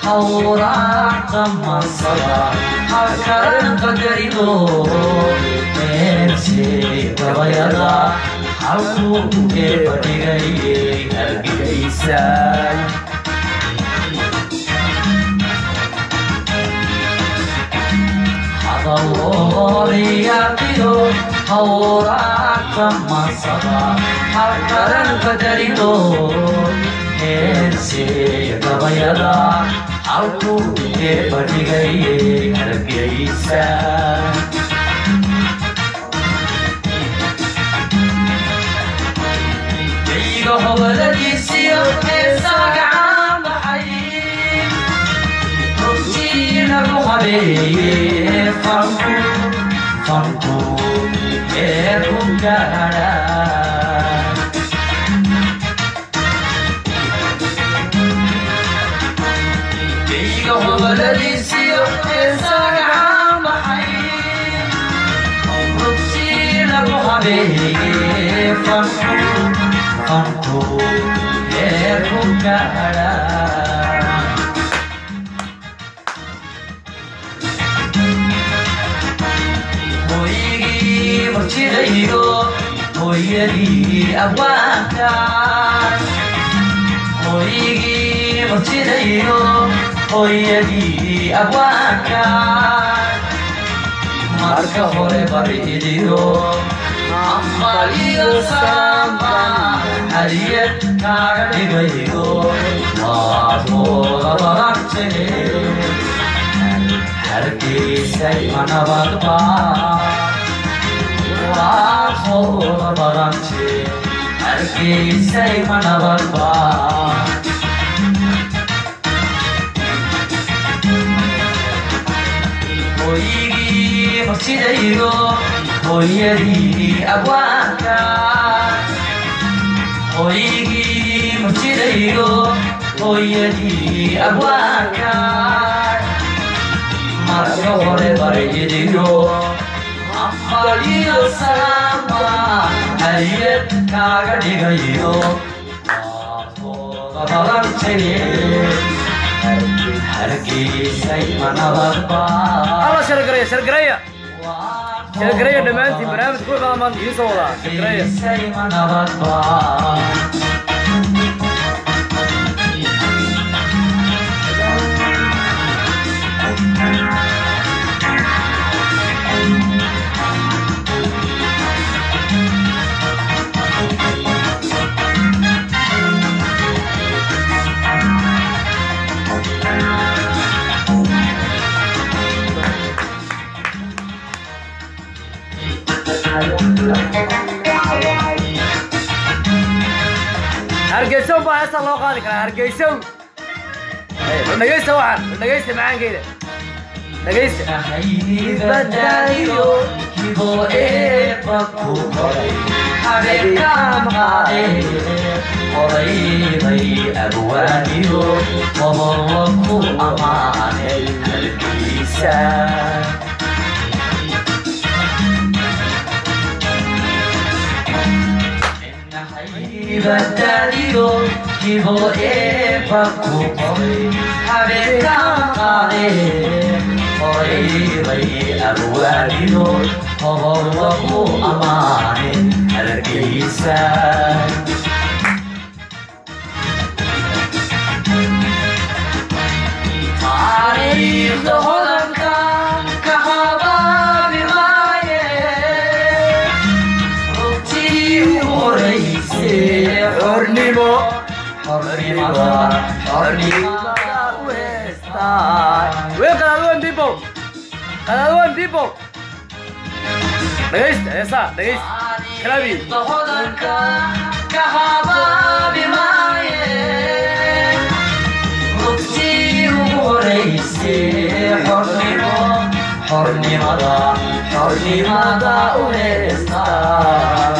hawraarta masada halkaran qadarido meelshay gabayada halkuu eeba dhigayay hargeysan hadalooriyaqiyo hawraarta masada halkaran qadarido heersey gabayada halkuu eeba dhigayay hargeysan iga hobadadiisiyo heesaa gacan baxay rugtiinagu habeeye fanku fanku ee ku gaadha iga hobadadiisiyo heesaa gacan baxay rugtiinagu habeeye fanku fanku ee ku gaadha hoygii marjidaydo hooyadii abwaanka hoygii marjidaydo hooyadii abwaanka marka hore baridiyo ambaliyo samba hadiyad kaaga dhigayo waad mooda badantee hargeysay manabadba waad hooda badante hargeysay manabadba hoygii marsidaydo hooyadii abwaanka hoygii marsidaydo hooyadii abwaanka marka hore baridiyo ambaliyo salaamba hadiyad kaaga dhigayo waadooda badantee hargeysay manabadba alla shargareeya shargareeya shargareeya dhammaantiin barnaamijka ku imaada maanta idiin soo wadaa shargareeya hargeysay manabadba hargeysow baa heestaa loo qaadi karaa hargeysow bal dhegaysta waxaan bal dhegaysta macaankeeda dhegaysta ibadayo kibo eeba ku horay habeenkaamaade horaybay abwaaniyo qobollo ku ammaane halkiisa ibadayo kibo eeba ku horay habeenkaamaade horaybay abwaaniyo qobollo ku ammaane halkiisa taariikhda hodanka ka habaabi maaye rugtii u horaysay xornimo xornimada xornimada u heestaa wey qadaadwan people qadaadwan people dhegaysta heesaa dhegaysta kalaabi taariikhda hodanka ka habaabi maaye rugtii ugu horaysay xornimo xornimada xornimada u heestaa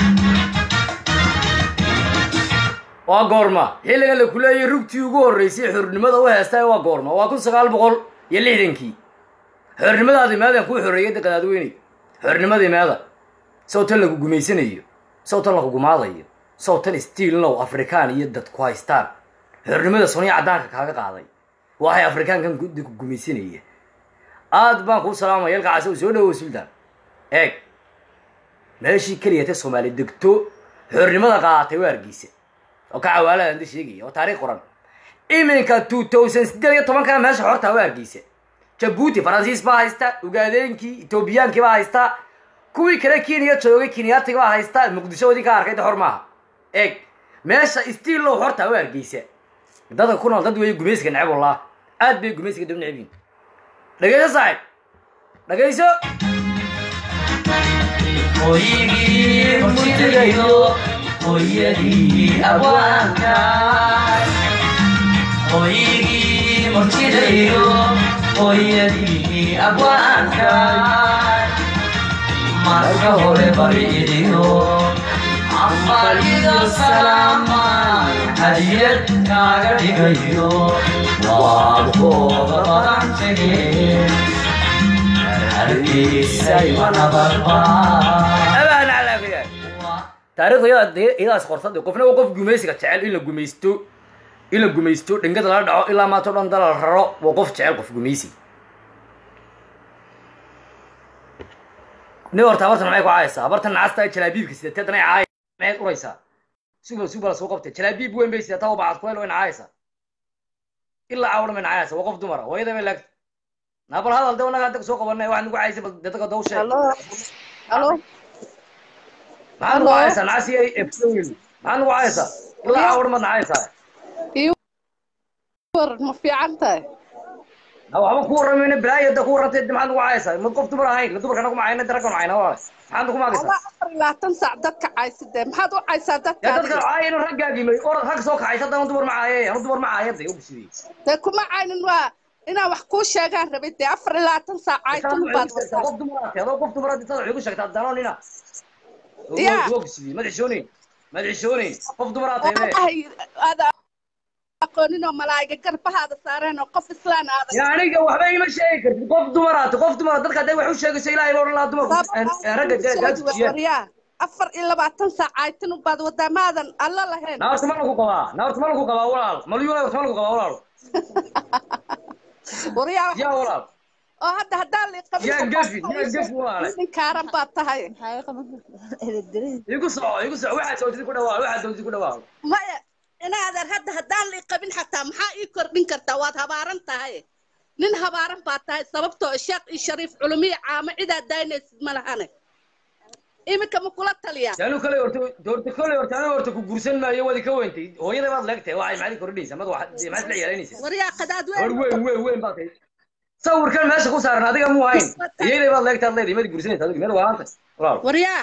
waa goorma xilligan la kuleeyay rugtii ugu horreysay xornimada u heestay waa goorma waa kun sagaal boqol iyo lixdankii xornimadaadi meedan kuu xoreeyay de qadaadweyney xornimadii meeda sow tan lagu gumaysanayo sow tan lagu gumaadayo sow tan stiilnow afrikaan iyo dad ku haystaan xornimada suniya caddaanka kaaga qaaday waxay afrikaankan guddi ku gumaysanaya aad baan kuu salaamaya yalka casa soo dhawow sultan eeg meeshii keliya ta soomaali degto xornimada qaadatay waa hargeysa oo ka cawaaladan da sheegaya oo taariikh qoran iminka two thousand sideed iyo tobankana meesha xortaa waa hargeysa jabuuti faransiis baa haysta ugaadeenkii etoobiyaankii baa haysta kuwii kale kenya joogay kenyaatiga baa haysta muqdishoodii ka arkay de xor maaha eeg meesha stiillow xortaa waa hargeysa dadka ku nool dad weeye gumaysiga neceb wallah aad bay gumaysiga dab neceb yihin dhegeyso saaxib dhegeyso hoygii murtidayo hooyadii abwaanka hoygii murtidayo hooyadii abwaanka marka hore bariidiyo afariyo salaama hadiyad kaaga dhigayo waad kooda badan tegeen hargeysay wanabadbaa abaan calaafiya taariikhda iyada dee iyadaas qorsada qofna waa qof gumaysiga jecel in la gumaysto in la gumaysto dhingada lala dhaco ilaa maanta o dhan dala la raro waa qof jecel qof gumaysi nin horta abartan maxay ku caayaysaa abartan nacasta ee jalaabiibka sidateedan ay caaya maxayd uraysaa sugal sugal soo qabtay jalaabiib weyn bay sidataa bacad kuleyl way nacaayaysaa ilaa caawdhan bay nacaayaysaa waa qof dumara hooyada bay laagta naabal hadal de wanaga hadda soo qabanay waxaad nagu caayisay bal dadka daw sheeg Aló, aló, maxaad nagu caayaysaa nacasi efsowil maxaad nagu caayaysaa ilaa caawdhan baad nacaayaysaa ii waran ma fiican tahay na waxba ku warramayna balaayo da ku warrantay maxaad nagu caayaysaa mad qof dumar ahayn la dumarka nagu macayna de ragga macayna walaal maxaad nagu maagaysaa Alla afar iyo labaatan saac dadka caysidee maxaad u caysaa dadka yaa dadka adiga? caaya inuu raggaagimay orad rag soo kacaysa haddana dumar ma caaye anu dumar ma caayada ogsidii dee kuma caynin waa inaan wax kuu sheegaan rabay dee afar iyo labaatan saac caytun baad wataa qof dumar aad adoo qof dumar aad intaad waxay ku sheegtaa danonina Ya. ogsidii mad xishoonayn mad xishoonayn qof dumar aad oo tahay aadahay aada aqoonin oo malaa'iga garbahaada saareen oo qof islaan aada ya aniga waxba ima sheegi kartid qof dumar aad qof dumar dadka hadday wax u sheegayso ilaahay baa odhan lahaa dumarku eh, ragga gaadsiiya waryaa afar iyo labaatan saac caytun baad wadaa maadan alla lahayn naarta ma lagu qabaa naarta ma lagu qabaa walaal malyuuna naarta ma lagu qabaa walaal waryaa yaa walaal oo hadda haddaan la qabin yaa gafi yaa gafi walaale nin kaaran baad tahay igu soco igu soco waxaad soontid ku dhawaa waxaad soontid ku dhawaa maya inaadan hadda haddaan la qabin xataa maxaa ii kordhin kartaa waad habaaran tahay nin habaaran baad tahay sababtoo sheekh iyo shariif culumiya caamo cidaad daynaysid ma lahane iminka ma kula taliyaa anu kale horta horta kale horta anu horta ku guursan maayo wadi ka weyntay hooyada baad leegtay waxay maxaad kordhinaysaa mad wax maxaad la ciyaaraynaysaa waryaa qadaad hor weyn weyn weyn weyn baad tahay sawirkan meesha ku saaran adiga muu hayn iyaday baad leegtaad leedahay mad guursanaysaa adiga meel waanta walaal waryaa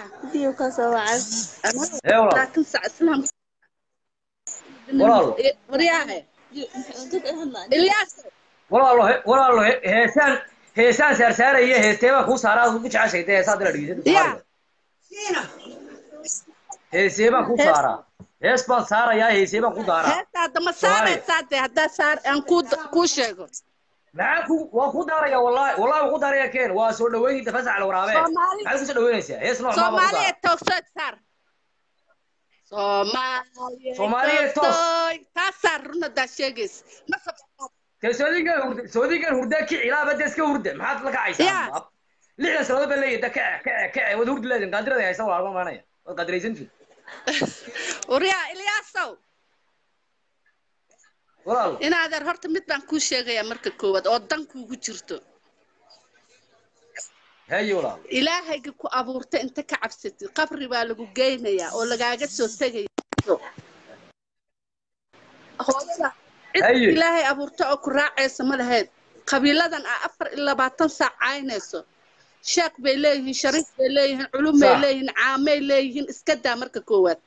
ee walaal laakiin sac islaam Walaal. waryaahe ilyaas walaalo he- walaalo he- heesaan heesaan saarsaaraya heestee baa kuu saaraa ku jeceshay dee heesaa dila Ya. dhegeysa heesee baan ku saaraa hees baan saarayaa heesee baan ku daaraa heestaada ma saaraysaa dee haddaa saar aan kuu kuu sheego maxaa ku waa ku daaraya wallahi wallahi waa ku daaraya keen waa soo dhaweynta fasax la waraabe Soomaali- maxaad ku soo dhaweynaysaa hees nooc maa baa ku soomaaliya daara toogsood saar soomaaliya Soomaaliya toos. toogsood taa saar runadaa sheegaysa ma sabsaad kee soodigan hurda soodigan hurda kici ilaa bada iska hurda maxaad la Ya. kacaysaa lixdan sanadood baa leeyahay da kace kace kace wad hurdi leedin qaadirada haysa walaalma maanaya waad qaadiraysantiin waryaa ilyaasow walaal inaadeer horta mid baan kuu sheegayaa marka koowaad oo dan kuugu jirto haye walaal ilaahayga ku abuurta inta ka cabsatid qabri baa lagu geynayaa oo lagaaga soo tegaya hooyada cid Haye. ilaahay abuurta oo ku raacaysa ma lahayd qabiiladan aa afar iyo labaatan saac caynayso sheekh bay leeyihiin shariif bay leeyihiin culum bay Sax. leeyihiin caamay leeyihiin iska daa marka koowaad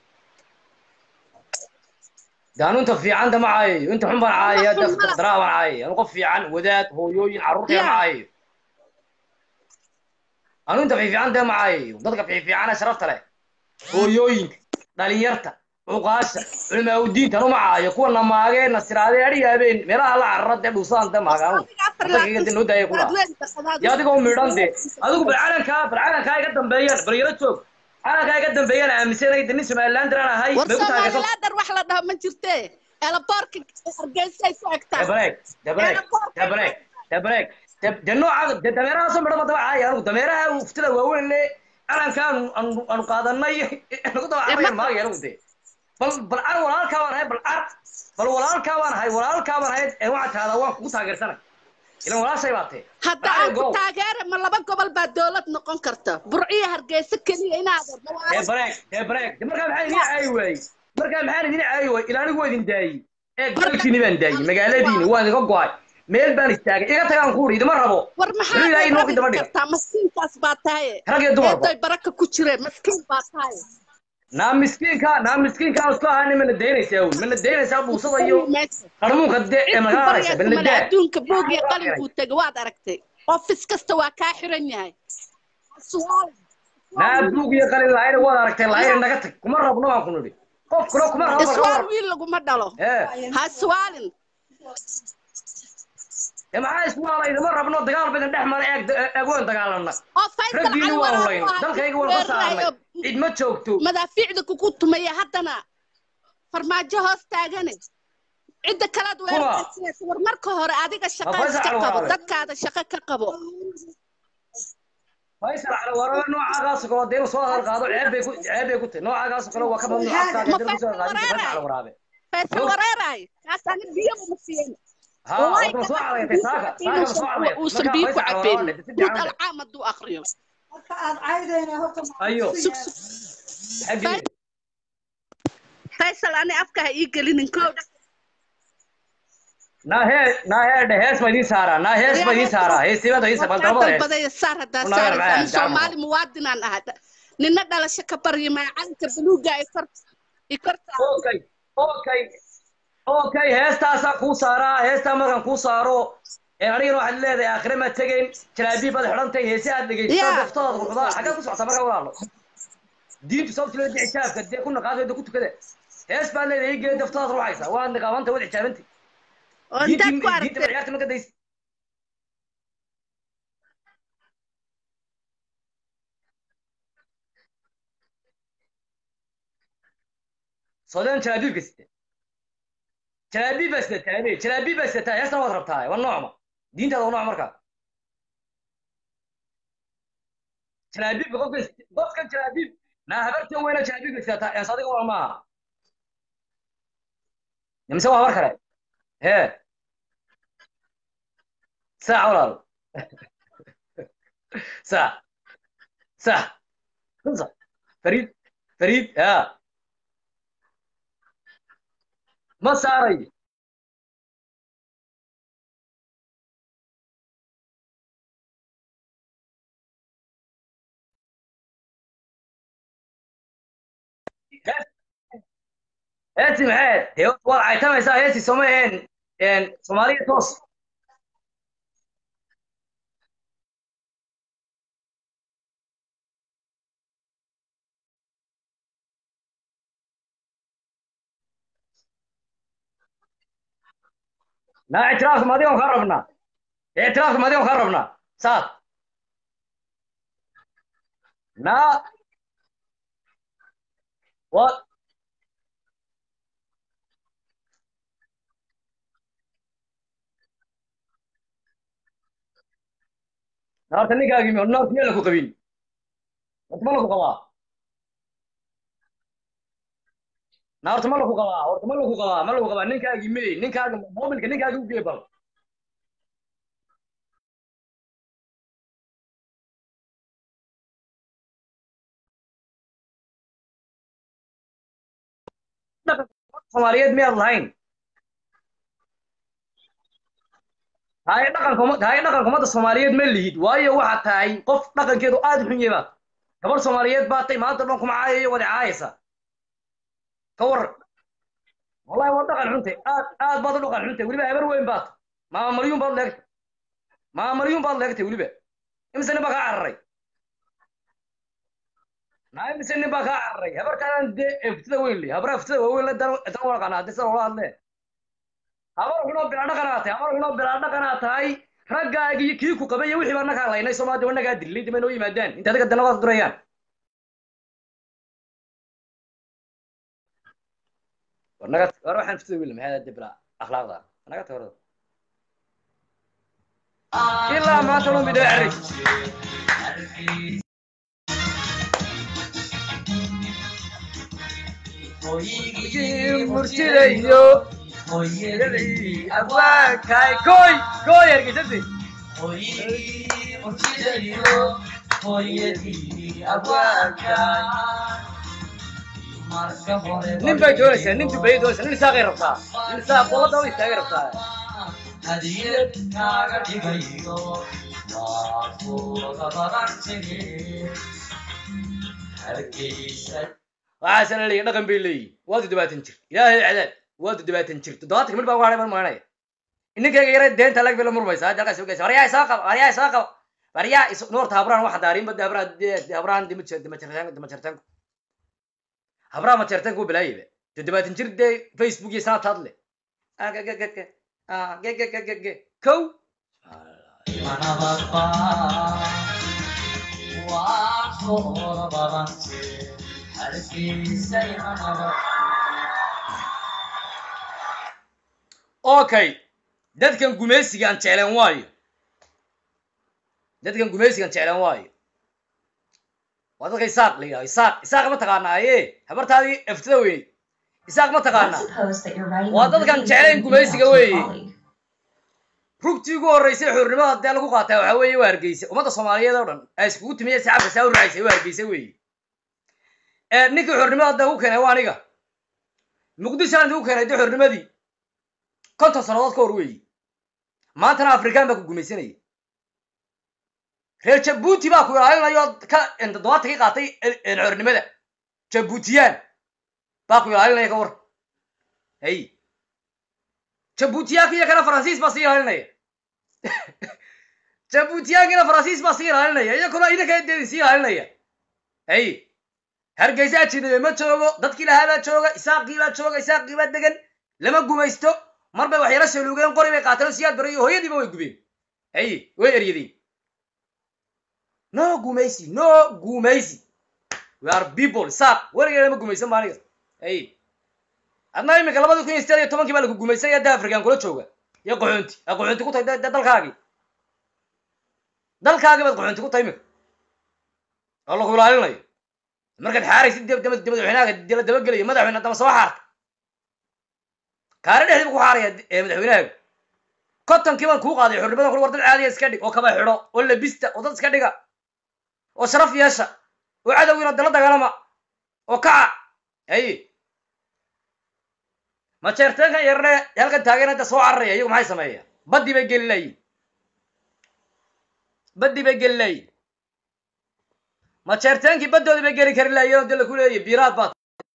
de anu inta fiican da ma caayayo inta xun baan caayaya Wax xun ma da laha. daraa baan caayaya anu qof fiican wadaad hooyooyin carruurtaya ma Ya. caayayo anu inta fiifiican da ma caayayo dadka fiifiicana sharafta leh hooyooyinka dhalinyarta cuqaasha culimaa udiinta anu ma caayo kuwa namaagee nasiraadee adhiga habeen meelaha la carara dee dhuusaan da maagaan dadkayga de noo daaya kula ya adigoo midhan de adigu bal calankaa bal calankaa iga dambeeyaan bal yaro joog calankaa iga dambeeyaan aaminsanay de nin somaliland daraan ahay war may ku taageersan soomaalilaadar wax la dhaho ma jirte elaboorka hargeysay ku egtaa dabreeg dabreeg dabreeg dabreeg de noocaada de dameerahaasoo midhaba daba caaya anigu dameeraha uftida waaweyn le calanka aanu aanu aanu qaadanay nagu daba cabayan maagay anigu de bal bal ar walaalkaa baan ahay bal ar bal walaalkaa baan ahay walaalkaa baan ahay ee waxaa tahdaa waan kugu taageersanay ilan walaashay baa tee hadda aan ku taageera ma laba gobol baa dowlad noqon karta burciyo hargeysa keliya inaad ee bareeg ee bareeg de markaa maxaa idin caayi waayey markaa maxaan idin caayi waayey ilaa anigu waa idin daayey ee gobolkiini baan daayey magaaladiini waan iga go-ay meel baan istaagay iga tagaan kuuri idima rabo war Wuxuu ilaahay inoo daba maxaad dhiga kartaa maskiinkaas baa tahay rag iyo dumarba eedoy baraka ku jireen maskiin baa tahay naa miskiinka naa miskiinka aan isku ahaana mana daynaysaa un mana daynaysaa buusada iyo qarmuunka de ee magaalada male balna daa adduunka boog iyo qalin buu tegay waad aragtay ofis kasta waa kaa xiran yahay Su'aal. naa buug iyo qalin lahayna waad aragtay lahayna naga tag kuma rabno baan ku nidhi qof kale kuma rabo bal ka iswaal war wiil laguma dhalo ee ha iswaalin ee maxaa isku waalay idima rabno dagaal badan dhex mara eeg eeg waan dagaalana oo faysal raggiini cali waan waraab layn waa dalkayga waan ka saarnay weerarayo cid ma joogto madaafiicda kugu tumaya haddana farmaajo hoos taagane cidda kalaad weeraraysa war marka hore adiga shaqa Faysal iska Cali qabo Waraab. dadkaada shaqo ka qabo faysal cali warabe noocaagaas oo kale dee inuu soo hadal qaado ceeb bay ku ceeb bay ku tahay noocaagaas oo kale waa ka mamnuuc afkaa Ma kadib soo Faysal qaadin faysal Waraab? cali waraabe faysal wareeraay kaasana biyo uma siiyan ha horta ma soo calaytay saaka saaka ma soo calaytay uusan marka biyo ku faysal cali cabeyn warabe si guud fiican alcaam hadduu akriyo marka aad caydayna horta ayo Sug, sug. xaggii faysal ani afka ha ii gelinin kowdha naa hee naa hee dhe hees ma idiin saaraa naa hees ma idiin saaraa heesibada idiin saaraa dalbada hees dalbadaya saar haddaa Una yar saaraysa ani macaan, gacmo. soomaali muwaadinaan ahaa nina dhalasho ka baryo maacalinka buluuga ay kor i kortaa okay okay okay heestaasaa kuu saaraa heestaa markaan kuu saaro ee anigana waxaad leedahay aakhire maad tegayn jalaabiib baad xidhantay heesi aad dhegaysataa Yeah. daftooda quxdaa xaggaa ku socotaa markaa walaalo diintu sababta loo dici jaabka dee ku naqaasayda ku tukada hees baad leedahay igee daftoodaad ruuxaysa waad niqaabanta waad xijaabantay oo intaad ku diintii diinta aragtay ciyaarta ma gadaysa sodaan jalaabiibka sita jalaabiib baa sidataa ade jalaabiib baa sidataa heestan waad rabtaa waa noocma diintaada waa nooc markaa jalaabiibka qofka qofka jalaabiib naa habartan weyna jalaabiibka sidataa ees adiga waa maaha mise waa habar kale hee saac walaal saac saac kunsa fariid fariid ها ما ساري هاتي معاد هي وضع تم يسا هاتي سومين يعني صومالية توصل لا اعتراف ما ديهم خربنا اعتراف ما ديهم خربنا صار لا و نار تني قاقي من نار تني لكو قبيل ما لكو قوا نار تما لكو قوا اور تما لكو قوا ما لكو قوا نين كاقي مي نين كاقي موبيل نين كاقي وقيبل soomaaliyeed miyaad lahayn haye dhaqanka umma- haye dhaqanka ummadda soomaaliyeed ma lihid waayo waxaad tahay qof dhaqankeedu aad u xun yahay baad gabar soomaaliyeed baad tay maanta dhan kuma caayayo wada caayaysa ka waran wallahi waa dhaqan xuntay aad aad baad u dhaqan xuntay weliba habar weyn baad maama maryuun baad leegtay maama maryuun baad leegtay weliba imise nin baa kaa cararay naa imise nin baa kaa cararay habarkaadan dee eftida weyn le habraa eftida waaweyn le dan dan waqana haddii sida loola hadlee habar xunoo bilaa dhaqanaa tahay habar xunoo bilaa dhaqanaa tahay raggaagii kii ku qabay iyo wixii baa nagaa laynay soomaa daba nagaa dilay dib ay noo yimaadaan inta adiga danadaad durayaan war naga war waxaan fitida wiil maxay de bila akhlaaqda naga tag warada ilaa maanta loo midho arag murtidayo hooyadii abwaankaay koy koy ergeysasi nin bay doonaysaa nin dubay doonaysaa nin isaaqay rabtaa nin isaaq qolada u istaagay rabtaa hadiyad kaaga dhigayo waa kuuga badan tegey hargeysa waxaase la leeyahy dhaqan bay leeyihin waa toddobaatan jir ilaahay cadaab waa toddobaatan jir toddobaatan mid baa uga hadhay mar maanaya ninkayga yara deenta lag bay la murmaysaa hadda halkaas ogeysa waryaa isoo qaba waryaa isoo qaba waryaa is noorta habraan waxa daarinba de habraan de habraan dima dima jartaan dima jartaan habraan ma jartaan kuwa balaayaba toddobaatan jir dee facebook iyo snapchat le ah ge ge ge ge ah ge ge ge ge ge kow manabadba waa kuuga badan tegey hargeysa manabad okay dadkan gumaysiga aan jecleen waayo dadkan gumaysiga aan jecleen waayo waa dadka isaaq la yidhahdo isaaq isaaq ma taqaana aye habartaadii eftada weyne isaaq ma taqaana waa dadkan jeclayn gumaysiga weeye rugtii ugu horreysay xurnimada dee lagu qaataa waxaa weeye waa hargeysa ummadda soomaaliyeed oo dhan ay iskugu timiya shacabka saa u raacisay waa hargeysa weeye ninkii xurnimada dee ugu keenay waa aniga muqdishoan ugu keenay dee xurnimadii konton sannadood ka hor weeye maantana afrikaan baa ku gumaysanaya reer jabuuti baa ku ilaalinayo ka toddobaatan ka qaatay xornimada jabuutiyaan baa ku ilaalinaya ka war hay jabuutiyaanka iyo kana faransiis baa sii ilaalinaya jabuutiyaankina faransiis baa sii ilaalinaya iyakuna idinka deedin sii ilaalinaya hay hargeysa ajinabe ma joogo dadkii lahaa baa jooga isaaqii baa jooga isaaqii baa degan lama gumaysto mar bay wax yaro saluugeen qori bay qaateen siyaad bare iyo hooyadiiba way gubeen hay way eryadeen no gumaysi no gumaysi we are people saaq weligeed lama gumaysan ba aniga hay adna iminka labada kun iyo sideed iyo tobankii baa lagu gumaysan ya da african kula jooga iyo qaxoonti a qaxoonti ku tahay de- de dalkaagii dalkaagii baad qaxoonti ku tahay iminka oo lagu ilaalinayo markaad xaaraysid dib dib dib madaxweynaaga dila dabagelayo madaxweyne daba soo xaarta kaari dhexdiiba ku xaaraya ee madaxweynahaaga kontonkii baan kuu qaaday xurnimadan kula war dad caadiya iska dhig oo kaba xidho oo labista oo dad iska dhiga oo sharaf yeesha oo cadowgiina dala dagaalama oo kaca haye ma jeerteenkan yarne halkan taageena da soo cararaya iyagu maxay sameeya baddii bay geli layiin baddii bay geli layiin ma jeerteenkii baddoodii bay geli kari laayeen oo de laku leeyahy biiraad baad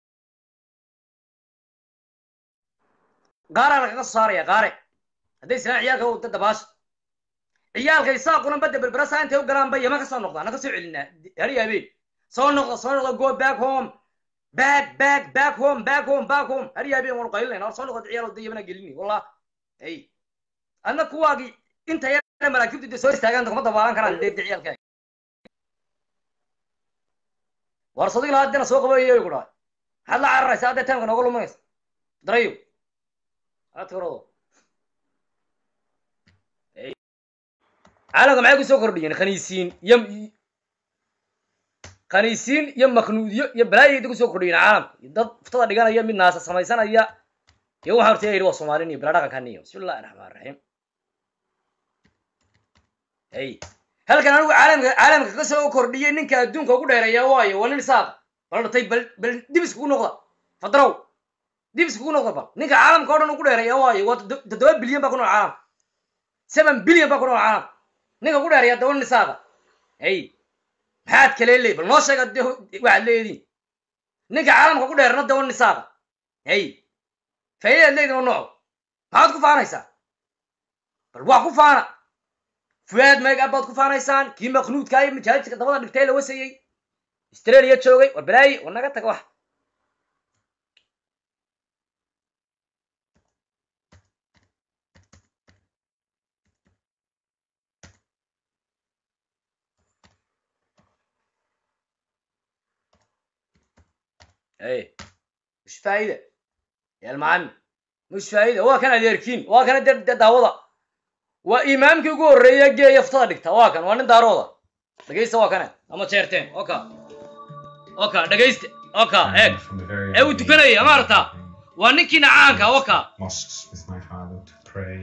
qaaraa lagaga soo saaraya qaare hadday islaan ciyaalka u dabaasha ciyaalka isaaquna badda berberasa intay u galaan ba yama ka soo noqdaan na ka soo celinaa hari habeen soo noqda soo noqda go back home back back back home back home back home hari habeen waanu qaylinayna war soo noqda ciyaal da yamana gelini wallah ay adna kuwaagii inta yar maraakiibtu de soo istaagaan kuma dabaalan karaan de de ciyaalkaaga war sadig lahaa dena soo qabayo ku dhahay maxaad la cararaysa haddee taamka nooga luminaysa darayo adkarado caalamka maxay kusoo kordhiyeen khaniisiin iyo khaniisiin iyo maknuudyo iyo balaayayda kusoo kordhiyeen caalamka iyo dad ftada dhiganaya mid naasa samaysanaya iyo waxaa horta yidhi waa soomaalin iyo bila dhaqankan iyo bismi illahi raxmaan raxiim hey halkan anigu caalamka caalamka ka soo kordhiyay ninka adduunka ugu dheereeya waayo waa nin isaaqa bal dhatay bal bal dib iskugu noqda fadrow dib iskugu noqda bal ninka caalamka o dhan ugu dheereeya waayo waa toddo- toddoba bilyan baa ku nool caalamka seven bilyan baa ku nool caalamka ninka ugu dheereeya daba nin isaaqa hey maxaad kale leey bal noo sheega de waxaad leediin ninka caalamka ugu dheerna daba nin isaaqa hey faa'iidaad leedin oo nooco maxaad ku faanaysaa bal waa ku faana fuaad meegab baad ku faanaysaan kii maknuudka iyo majaajidka dabada dhigtay la wasayey australia joogay war balaayi war naga taga wax hey ish faa'ida yalmacami mush faa'ida waa kan adeerkiin waa kana de de daawada waa imaamkii ugu horreeya geeya ftada dhigta waa kan waa nin daarooda dhegaysta waa kane ama jeerteen oka oka dhegaysta oka eeg From the very ee uu tukanaya ma aragtaa waa ninkiina caanka oka mosques with my father to pray.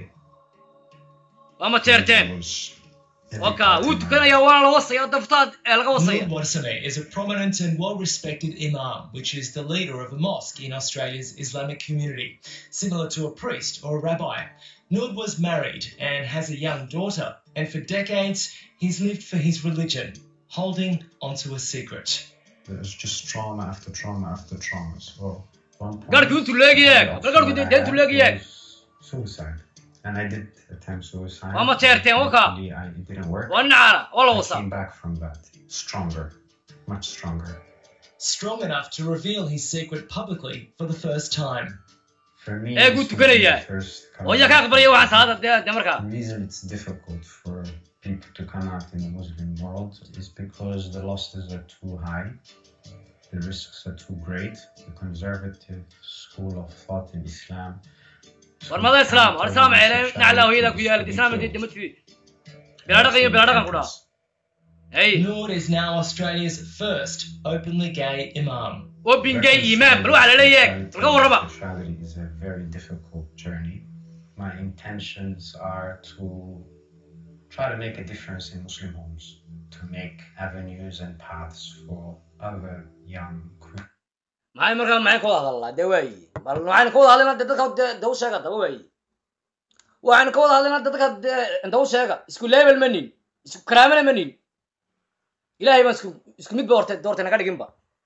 waa ma jeerteen It was every oka part wuu of my tukanaya waana la wasaya daftaad ee laga wasaya Noor Warsame is a prominent and well-respected imam, which is the leader of a mosque in Australia's Islamic community, similar to a priest or a rabbi. Noor was married and has a young daughter, and for decades he's lived for his religion, holding onto a secret. It was just trauma after trauma after trauma. So one point, garhkii intuu leegi eeg the bal garhku option dee I intuu had leegi eeg was Suicide. And I did attempt suicide. Waa ma jeerteen, waka? Luckily, I, it didn't work. waa nin caana waa la I wasaa came back from that stronger, much stronger. Strong enough to reveal his secret publicly for the first time. For me, Eh, this good was tukanaya. the first oo yaa ka coming out. aqbalaya waxaan saada dee dee markaa The reason it's difficult for people to come out in the Muslim world is because the losses are too high, the risks are too great. The conservative school of thought in Islam. war mada islaam war islaam ceele naclaa hooyada ku yaalid islaam dee dama tiri bilaa dhaqan iyo bilaa dhaqan ku dhaa hey Noor is now Australia's first openly gay imam. obingay iimaan bal waxaa laleeyahay balka warraba Sexuality is a very difficult journey. My intentions are to try to make a difference in Muslim homes, to make avenues and paths for other young queer maxay markaa maxay ka wada hadalnaa dee waayi bal waxaynu ka wada hadlaynaa dee dadka dee dee u sheega daba waayi waxaynu ka wada hadlaynaa dee dadka dee inta u sheega isku level ma nin isku karaamana ma nin ilaahay baan isku isku mid ba horte doortay naga dhiginba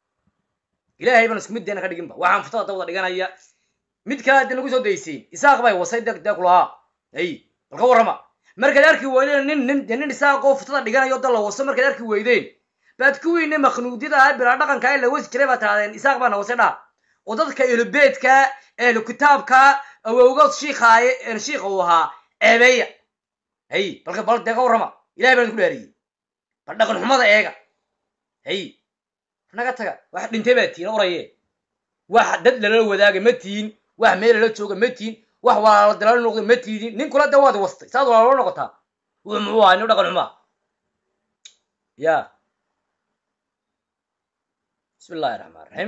ilaahay baan isku mid dee naga dhiginba waxaan futada da wada dhiganaya mid kale dee nagu soo daysiin isaaq bay wasay dee dee kulahaa ay bal ka warrama markaad arki weydeen nin nin dee nin isaaqoo futada dhiganayo da la waso markaad arki weydeen baad kuwiinna makhnuudyada ah bilaa dhaqanka ee la wasi jiray baad tirahdeen isaaq baana wase dhaa oo dadka elubeedka ehlu kitaabka awowgood shiikaaye een shiika uu ahaa ceebeeya hay balka bal dee ka warrama ilahay baan idinku dhaariyey bal dhaqan xumada eega hay naga taga wax dhintay baa tihiin oraye wax dad lala wadaaga ma tihin wax meel lala jooga ma tihin wax walaalo dalalo noqda ma tiidin nin kula de waad wastay saad walaalo noqotaa wuu muxuu ahaa nin dhaqan xumaa ya bismi illahi raxmaan raxiim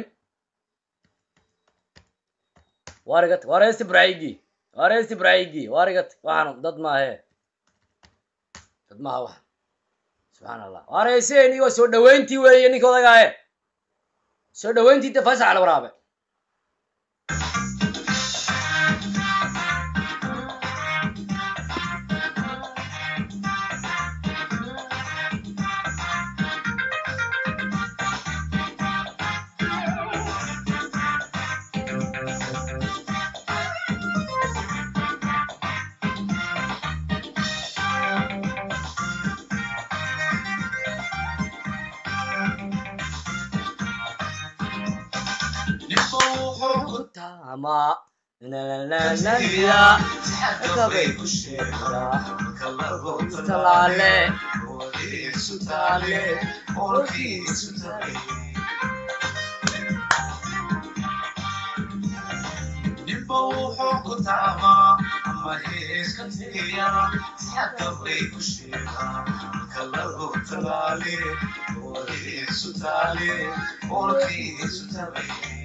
warigat waresti braygi waresti braygi warigat waxaan dad maahe dad maaha wax subxaan allah wareyseen iyo soo dhaweyntii weeye ninka odagaaye soo dhaweyntii de fasax la waraabe tama nananananida akabay ku sheegtaa talaale taale olkiisu taale ninba wuxuu ku taamaa ama heeska teeya xagabay ku sheegaa kalagu talaale olkiisu taale olkiisu taale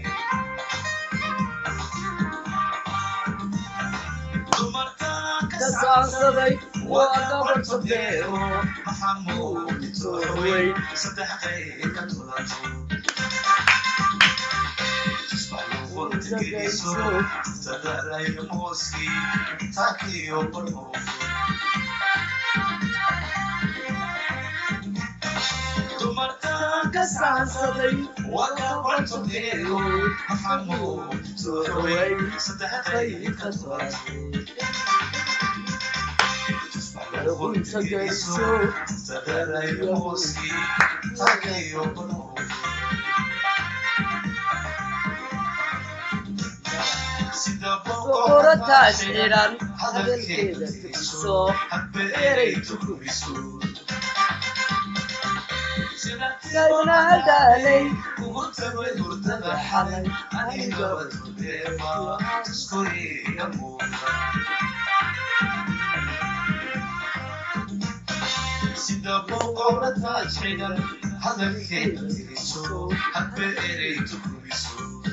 kasaansaday waa gabar sadeero maxamuud tooweyn saddex qayb ka tulato tusbaxuwantageyso tadalayo mooskii taakiyo barho dumarkan ka saansaday waa gabar sadeero maxamuud tooweyn saddex qayb ka tulato boqorataas xiran hadalkeeda tujiso hadbeeray tukubiso daalay kugu tagay hurdada xalay anigaba turdeema tuskoriga muuqa sida boqorra taaj xigan hadalkeeda tiriso hadba erey tukumiso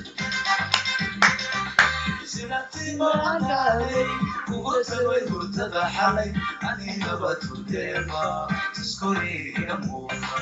sinatimaanaalay kugu tagay hurdada xalay anigaba turdeema tuskoriga muuqa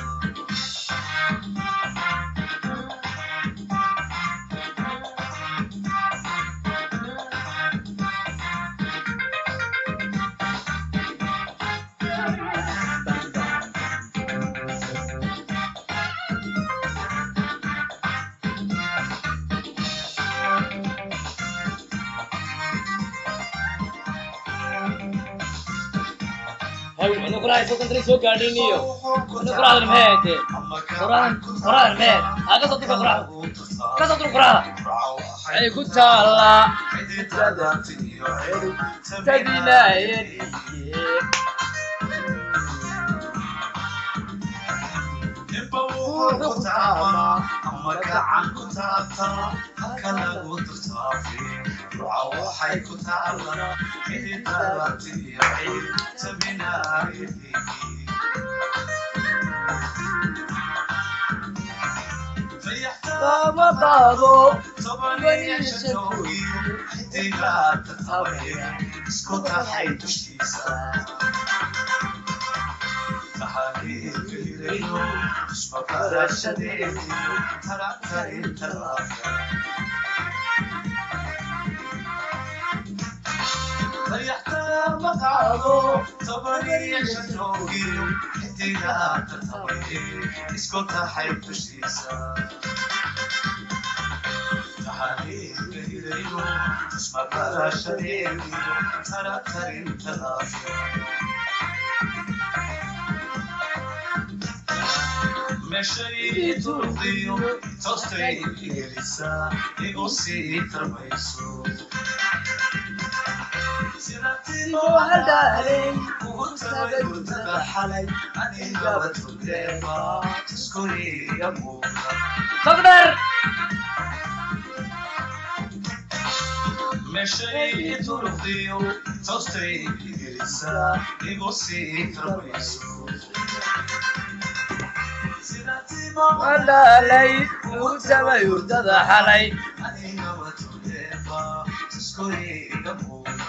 anu kurahay soo kantray soo gaadhin iyo anu kurahadan meede kurahadan kurahadan meed aa kasoo durka kuraha kasoo dur kuraha ay ku taallaa tabinaayeen waxay ku taala cididalaatiyaciid tabinaayadii ma qaado isku tahay dushiisa taxaqiiqirayo ismakarashadeedi taratarinta laafka dayaxtaa ma qaado tabaniya joogiyo xidigaata tabaye isku tahay dushiisa taxaqiiqirayo ismakarashadeedi taratarinta laafka meshay turdiyo toostay igelisaa igu sii tarmayso hadaalay ugu tagay hurdada xalay anigaba turdeema tuskoriga muuqa togdher meshay turdiyo toostay igelisaa igu sii tarmayso hadaalay ugu tabay hurdada xalay anigaba turdeema tuskoriga muuqa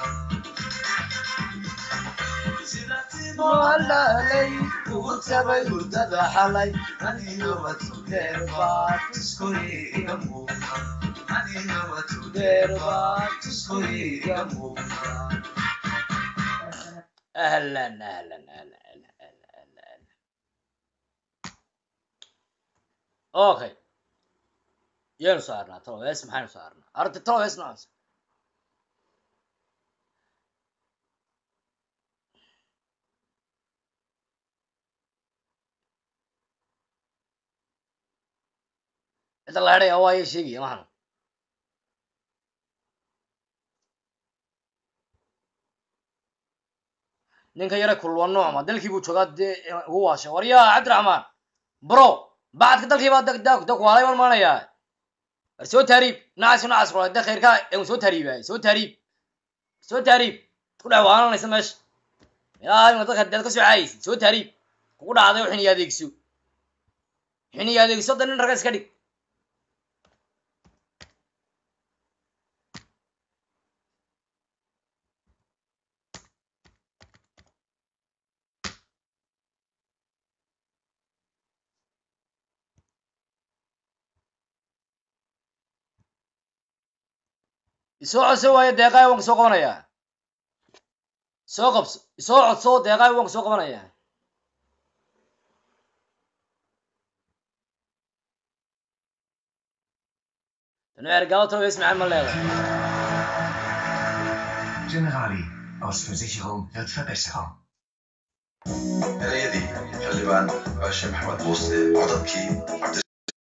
hadaalay ugu tabay hurdada xalay anigaba turdeema tuskoriga muuqa anigaba turdeema tuskoriga muuqa ahlan ahlan ahlan ahlan ahlan okay yaynu saarnaa talowees maxaynu saarnaa arti talowees noocaas cidda la hedhaya waa ya sheegaya maxanu ninka yare kulwa noocma dalkii buu joogaa dee ugu waashay waryaa cabdiraxmaan bro bacadka dalkii baa da kuwaalay baan maanayaa war soo taariib nacas nacas kula de khayrkaa en soo taariibay soo taariib soo taariib ku dhex waalanaysa meesha ilaa ima dadka deed ka soo caayaysid soo taariib kugu dhacday oo xiniya adeegso xiniya adeegso da nin raga iska dhig isoo codso waayo deeqaay waan kusoo qabanayaa soo qabso isoo codso deeqaay waan kusoo qabanayaa tanu ergaalo talowees macaan ma leedahay Generali aus Versicherung wird verbessern. erayadii xildhibaan baashe maxamed muuse codadkii cabdi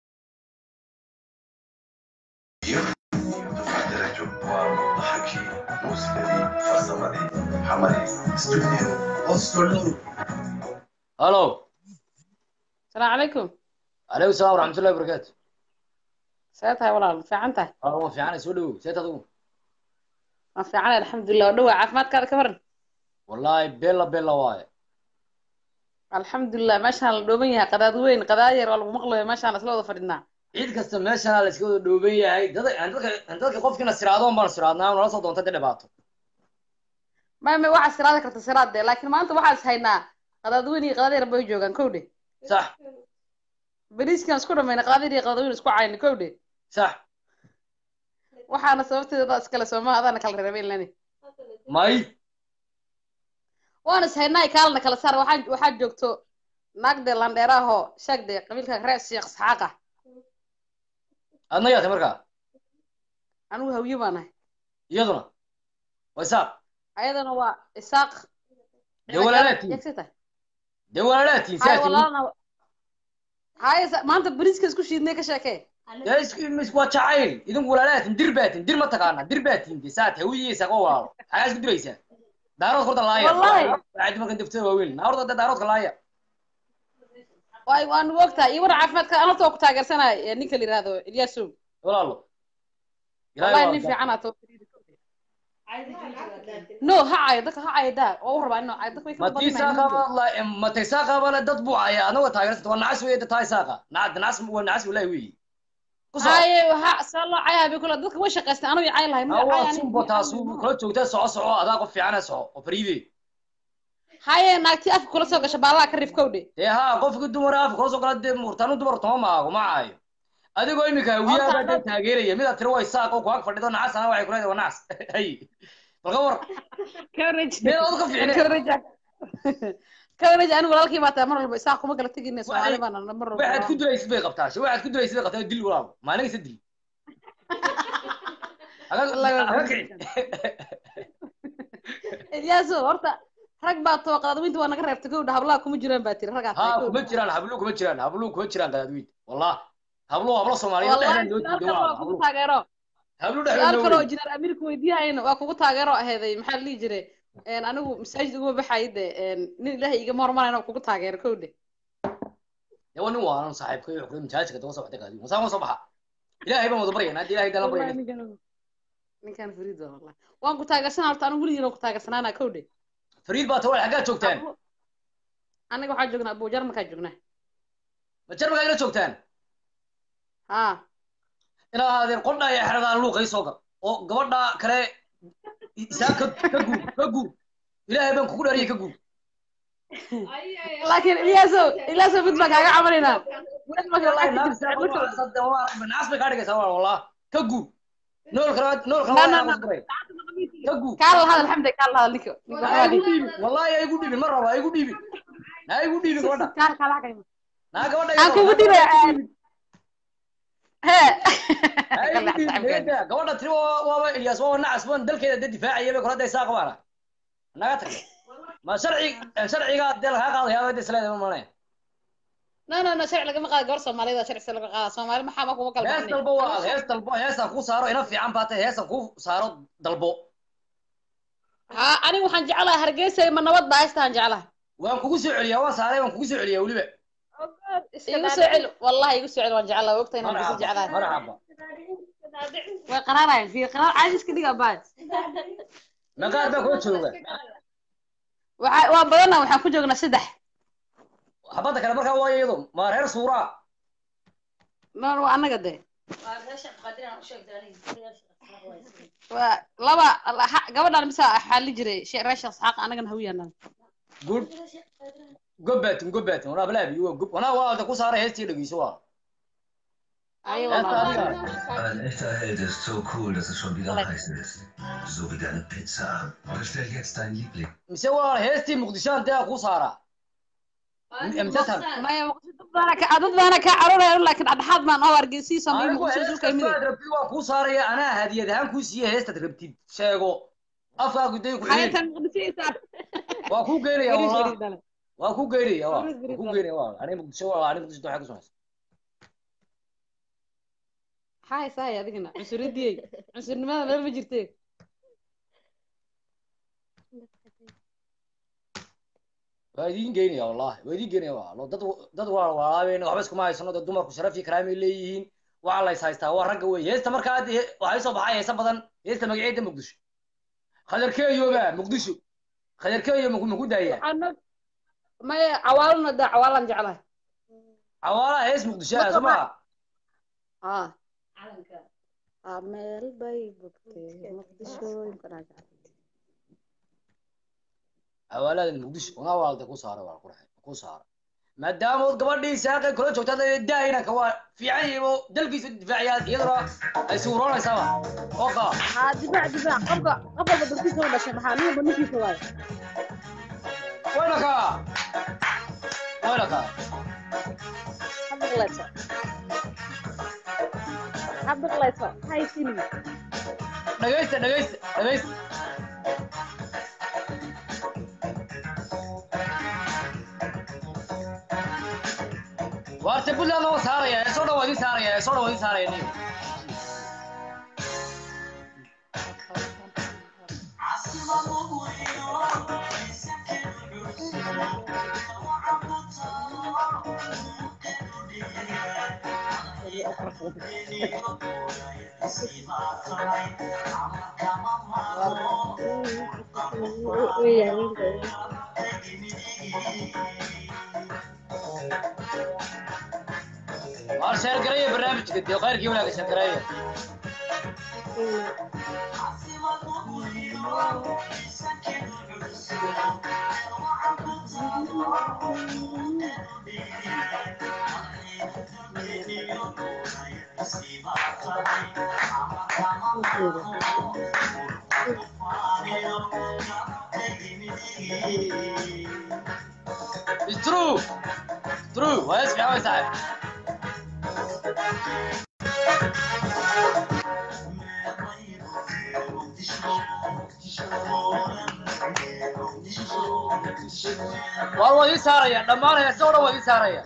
iyo dufar darajo waa dhaxalkii muusikadii farsamadii xamadii studio hallo السلام عليكم calaykum salaam waraxmatullahi wabarakaatu سيتها ولا في عنتها waa waan fiicanay soo dhawow seet adigu ما في عنا الحمد لله ودوا عافمات كذا كبرن wallaahi bella bella waaye الحمد لله ما شاء الله دوبين يا قداد وين قداير ولا مقلة ما شاء الله سلوه فردنا ciid kasta meeshana la iska wada dhooban yahay dad aan dadka aan dadka qofkina siraado baan siraadnaa nala soo doonta dee dhibaato ما ما واحد سرادة كرت سرادة لكن ما أنت واحد هينا قداد وين قداير بيجوجان كودي sax بريس كان سكور من قداير قداد وين سكور عين كودي sax waxaana sababteeda iskale soomaa adaana kala reebeen lani may waana ishaynaa kaalna kala saar waxaan waxaa joogto naagde landheeraho sheegde qabiilka reer sheekh isxaaqa adna yaatay markaa anigu hawye baan ahay iyaduna waa isaaq ayadana waa isaaq dee walaalaatiin yegsita dee walaalaatiin hay saatiin walaalna hay maanta bariiska isku shiidnay ka sheekee dee is- is- waa jacayl idinku walaalaatiin dir baatiin dir ma taqaana dir baatiin dee saat hawiye isaaq oo walaalo xagaa isku diraysaa daarood korta laaya Wallahi. waxay markan daftada waaweyn naarda dee daaroodka laaya waay waan ogtahay iyo war caafimaadka anata waa ku taageersanaya ninka la yihahdo ilyaasow walaalo wallahi nin fiican ato no ha cayo dadka ha cayo daa waa u rabaa ino dadka way ka matiisa qaba la mataysa qaba la dad buu aya anaga taageersan waa nacas weeye taa isaaqa nacad nacas waa nacas wallahi weeye ku soo haye waxa saa loo cayaa bay kula dadka way shaqaystaan anu cay lahay ma hawa cay ani sumbo taasu kula joogtaa soco soco adaa qof fiicana soco oo fariide haye naagtii afka kula soo gasha baalaha ka rifkowdhe dee haa qofka dumara afka kula soo gala dee murtaanu dumar toma maago ma caayo adigoo imika hawiyaha baa dee taageeraya midaad tiri waa isaaq oo kuag fadhido nacas ana waxay kuleedahay waa nacas hay balka war meel ood ka fiicne kawaraj anigu walaalkii baa tahay mar walba isaaq kuma kala tegine soomaali baana mar waxaad walba ku dilaysid bay qabtaa she waxaad ku dilaysid bay qabtaa dil walaal maalinaysa dil aga aga kici ilyaaso horta rag baa too qadaadweynta waa naga reebtay gowdha hablaha kuma jiraan baa tiri raggaa tahay haa gowdha kuma jiraan habluhu kuma jiraan habluhu kuma jiraan qadaadweyn wallah habluhu hablo soomaaliyeed dhexdaan loo wallahi diiday waa waa kugu habluhu taageero habluhu su-aal dhexdaan kale oo loo injineer amiirka weydiiyahayna waa kugu taageero aheeday maxaa la dhihi jiray een, anigu masaajid uguma baxayo de een, nin ilaahay igama hormarayna kugu taageero kowdhe yawa nin waanan saaxiibka iyo xukun masaajidka daba soo baxday qaadi musaa ma soo baxa ilaahay baan wada baryaynaa haddii ilaahay dala wallahi baryayna ninkan ninkan fariid waa wallahi waan ku taageersanaa horta anigu weligiina ku taageersanaana kowdhe fariid baa tawal xaggaa joogtaan aniga waxaa joognaa abu jarmalkaa joognaa ma jarmalkaa ila joogtaan haa inaa ahaadeen qodha iyo xeradaa luuqa ii soo gal oo gabadha kale isaa ka ka guur ka guur ilaahay baan kugu dhaariyay ka guur laakiin ilyaaso ilyaaso mid baan kaaga camanaynaa wallahi naas bay kaa dhigaysaa walaal wallah ka guur nool kale nool kale Na, waa na, inaan na. qasbaray ka guur kaala hadal xamde kaala hadal ninka ninka ha igu dhiibin wallahi ha igu dhiibin ma rabo ha igu dhiibin ha igu dhiibin gabadha kaala kaala xagayma naa gabadha aan kugu dhibay hee ha igu dhiibin deeda gabadha tiri waa- waaba ilyaas waa nacas waan dalkeeda dee difaacaya bay kula daysaa qabaana naga tag ma sharci sharciga dee lagaa qaadaya dee isleedahay ma malanaya no no no sharci lagama qaado gabar soomaaliyeed oo sharci laga qaada soomaali maxaa ma kuma kala hees baxnay dalbo waa hees dalbo heesaan kuu saaro ina fiican baa tahay heesaan kuu saaro dalbo ha aniga waxaan jeclahay hargeysa ma nabad baa haystaan jeclahay waan kugu soo celiyaa waan saaray waan kugu soo celiyaa weliba igu soo celi wallahi igu soo celi waan jeclahay ogtahay inaan hargeysa jeclahay marxaba way qaraarayaan fiir qaraar caadi iska dhiga baad maqaar baa kula jooga waxa waa badana waxaan ku joognaa saddex xabadda kale markaa waa iyado ma reer suuraa no waa annaga de waa laba ha- gabadhaan bisa xaali jiray she- reer sheekh isxaaq annagana hawiyaanaan good gobbaatin gobbaatin wanaa balaabi waa gob wanaa waa ku saaray heestii dhegeyso waa ayo heesta adiga Ein echter Held ist so cool, dass es schon wieder heiß ist. So wie deine Pizza. Bestell jetzt dein Liebling. mise waa heestii muqdishoan dee ku saaraa mtashab maya dad baana ka dad baana ka cararaya laakiin dhexdhexaad baan oo argeysiisa ma anigu muqdisho hees isu kaymide kastaad rabtid waan kuu saaraya anaa hadiyad ahaan kuu siiye heestaad rabtid sheego afkaagu day ku xiriir hayatan muqdisho waa kuu geynaya Garis wallah garis dale waa kuu geynaya waa Garis, garis, waa kuu dale. geynaya waa aniga muqdisho waa aniga muqdisho waxay ku samaysa maxaa haysahay adigana cunsuridiyey cunsurnimada meel ma jirte waa idiin geynaya wallahi waa idiin geynaya waa dad dad waa walaabeen waxba iskuma haysano dad dumarku sharaf iyo karaamay leeyihiin waxaa la is haystaa waa ragga wey heesta markaa hadda he- waxay soo baxay heesa badan heesta magaceeda muqdisho khadarkeeyoba muqdisho khadarkeeyo maku maku daaya waxaana maya cawaalana da cawaalan jeclahay cawaalaha hees muqdisho ah soo maa ah Ah, meel bay bogtay muqdishooyinka cawaaladan muqdisho una waalda ku saara waa qurxe ku saara maadaama ood gabadhii saaqay kula joogta hadda daahinanka waa fiican yihiin oo dalkiisa difaaciyaa iyaduna ay suuroonaysaaba oo qaa haa difaac difaac qofka qof walba dalkiisa u dhashay maxaa nin walba ninkiisa waayo wayna kaa wayna kaa habaqlayso habaqlayso haysini dhagaysta dhagaysta dhagaysta waarta puntland waa saaraya ee soo dhan waa idin saaraya ee soo dhan waa idin saaraya nin waar sheergareeya barnaamijka dee khayrkii wanaaga sheergareeya It's true. True. waa is fiican way saaxiib waar waa idin saaraya dhammaan heesa oo dhan waa idin saaraya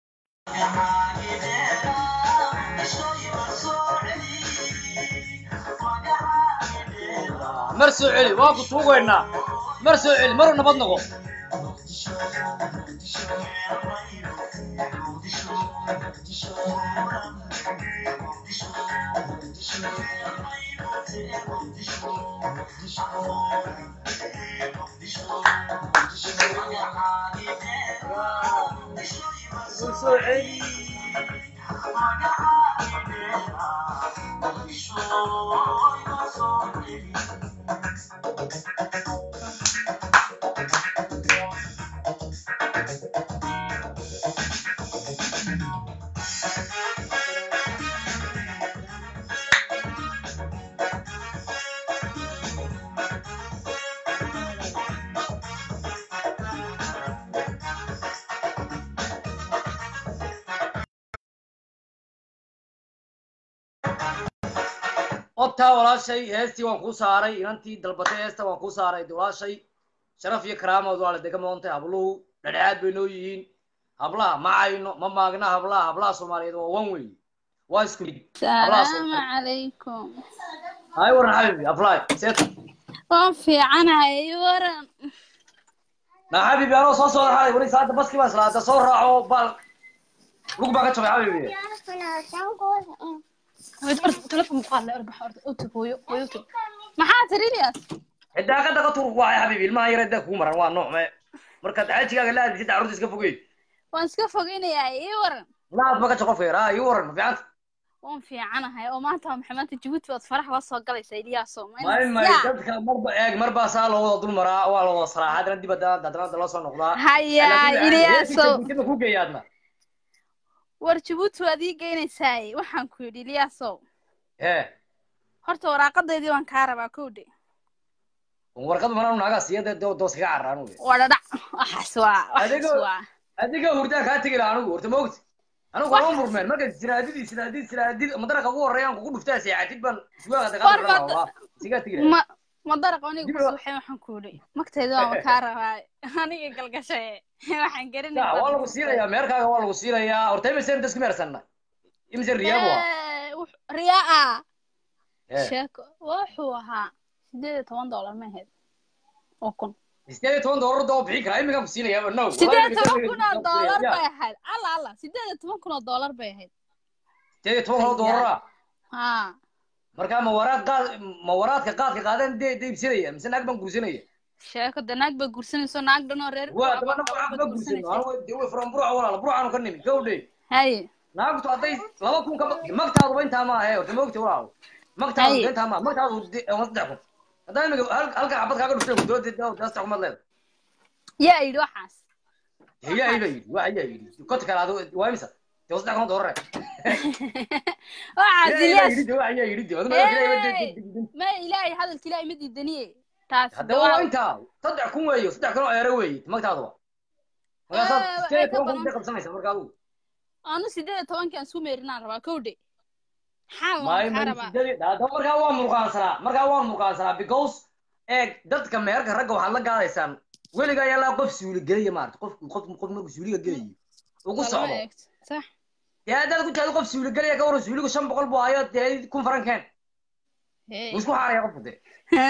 mar soo celi waa ku tuugaynaa mar soo celi maru nabad noqo odtaa walaashay heestii waan kuu saaray inantii dalbatay heesta waan kuu saaray de walaashay sharaf iyo karaamaod waa la dega moontay habluhu dhadhexaad bay noo yihiin hablaha ma cayno ma maagna hablaha hablaha soomaaliyeed waa wan wey waa isku mid hablaha السلام Soomaaliyeed. عليكم hay waran xabibi apply seeta waan fiicanahay waran na xabibi anoo soo socda xalay weli saada baskii baa islaada soo raaco baal lug baa ka jabay xabibi maxaa tiri Ilyas xidaa ka daga turku waay xabibi ilmaha yar daa kugu maran waa nooc me markaad xajigaaga la aadisad carruurta iska fogey waan iska fogeynayaa ii waran laad ma ka jaqo feer ah ii waran ma fiicanta waan fiicanahay oo maanta waa maxay maanta Djibouti waad farax la soo galaysaa Ilyaso may may dadka marba eeg marbaa saa loo wada dul maraa waa la wada saraa haddana dib haddana haddana loo soo noqdaa Haya, Laakiin Ilyaso. heestii ku geeyaadna war Djibouti waad ii geynaysaa waxaan ku yidhi Ilyaso hee horta waraaqadeedii waan kaa rabaa kowdhe warqad manaan naagaa siyada doos kaga carraan wey waa dhadhac waxaas waa waxaas Adigo- waa adiga hurdaan kaa tegi laha anigu horta maogti anigu Wax- waa murmeen marka sinaadidii sinaadid sinaadid madaraka ugu horreeyaan kugu dhuftaa seexatid baan suwaaga War daqaad ma- rabaa sigaa tegi laha ma ma daraq aniga Dib ku loo- suuxay waxaan ku yidhi magtayda waan kaa rabaa aniga galgashay waxaan Ya, garanay waa lagu siinayaa meerkaaga waa lagu siinayaa horta imisen dasku meersanna imisen riyaabu ah riyaa Eh. sheeko wuxuu ahaa sideed iyo toban dollar ma ahayd oo kun sideed iyo toban doolar doo bixin karaa iminkaan ku siinayaaba no sideed iyo toban kun oo doolar bay ahayd alla alla sideed iyo toban kun oo doolar bay ahayd sideed iyo toban kun oo doolara ha markaa ma waraad qaad ma waraadka qaadka qaadeen dee dee ibsanaya mise naag baan guursanaya sheeko de naag bay gursanayso naag dhan oo reer waa daba naag waxba guursano anu dee way furan buruca walaala burucaanu ka nimi gawdhe haye naagtu hadday laba kun ka magtaaduba intaa ma ahe horta maogta walaalo magtaadu Haye. intaa ma magtaadu de- waa saddex kun haddaa imika hal- halka xabad kaaga dhuftay ku dooda saddex kumaad leeda yaa yidhi waxaas yaa iba yidhi waa ayaa yidhi kota kale adu waa imisa dee waa saddex kun oo doolar waxaas yaa ilyaas yidhi de waa ayaa yidhi de adu Hey, ma ilaahay hadalka ilaahay ma diidaniye taas hadda waa intaa saddex kun weeyo saddex kun oo eero weeye magtaaduba markaasaad Eh, sideed iyo waxay ka toban kun badan- intee qabsanaysa marka adugu anu sideed iyo tobankaan isku meerinaan rabaa kowdhe maxaa maayo maxaa rabaa hadda markaa waa murqaansanaa markaa waa murqaansanaa because eeg dadka meherka ragga waxaad la gaadaysaan weliga ayaa laa qof suuli gelaya maarata qof qof qof markuu suuliga gelayo ugu Lama socdo eegto sax dee haddaad ku taado qof suuli gelaya ka waran suuligu shan boqol buu hayo dee kun farankeen Hey. wuu isku xaaraya qofku de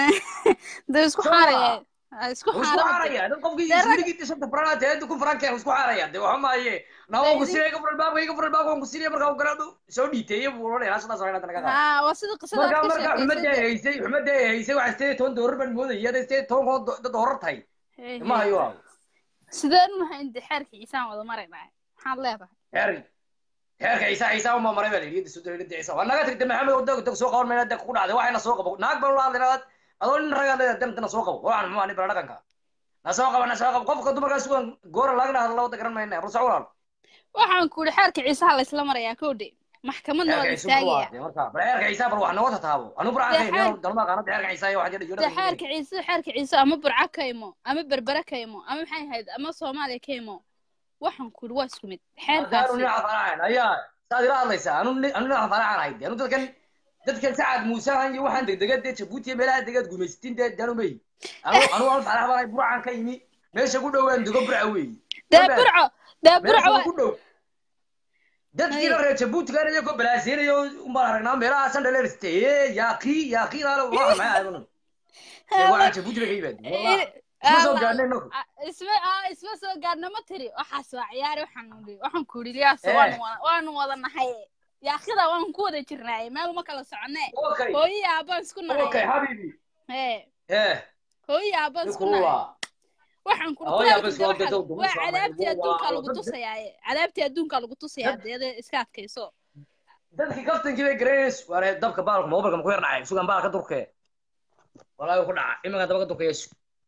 dee isku Soo xaaraya ma? Ah, isku wuu isku xaaraya xaaraya dad qofkii Dee rag- suuligii shanta faranaa dee kun farankeen wuu isku xaaraya dee waxa maaye naa waan ku Dee sinaya gafur albaabka iyo gafur albaabka waan ku sinaya markaa uu garaadhu soo dhiiteeye buu odhanaya sidaas oo naga qaada ha waa sida qisada aad markaa ka markaa xumadda ay sheekaysay haysay xumadda ay haysay waxaa sideed iyo toban doolar baan moodaya hadday sideed iyo toban kun oo do- dad horar tahay Hey, ma hey. hayo waa sideen u hayn de xeerka ciisaan wada maraynaa maxaad leedahay xeer xeerka ciisa ciisa uma maray baa la yidhi soo dawladda ciisa waa naga tagtay maxamed oo dag dag soo qaban mayna dag ku dhacday waxayna soo qabo naag baan la hadlaynaa adoo nin ragaa leedahay dantana soo qabo waxaan muxuu ani bala dhaqanka na soo qaba na soo qabo qofka dumarkaas sugan goora laagna hadla wada garan mayna rusac walaal waxaan ku yidhi xeerka ciisaha la isla marayaa kowdhe maxkamadna waa xeerka la ciisa waa istaagaya marka bal xeerka ciisa bar wax nooga tataabo anu buraan Dee ka xeer- imaan dalma qaanada xeerka ciisa iyo waxa jira de xeerka ciise xeerka ciise ama burca ka imo ama berbere ka imo ama maxay ahayd ama soomaaliya ka imo waxaan ku yidhi waa isku mid anu xeerkaasi nin afanacan ayaa saad ila hadlaysaa anu nin anu nin afanacan ahay anu dadkan dadkan sacad muusahan iyo waxaan degdega dee jabuuti iyo meelaha degaad gumaysatin dee danu may anu anu anu farax baan burcan ka yimi meesha ku dhowaan dego burca weeye dee burco dee burco meesha waa ku dhow dadkiina reer jabuutigan iyagoo balaaseenayo umbaan aragnaa meelahaasan dhaleriste yaaqi yaaqidaale waa maxay ahayd waa jabuuti bay ka yimaadeen wallah isma soo gaadhnay inagu Ah, isma ah isma soo gaadhna ma tiri waxaas waa ciyaari waxaan nidhi waxaan ku yidhi liyaas waanu Eh. wada waanu wada nahay yaakida waan ku wada jirnaaye meel ma kala soconee Okay. hooyo iyo aabaan isku okay nahay habibi ee eh hooyo iyo aabaan isku ninkuu nahay waa waxaan ku Hooyo aabba isku waa wada dad- waa cadaabtii waa- adduunkaa lagu dad- tusayaaye cadaabtii adduunkaa lagu tusayaa deede iska adkayso dadkii kaftankii bay garanays waare dabka baalka mobilka ma ku yar dhacay sugan baalka durkee walaahi ku dhaca iminka daba ka durkayeesu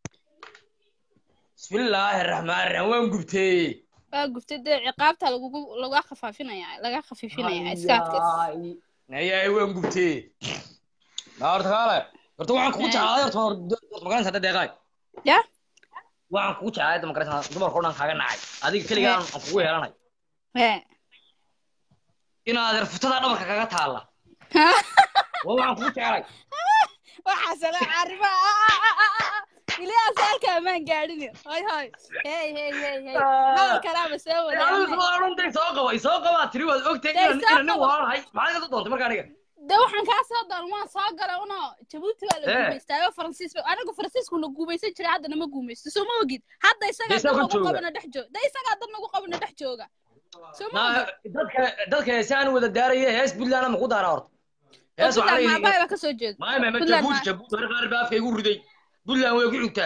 bismillaahi raxmaan raxiim waan gubtee waa guftay dee ciqaabta lagugu laga khafaafinaya laga khafiifinaya iska adkayso ayay waan gubtee maa horta kaale horta waxaan kugu jeclaaday horta horta magaranaysa hadda deeqaay ya waxaan kugu jeclaaday hadda magaranaysa dumarka oo dhan kaaga nacay adiga keligaa aan kugu heelanay ee inaad erfutada dhabarka kaga taalla waa waxaan kugu jeclay waxaas la carba ilyaas halka amaan gaadhin hoy hoy hey hey hey hey hadal kalaaba soo adigu wadaagna soo dhantay soo qaba soo qabaa tiri waad ogtay Dee, inaan soo inaan nin qabo. walaalahay maxaad iga doontay marka aniga de waxaan kaa soo doon waan soo galay uno jabuuti waa la Eh. guumaystaayo faransiis ba anigu faransiisku na guumaysan jiray haddana ma guumaysto soo ma ogid hadda Dee, isagaa isaga dad nagu jooga. qabana dhex joog de isagaa dad nagu qabana dhex jooga soo ma Na- ogid dadka dadka heesaan wada daaraya hees puntland ma ku daara horta hees waxaa puntland leeyihiin maabahay baa kasoo jeeda maay maay Puntland jabuuti ma- jabuuti hore qaar baa afka igu riday puntland way ku xigtaa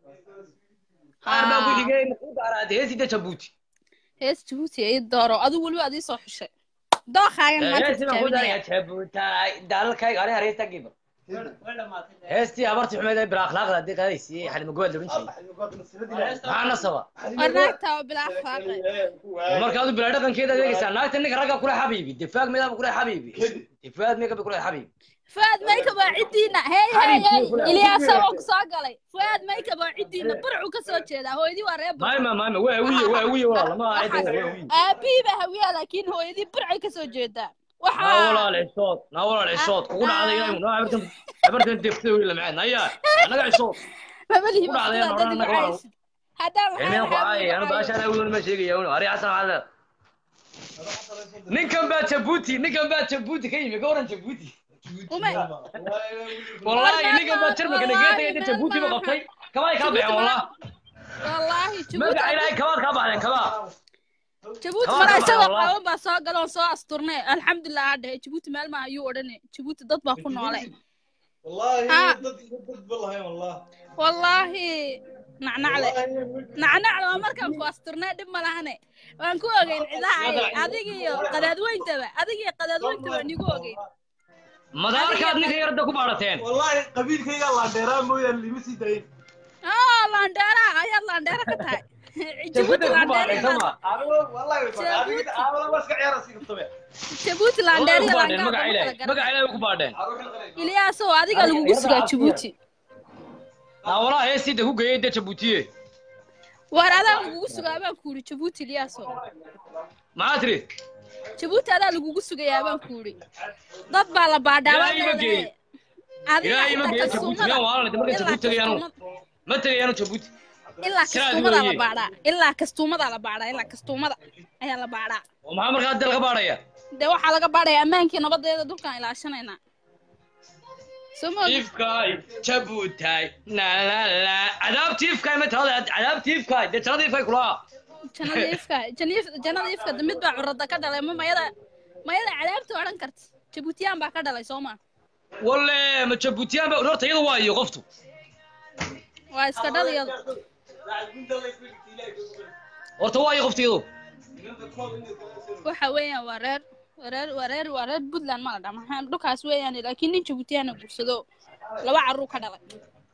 qaar baa ku Ah. xigay ma ku daaraade heesida jabuuti hees jabuuti ay dooro adigu weliba adii soo xushay dookaagan maanta heesi baan ku tijaabinaya daaraya jabuuti dalalkayga aniga heesta giba heestii abartii xumeed ee bilaa akhlaaqda haddii qaadaysiiyey xalima gobaad loodhan jiray maxaa nasaba war naagtaa oo bilaa akhlaaqay marka adu bilaa dhaqankeeda adeegaysaa naagta ninka ragga kule xabiibi difaag meedaaba kule xabiibi difaag meeqa bay kule xabiibi fuaad makeup waa ciddiina hey hey hey ilyaasa waa ku soo galay fuaad makeup waa ciddiina burcu ka soo jeedaa hooyadii waa reer burcu maayma maayma waa wiye waa wiye walaala ma aha cidda waa wiye aabihii baa hawiyaa laakiin hooyadii burcay ka soo jeedaa naa waxaa walaal cishood naa walaal cishood kugu dhacday ilaahay naa abartan abartan deftay wiil macaan ayaa anaga cishood mabalihi ku dhacday baa aan dad odhan anaga wacaysid haddaan Emeen ku waxaa caayay anu baashaan awil ma sheegaya unu ari xasan waxaad ninkan baa jabuuti ninkan baa jabuuti ka yimi ka waran jabuuti ume wallaahi ninkan baa jarmalka nagaga tagay inta jabuuti ba qabtay kabaay kaa baxeen wallah wallaahi magaca jabuuti ilaahay kabaad kaa baxdeen kabaa jabuuti Kabaad mara ka baxeen isagoo wallah qaawan baa soo gala oo soo asturnay alxamdulilah ha dhehe jabuuti meel maaha ayuu odhane jabuuti dad baa ku noole والله ها. ضد ضد والله والله wallaahi nacnacle nacnacle waa markaan ku asturnay dhib ma lahane waan ku ogeyn cidaha adiga iyo qadaadweyntaba adiga iyo qadaadweyntaba nigu ogeyn madaarkaad ninka yarada ku baadhateen والله قبيل كيغا لا ديرا مويا اللي مسي داين aa laandheera ayaad laandheera ka tahay jabuuti laandheera sama والله جابوتي. انا بس عيار اسيق الطبيع jabuuti Wallahi laandheera ku iyo baadheen laangaab magaca lama ilaahay kala magaca garan ilaahay ku baadheen iliyaasow adiga lagugu sugaa jabuuti aa walaa heestiida ku geeyey de jabuutiye waar adaa lagugu sugaa baan ku yidhi jabuuti iliyaasow maxaa tiri jabuuti adaa lagugu sugayaa baan ku yidhi dad baa la baadhaa ilaahay ima geeye adiga ilaahay ima inta geeye jabuuti kasuumada miyaan waalanay marka ilaa jabuuti tagayaanu kastuumada ma tagayaanu jabuuti ilaa Siraad kastuumadaa la weeye. baadhaa ilaa kastuumadaa la baadhaa ilaa kastuumada ayaa la baadhaa oo maxaa markaa hadda laga baadhaya dee waxaa laga baadhaya ammaankii nabadeeda dhulkaan ilaashanaynaa soo ma ogid tiifkaay jabuutaay nalala cadaab tiifkaay ma tahada cadaab tiifkaay dee jannada tiifkaay kulaa jannada ifka jannada jannada ifka de mid baa curada ka dhalay ma mayada mayada cadaabta odhan karta jabuutiyaan baa ka dhalay soo ma walle ma jabuutiyaan ba horta iyada waa iyo qoftu waa iska dhaliyadu horta waa iyo qoftu iyadu waxa weeyaan waa reer waa reer waa reer waa reer puntland ma la dhaha maxaa dhulkaas weeyaan laakiin nin jabuutiyaana guursado laba carruur ka dhalay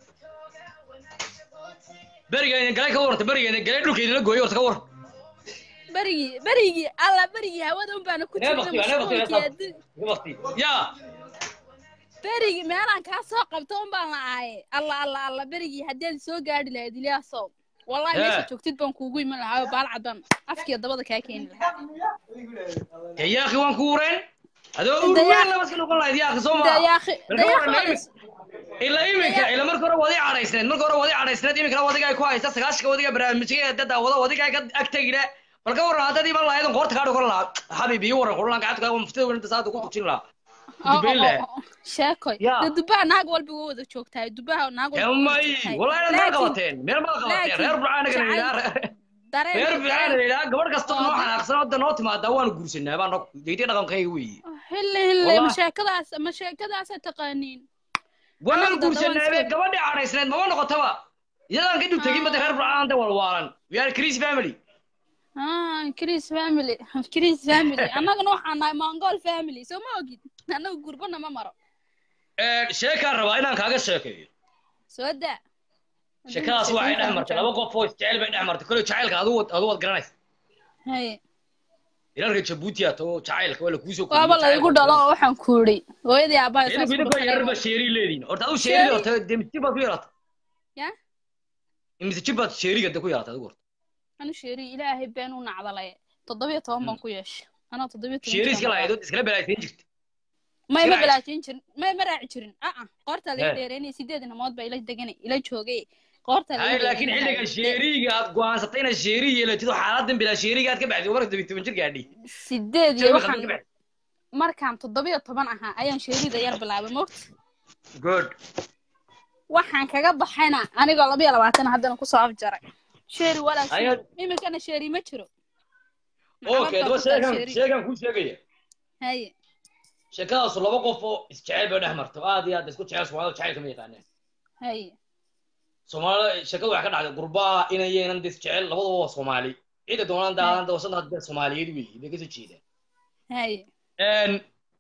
berigayna galay ka warranta berigayna galay dhulkaydina gooyay horta ka war berigii berigii alla berigii hawada un baana ku nee jirnay bakti nee bakti mashquulkii adduun nee bakti yaa berigii meelaan kaa soo qabto un baan la aaye alla alla alla berigii haddaad soo gaadhi lahayd ilyaasow wallahi Hee. meesha joogtid baan kuugu iman lahaa oo baal cadaan afkiyo dabada kaa keeni lahaa dee yaaqi waan ku ureen adoo Dee urween yaaq- laba iska noqon lahayd yaaqi soo dee maa yaaqi- Marka dee waran yaaqi imi- ilaa iminka ilaa marka hore wadi cadhaysneed marka hore wadi cadhaysneed iminkana wadiga ay ku haysta sagaashka wadiga barnaamijka dada wada wadiga ay ka ag tegine bal ka waran haddaad iman lahayd qoorta kaa dhukan lahaa xabiib iyo waran qulan gacanta kaa muftida weynta saada ku tujin lahaa oo- dubayn oo- lahaa oo- sheekoy Yaa. dee dubaha naag walba waa wada joogtahay dubaha naag walba waa wada may joogtahay wallahi inaad meel laakiin qabateen meel maad qabateen laakiin reer burcaan naga jacayl- yidhaa dareen reer burcaan jacayl- yidhaa gabadh kasta oo noo da- xanaaqsan hadda noo timaadaa waanu guursanaa baa noo deydii dhaqankayga weeye hille hille Wallahi. ma sheekadaas ma sheekadaasa taqaaniin waanu Annaga dada waan guursanaabe iska- gabadhii cadhaysneed mama noqotaba iyadaan ka dul tegin bada reer burcaan da walwaalan we are chris family ah chris family chris family annagana waxaan nahay mongol family soo ma ogid annaga gurbana ma maro sheekaan rabaa inaan kaaga sheekeeyo soo daa sheekadaas waxay dhex martay laba qof oo isjecel bay dhex martay koley jacaylka adu adu waad garanaysa haye ilaalka jabuuti ato jacaylka waa lakuusoo waaba la igu dhalo oo waxaan ku yidhi hooyadii aabbaha idinku saas idinku yararba sheeri leediin horta adu sheeri Sheeri? horta dee mise jir baad ku yaraata ya mise jir baad sheeriga de ku yaraata adigu horta anu sheeri ilaahay been u nacdalay toddobiyo toban baan ku yeeshay anaa toddobiyo toban sheeri jir iska aan lahayd oo iskala balaaysayn jirta may ma iska raaci. balaajin jirin may ma raaci jirin aa qoortaa laga Hee. dheereynaya sideed inamood baa ila deganay ila joogay qoortaa laga hay laakiin xilliga sheeriga aad go'aansatay inaad sheeri yeelatido xaaladan bilaa sheeriga aad ka baxday marka toban toban jir gaadhi sideed iyo Sheeri waxaan ka baxday markaan toddobiyo toban ahaa ayaan sheerida yar bilaabay mogta good waxaan kaga baxayna anigoo labayo labaatan haddana kusoo afjaray sheeri walaal Ayaad- iminkana sheeri ma jiro okay daba sheegan sheegan kuu sheegaya haye sheekadaasu laba qof oo isjecel bay dhex marto aad iyo aad isku jecel soomaalida jacaylka ma yaqaaneen haye soomaalida sheekadu waxay ka dhacday gurbaa inayeenan dis jecel labaduba waa soomaali cida doonaan daadan dawsada hadda soomaaliyeed weeye bay kasoo jeedaan haye Een,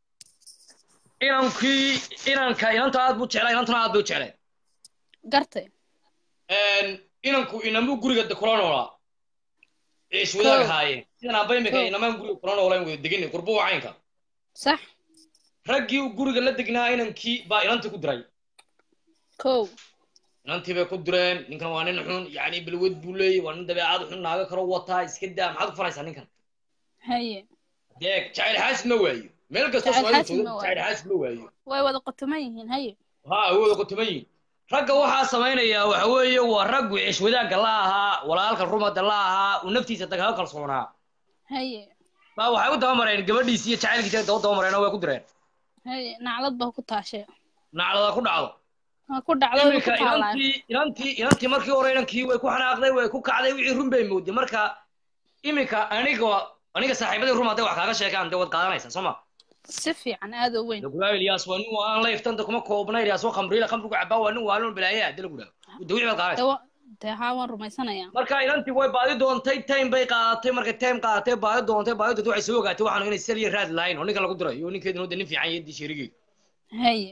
inankii inanka inanta aad buu jeclaa inantuna aad bay u jecleen gartay Een, inanku inamuu guriga de kula noolaa ee iswadaag Kow. haayeen sidan aabba imika Kow. inamaan guriga kula noolaan wada degan gurbo waa caynka sax raggii uu guriga la degnaa inankii baa inantii ku diray kow inantii bay ku direen ninkan waa nin xun yacni balwad buu leeyahy waa nin dabeecad xun naaga karo wataa iska daa maxaad ku faraysaa ninkan haye deeg jacayl xaasid ma waayo meel kastoo Jacayl soomaalida xaasid ma jooga waayo. jacayl xaasid ma waayo way wada qotoman yihiin haye ha awooda qotoman yihin ragga waxaa samaynaya waxa weeye waa raggu cish wadaagga la ahaa walaalka rumada la ahaa uu naftiisa dagaal kalsoonaa haye baa waxay u dabamareen gabadhiisi iyo jacaylkiisa daba dabamareen oo way ku direen haye naclad baa ku taashee naclada ku dhacdo waa ku dhacday way ku iminka taalaa inantii inantii inantii markii hore inankii way ku xanaaqday way ku kacday wixii run bay mooday marka iminka aniga aniga saaxiibadii run hadday wax kaaga sheegaan dee waad qaadanaysaa soo ma si fiican aad u weyn lagulaa ilyaas waa nin waan layftanta kuma koobna ilyaas waa khamriila khamrigu cabaa waa nin waalin balaaya hadii lagu dhaho de wixii baad qaadanaysaa dawa dee haa waan rumaysanayaa marka inantii way baadi doontay time bay qaadatay markay time qaadatay baadi doontay baadi doontay waxay soo ogaatay waxaanu inay sal iyo raad lahayn oo ninka lagu diray iyo ninkeedina de nin fiican iyo dii sheerigeedu haye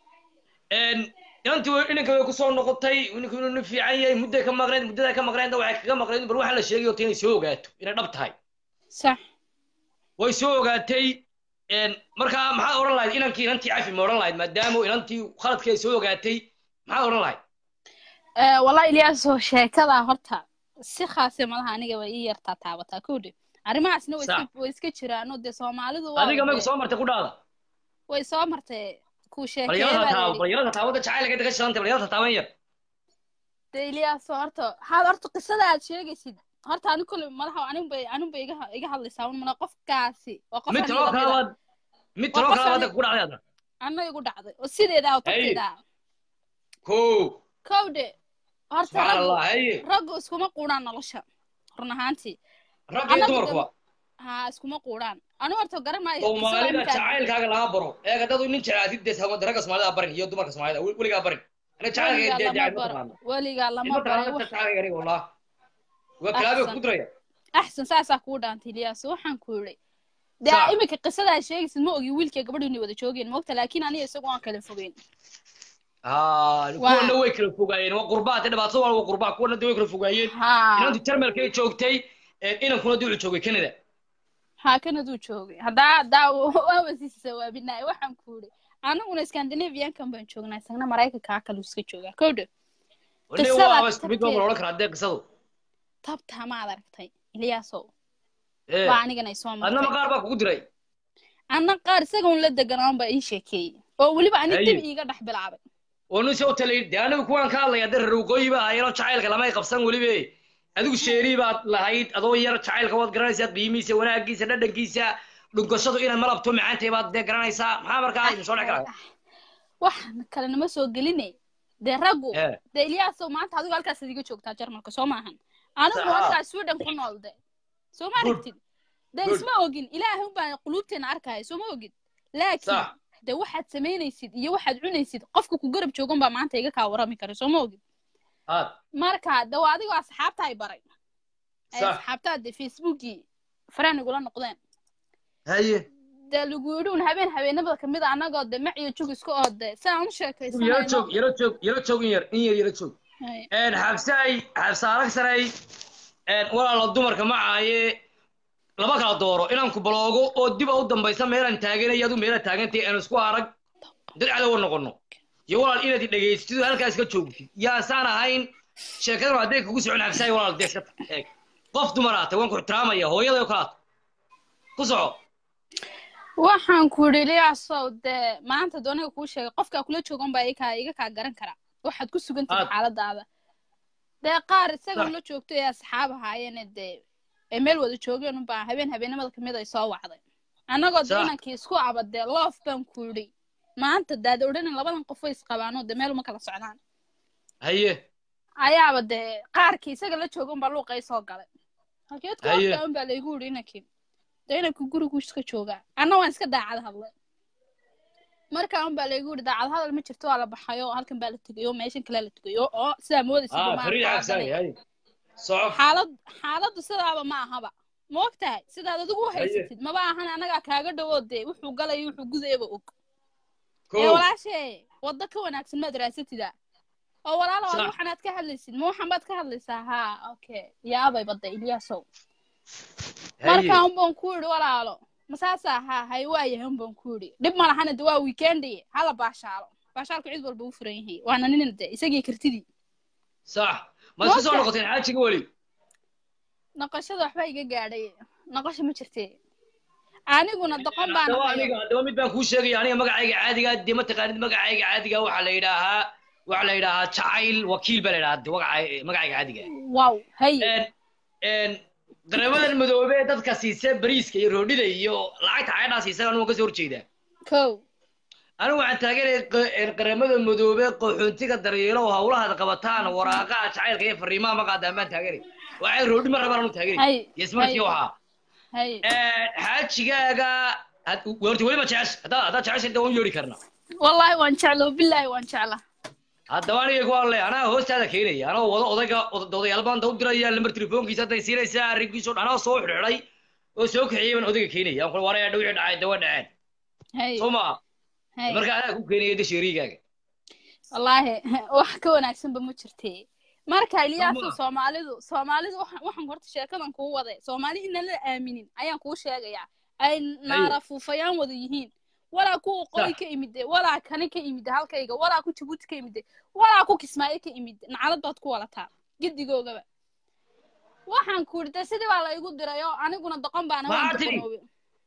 inantii way inanka way kusoo noqotay ninku inuu nin fiican yahay mudday ka maqnayd muddaday ka maqnaydna waxay kaga maqnayd bal waxa la sheegay horta inay soo ogaato inay dhab tahay sax way soo ogaatay markaa maxaad odhan lahayd inankii inantii cafi ma odhan lahayd maadaama inantii khaladkii ay soo ogaatay maxaad odhan lahayd wallahi ilyaasoo sheekada horta si khaase malaha aniga way ii yartaa taabataa kowdhe arrimahaasna way iska way iska jiraano dee soomaalidu waa adiga may soo martay ku dhaada way soo martay ku balyarada taaba sheekeeya balyarada taabada jacaylka daga shilantay balyarada taaban yar dee ilyaasoo horta haad horta qisada aad sheegaysid horta ani kule madaxa anin bay anin bay iga iga hadlaysaa un mana qofkaasi waa qof mid aniga taloo lamid ah. kalabaad mid Waa taloo qof kalabaad ani- ku dhacday adna anna igu dhacday oo sideeda oo tabteeda ah ko kowdhe horta subxaan raggu allah haye raggu iskuma quudhaan nolosha run ahaantii ragga iyo Annagu dumarkuba dee- haa iskuma quudhaan anu horta garan maayo soomaalida qisada markaad- jacaylkaaga laga baro eega dadu nin jeclaatid dee hawada ragga soomaalida barin iyo dumarka soomaalida wel- weligaa barin ana weligaa jacaylka lama dee ma baro taqaano weligaa lama ma baray taqaano wax jacaylka aniga wallah waa kalaabe Axsan. ku diraya axsan saasaa kuu dhaantay ilyaas waxaan ku yidhi dee Sax. iminka qisadaa sheegaysid ma ogi wiilkay gabadhu inay wada joogeen mogta laakiin aniga isagu waan kala fogeyn haa kuwana way kala fogaayeen waa qurbaa dee dhibaatada waa waa qurbaa kuwana dee way kala fogaayeen haa inantu jarmalkay joogtay inankuna dee wuxuu joogay canada haa kanaduu joogay haddaa haddaa waa wasiisa sawaabinaay waxaan ku yidhi aniguna scandinaviankan baan joognaa isagna maraykankaa kaluu iska joogaa kowdhe wane Qisada waa isku mid baa tabteeda. odhan karaa dee qisadu tabtaa maad aragtay ilyaasow Ee, waa anigana ay soo adna martay maqaar baa kugu diray anna qaar isaga un la deganaan baa ii sheekeeyey oo weliba ani Haye. dib iiga dhex bilaabay oo nin soo talay dee anigu kuwaan ka hadlaya dee reer waqooyi baa ahaayeenoo jacaylka lamay qabsan welibe adigu sheerii baad lahayd adoo yar jacaylka waad garanaysaa qiimihiisa wanaagiisa dhadhankiisa dhunkashadu inay malabto macaantay baad dee garanaysaa maxaa markaa idin soo dhex galaya wax kale nama soo geline dee raggu Ee. dee ilyaasow maanta adigu halkaas idiga joogtaa jarmalka soo maahan anigu Sax. halkaas sweden ku nool de soo ma Good. aragtid dee Good. isma ogin ilaahay unbaa quluubteena arkaya soo ma ogid laakiin Sax. dee waxaad samaynaysid iyo waxaad cunaysid qofka ku garab joogan baa maanta iga kaa warami kara soo ma ogid aad marka de waa adigoo asxaabta ay baray ay Sax. asxaabtaa de facebookii faraan igula noqdeen haye dee lagu yidhi un habeen habeenimada kamid a annagoo de mac iyo jug isku oode si aan u yaro sheekaysanayno joog yaro joog yaro joog in yar in yar yaro joog Haye. een xabsaay xabsa alag saray een walaalo dumarka macaaye laba kala dooro inaan ku baloogo oo dib u dambaysa meelaan taaganay adu meela taagantay aan isku arag dad cadowa noqono iyo walaal inaad i dhegaystid oo halkaas ka joogtid yaasaan ahayn sheekadan hadday kugu socon xabsaay walaal dee iska tag eeg qof dumar aatay waan ku ixtiraamaya hooyaday oo kalaata ku soco waxaan ku yidhi iliyaasow dee maanta dooniga kuu sheegay qofkaa kula joogan baa iga iga kaa garan kara waxaad ku sugan tahay Aad. xaaladaada dee qaar isaga Sax. ula joogto ee asxaab ahaayeene dee ay meel wada joogeen unbaa habeen habeenimada kamid ay soo wacday annagoo dee Sax. inankii isku aba dee loof baan ku yidhi maanta daad odhanin labadan qof way isqabaanoo dee meel uma kala socdaan haye ayaaba dee qaarkii isaga la jooga unbaa luuqay soo galay halkeed ku Haye. hortaa unbaa laygu yidhi inankii dee inankii gurigu iska joogaa anna waan iska daacad hadlay markaa unbaa laygu yidhi daacad hadal ma jirto waa la baxayo halkan baa la tegayo meeshan kale la tegayo oo sidaa moodaysa ah dumaan fariid xabsaay qaadanay haye soco xaalad xaaladdu sidaaba ma ahaba ma og tahay sidaad adigu u Haye. haysatid maba ahan annagaa kaaga dhawo dee wuxuu galayo wuxuu gudayaba og Ko. ee walaashee waddo ka wanaagsan maad raasatida oo walaalo Sax. waxanaad ka hadlaysid ma waxan baad ka hadlaysaa haa okay yaabay badda ilyaasow haye markaa unbaan ku yidhi walaalo masaasaa haa hay waayahay unbaan ku yidhi dhib ma lahana de waa weekendi hala baashaalo baashaalku cid walba u furan yahay waana nin de isagii kartidii sax ma isku soo Moogtahay? noqoteen xaajiga weli noqoshada waxba iga gaadhay noqosha ma jirte aniguna doqon baan haddaba ahayo aniga haddaba mid baan kuu sheegaya aniga magacayga caadiga dee ma taqaanid magacayga caadiga waxaa la yidhaahaa waxaa la yidhaahaa jacayl wakiil baa la yidhahaa de magaca- magacayga caadiga wow hay een dareemadan madoobe ee dadka siisa bariiska iyo roodhida iyo lacagta caydhaa siisa anu waan kasoo horjeedaa kow anigu waxaan taageeraya qaramada madoobe qaxoontiga daryeelo oo hawlahaad qabataan waraaqaha jacaylka iyo fariimaha ma qaadaan baan taageeraya waxay roodhi ma rabaan anu taageeraya hay yesmarkii hay waxaa hay xaajigaaga had- horta weli ma jecesha haddaa haddaa jecesha inta waan yeedhi karnaa wallahi waan jecla bilaahi waan jecla haddaba aniga ku hadlay anaa hoostaada keenaya anoo wada odayga od- odayaal baan u diraya lambar telefoonkiisa hadday siinaysaa arrinkiisa oo dhan anaa soo xidhxidhay oo soo kaxeeyay baan odayga keenaya aan kula waraya dhawixii dhacay dawa dhaceen hay soo maa hay marka anaa ku keenaya de sheerigaaga wallaahi wax ka wanaagsanba ma jirte marka ilyaasu Soma. soomaalidu soomaalidu waxaan waxaan horta sheekadan kuu waday soomaali inaan la aaminin ayaan kuu sheegayaa ay naara fuufayaan wada yihiin walaa kuwa qoy Sax. ka imide walaa kani ka imide halkayga walaa ku jabuuti ka imide walaa ku kismaayo ka imide nacalad baad ku walataa gedigoogaba waxaan ku irta sidii baa la igu diray oo aniguna doqon baana waan Maxaa tidhi? doqonoobe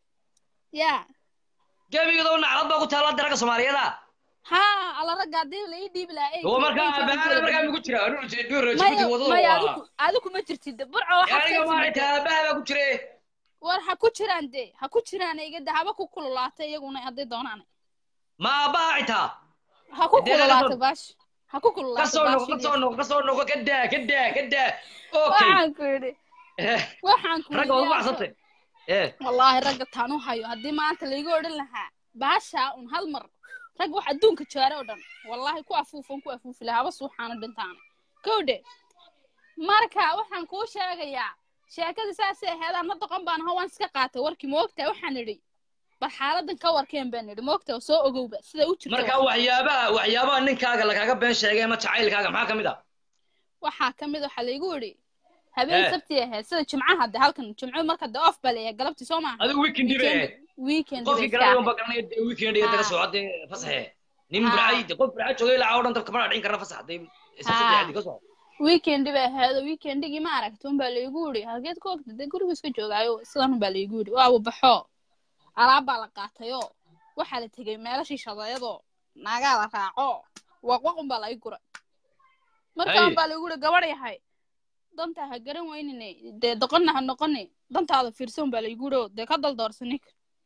ya gebigadoo naclad baa ku taalla daraga soomaaliyada ha alla ragga haddii la ii dhiibi lahaa oo markaa aabahana markaa migu jira anuu jabuuti wadada maya waa adigu adigu ma jirtid burco waxaad aniga ka maaragta timid aabaha baa ku jire war ha ku jiraan dee ha ku jiraan igada haba ku kululaatay iyaguna hadday doonaan ma aabaha xitaa ha ku Dee laga kululaatay soo- baash ha ku kululaatay kasoo noqo baash kasoo noqo kasoo noqo ka daa ka daa ka daa okay waxaan ku yidhi waxaan ku ragga yidhi waa ugu yaaso baxsantay ee wallaahi ragga taan u hayo haddii maanta laiga odhan lahaa baashaa un hal mar rag wax adduunka jaare oo dhan wallaahi ku afuufan ku afuufi lahaa haba suuxaana dhintaana kowdhe marka waxaan kuu sheegayaa sheekada saasay ahayd anna doqon baan aho waan iska qaatay warkii moogtaa waxaan idhi bal xaaladan ka warkeen baan idhi moogtaa soo ogowba sida u jirta marka waxyaabaha waxyaabaha ninkaaga lagaaga been sheegay ama jacaylkaaga maxaa ka mid ah waxaa ka mid waxaa laigu idhi habeen Eh. sabti ahayd sida jimcaha de halkan jimco marka de off baa leeyahay galabtii soo maaha adigu weekend bay ahayd weekend qofkii bay garanaya iska unba ahayd garanaya dee weekend iyo daga Ha. socode fasaxe nin Ha. burcay de qof burca joogay ilaa oo dhan dabka mana dhicin karna fasax dee isa Ha. saddexdi ka soco weekend bay ahayd oo weekendigii ma aragta unbaa laigu idhi halkeed ku ogta dee guriga iska joogaayo sidan unbaa laigu idhi waa baxo alaab baa la qaatayoo waxaa la tegey meelashii shadayadoo naagaa la raaco waqwaq unbaa lai guray marka Hay. unbaa laigu idhi gabadh yahay dantaa ha garan weynine dee doqonna ha noqoni dantaada fiirsan unbaa laigu idhi oo dee ka daldoorsanik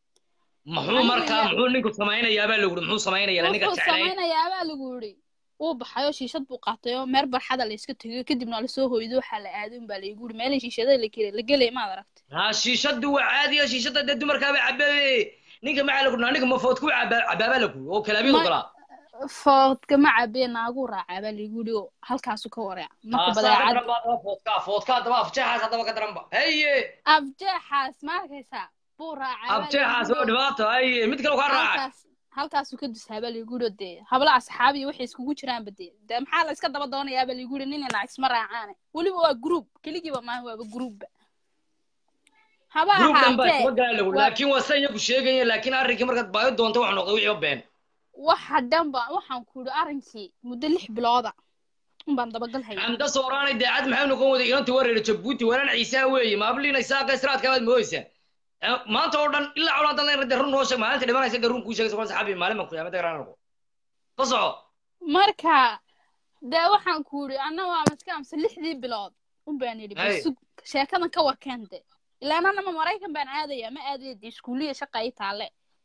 muxuu Aniga markaa yaa- muxuu ninku samaynayaa baa lagu muxuu samaynayaa ninka wuxuu jeclayn samaynayaa baa lagu yidhi wuu baxayoo shiishad buu qaatayoo meel barxada la iska tegayo kadibna lasoo hoydo waxaa la aaday unbaa laigu yidhi meelay shiishada la gelay la gelay maad aragtay ha shiishadu waa caadiya shiishada dee dumarkaaba cababe ninka maxaa lagu ninka ma food ku cabaabaa lagu oo kalaabiyadu Ma- galaa foodka ma cabee naaguu raacaa baa laigu yidhi oo halkaasu ka wareeca marka aasaa ka badeecad daran baa daba foodka foodka haddaba afjeexaas haddaba ka daran ba haye afjeexaas ma arkaysaa buu raacaa baa afjeexaas laigu oo yidhi oo dhibaato haye mid kale kaa raacay halkaas halkaasuu ka dusaa baa laigu yidhi oo dee habla asxaab iyo waxay iskugu jiraanba dee dee maxaa la iska daba doonayaa baa laigu yidhi nin iyo naag isma raacaane weliba waa group keligiiba maaha waaba groupba haba gruub dhan baa ahaatee isma galaa lagu waa- laakiin waa san iyagu sheegaya laakiin arrinkii markaad baayo doonta waxaa noqday wixii been waxa dhanba waxaan ku yidhi arrinkii muddo lix bilooda unbaan dabagal hayay xamda sooraanay daacad maxay noqon waday inantii wareera jabuuti walaan ciisaa weeye maabliina isaaqa israadka baad mooysaa Eh, maanta oo dhan ilaa cawlan dan de run noo sheeg maalinta dhimanaysa de run kuu sheegaysa kulan saxaabi maalin baan ku yaamada garaan noqo ka soco marka dee waxaan ku yidhi anna waa maska amse lixdii bilood unbaan yidhi Hay. bal sug sheekadan ka warkeen de ilaan anama maraykan baan aadaya ma aadaya dee iskuuliya shaqa ii taale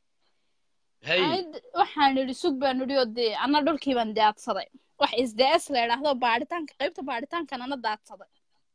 hay Ayd- waxaan idhi sug baan idhi oo dee anna dhulkii baan daadsaday wax isds la idhaahdo baadhitaanka qaybta baadhitaankan ana daadsaday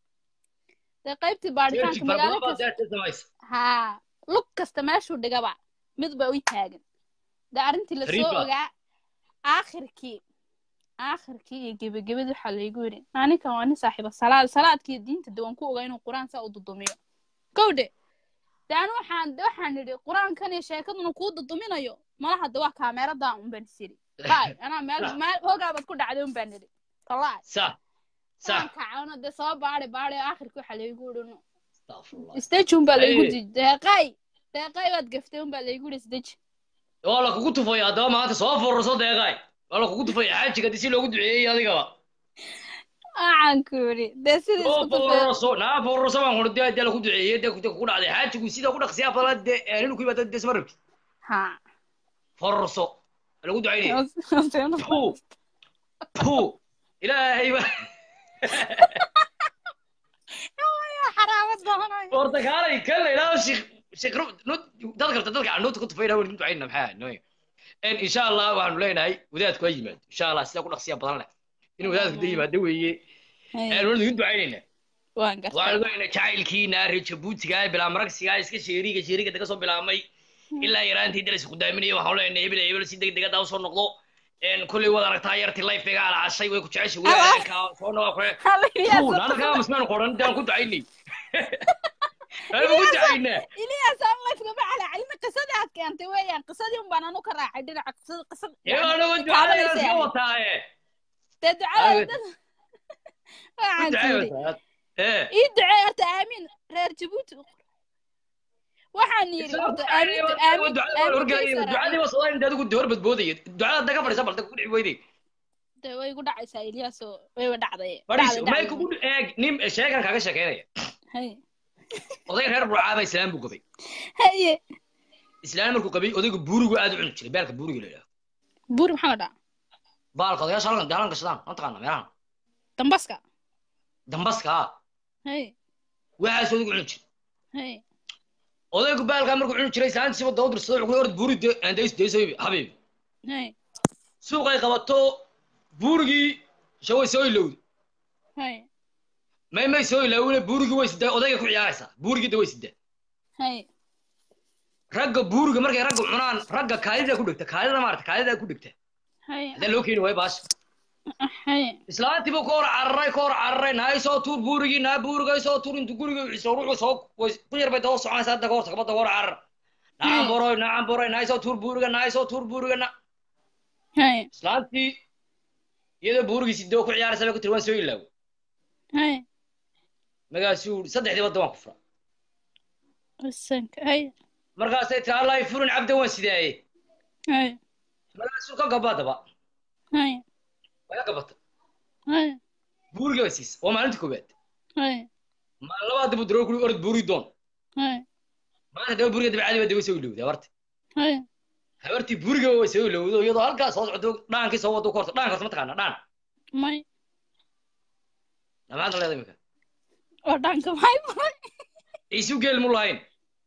dee qaybtii baadhitaanka jeerti magaalo farabadan baa kasta daata samaysa haa lug kasta meeshuu dhigaba mid ba u taagan dee arrintii lasoo Riba. ogaa aakhirkii aakhirkii iyo gebagabadii waxaa laygu yidhi ninkan waa nin saaxiiba salaad salaadkii diinta de waan ku ogaa inuu qur-aan saa u dudumiyo kowdhe de anu waxaan waxaan idhi qur-aankan iyo sheekaduna kuu duduminayo malaha de waa kaameeradan un baan is idhi bay anaa meel Sax. meel hogaabaad ku dhacday un baan idhi talaac sax sax waan kacano de soo baadhi baadhi aakhirkii waxaa laygu yidhi nu Astaghfirullah. stage un baa laygu Aye. di deeqay deeqay baad gaftay un baa laygu yidhi stage waa la kugu tufaya haddaba maanta soo fururso deeqaay waa la kugu tufaya xaajiga disi loogu duceeyey adigaba waxaan ku yidhi dee sidii oo isku tufee fururso naa fururso baan kuri dee dee lagu duceeyey dee dee kugu dhacday xaajigu sida ku dhaqsiyaa badan dee nin ku yimaado dee isma rabti ha fururso waa lagu ducaynaya pu pu ilaahay ba xaraamad doonayo portagaalay kan la idhaahdo shik shik dadka rabta dadka canuuta ku tufayna waan ducayna maxaa nooy En insha allah waxaanu leenahay wadaadku ha yimaado insha allah sida ku dhaqsiya badan leh inuu wadaadku da yimaado weeye Hay. En waanu idin ducaynaynaa waan gartay waxaanu leenahay jacaylkiina reer jabuutiga bilaa maragsiga iska sheeriga sheeriga daga soo bilaabmay ilaa yaraantii dalas khudaaminaya waxaanu leenahay hebel hebel si deg degada usoo noqdo En kolley wad aragtaa yartii lifega alaashay way ku jeceshay wadaadka soo noqo kule Fuun, anaga amusmaan qoran daan ku ducaynay Aan ku ducaynaa Ilyas aan lafgama calacalina qisadii aad keentay weeyaan qisadii un baan anu ka raacay dhinaca qisada qisada Ee, anagu ducada inaan iska wataaye dee ducada Aawe. dad Ku waxaan ducay tidhi wataa. Ee. ii ducee horta aamiin reer jabuuti waxaan yidhi horta aamintu aamin ducadii waa sodaan inta adigu hor badboodaya ducada daga fadhiisa balta ku dhici weyday dee way igu dhacaysaa Ilyas oo wayba dhacday fadhiis dhacday, may dhacday. kugu eeg nin sheekan kaga sheekeynaya Hay. oday reer burcaaba islaam buu qabay haye islaam markuu qabay odaygu buurigu aad u cuni jiray beelka buuriga la yidhaahdo buuri maxaa la dhaca baalka odayaasha halkan daalan gashadaan ma taqaana meelahan dambaska dambaska ah hay waxaas odaygu cuni jiray hay odaygu baalkaa markuu cuni jiray islaantiisiba daba dirsado wuxuu ku orod buuri de aan days dayso habiibi hay suuqay qabato buurigii shaway soo ilowday hay may may soo ilaawine buurigii way sidaa odayga ku ciyaaraysaa buurigii de way sidaa hay ragga buuriga markay ragga cunaan ragga kaadida ku dhegta kaadida maarata kaadida ku dhegta hay hadaa loo keeni waayo baasha hay islaantii buu ka hor cararay ka hor cararay nahay soo tuur buurigii naa buurigay soo tuur intu guriga cisoo ruuxu soo way ku yar bay daba soconaysaa hadda ka horta kabadda ka hor carar nacam boroy nacam boroy nahay soo tuur buuriga nahay soo tuur buuriga na hay islaantii iyadoo buurigii sidoo ku ciyaaraysa bay ku tiri waan soo ilaawo hay markaasuu yidhi saddexdii badda waan ku fura wasanka hay markaasay tiri allahi furin cabda waan sidaaye hay markaasuu ka gabaa daba hay waa ka gabata hay buuriga bay siisa waa maalinta koowaad hay maalin labaad buu daroor kuli orod buuri doon hay maanta daba buuriga dabacadi baa daba soo ilowday habarti hay habartii buuriga way soo ilowdo iyadoo halkaas soo socdo dhaankii soo wado ku horta dhaanka horta ma taqaana dhaan may maxaad leedahay imika oo dhanka maxay maray isu geel mu lahayn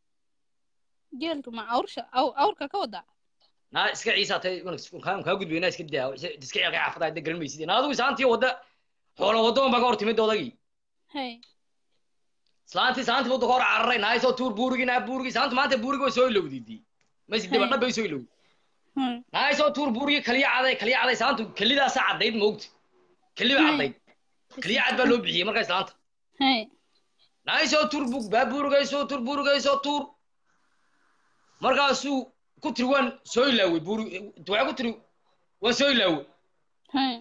geelka ma awrsha aw- awrka ka wadaa naa iska ciisaatay kaan kaa gudbaynaa iska daa iska ceelka xaafada hadda garan maysid naa adigu isaantii wadda xoola wadda un baa ka hor timid odagii hay islaantii saantii wadda ka hor cararay nahay soo tuur buurigii naa buurigii saantu maanta buurigii way soo ilowday maysi daba dhab bay soo ilowday hay nahay soo tuur buurigii kaliya caday kaliya caday saantu kelidaasa caddayd moogta keli baa caddayd keliya cad baa loo bixiyey markaa islaanta hay nahay soo tuur bug baa buurigay soo tuur buurigay soo tuur markaasuu ku tiri waan soo ilaawey buuri waxaa ku tiri waan soo ilaawey hay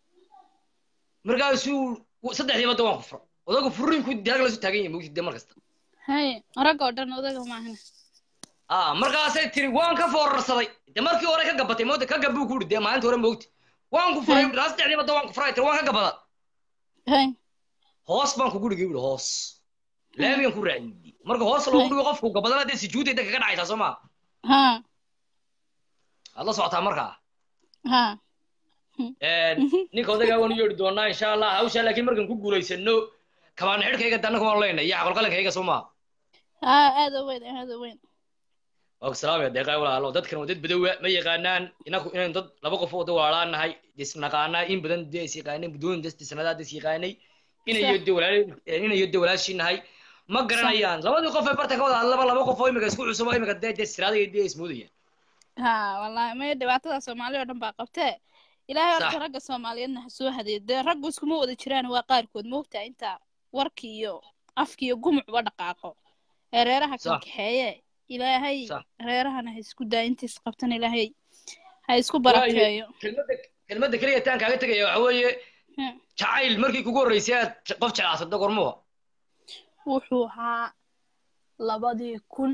markaasuu saddexdii badda waan ku fura odagu furinku diyaag lasu taagan yahay moogtid mar kasta hay ragga oo dhan odaga maahana ah markaasay tiri waan ka foorarsaday de markii hore ka gabatay mooda ka gabuu ku uri dee maalinta hore moogti waan ku furay raa saddexdii badda waan ku furay tiri waan ka gabada hay hoos baan kugu dhigay uri hoos laamigan ku raaciyey marka hoos loogu dhigo qofku gabadana dee sujuudda inta kaga dhacaysaa soo maa ha aad la socotaa markaa ha ninka odagaa waan u yeedhi doonaa insha allah hawshaa laakiin markaan ku guulaysano kabaan xidhkayga danna kumaan leyna iyo caqalqalankayga soo maa ha aada u weyn aada u weyn waa ku salaamaya deeqaa walaalo dadkan waa dad badowa ma yaqaanaan inaku inaynu dad laba qof oo wada waalaan nahay isnaqaanaa in badan dee is yaqaanay muddooyin dasti sanadaad is yaqaanay inayo de walaal inayo de walaashii nahay ma garanayaan labadii qof ee barta ka wada hadlaba laba qof oo imika isku cusub oo imika dee dee siraada dee ismoodayaan ha wallahi maya dhibaatada soomaali oo dhan baa qabtee ilaahay horta Sax. ragga soomaaliyeedna ha soo hadeeyo dee raggu iskuma wada jiraan waa qaarkood moogtaa inta warki iyo afki iyo gumucba dhaqaaqo ee reeraha kala Sax. kaxeeye ilaahay Sax. reerahana ha isku daa intiis qabtan ilaahay ha isku waayo barakeeyo kelmadda kelmadda keliya taan kaaga tegaya waxa weeye jacayl markii kugu horreysay aad je- qof jeclaasada gormuha wuxuu ahaa labadii kun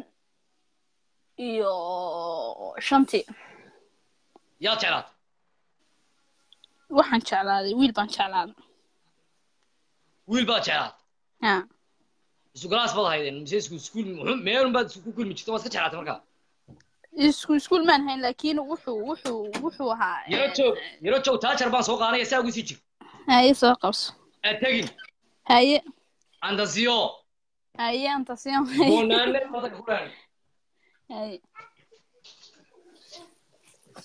iyo shantii yaad jeclaatay waxaan jeclaaday wiil baan jeclaaday wiil baad jeclaatay ha isu galaas baad haydeen mise isku iskuul muxuu meelun baad isku kulmi jirta waad iska jeclaatay markaa isku iskuul maan hayn laakiin wuxuu wuxuu wuxuu ahaa yaro joog yaro joog taajar baan soo qaanaya saa ugu sii jir haye soo qabso aad tegin haye andasiyo haye antasiyo boonaane badan ku dhahan haye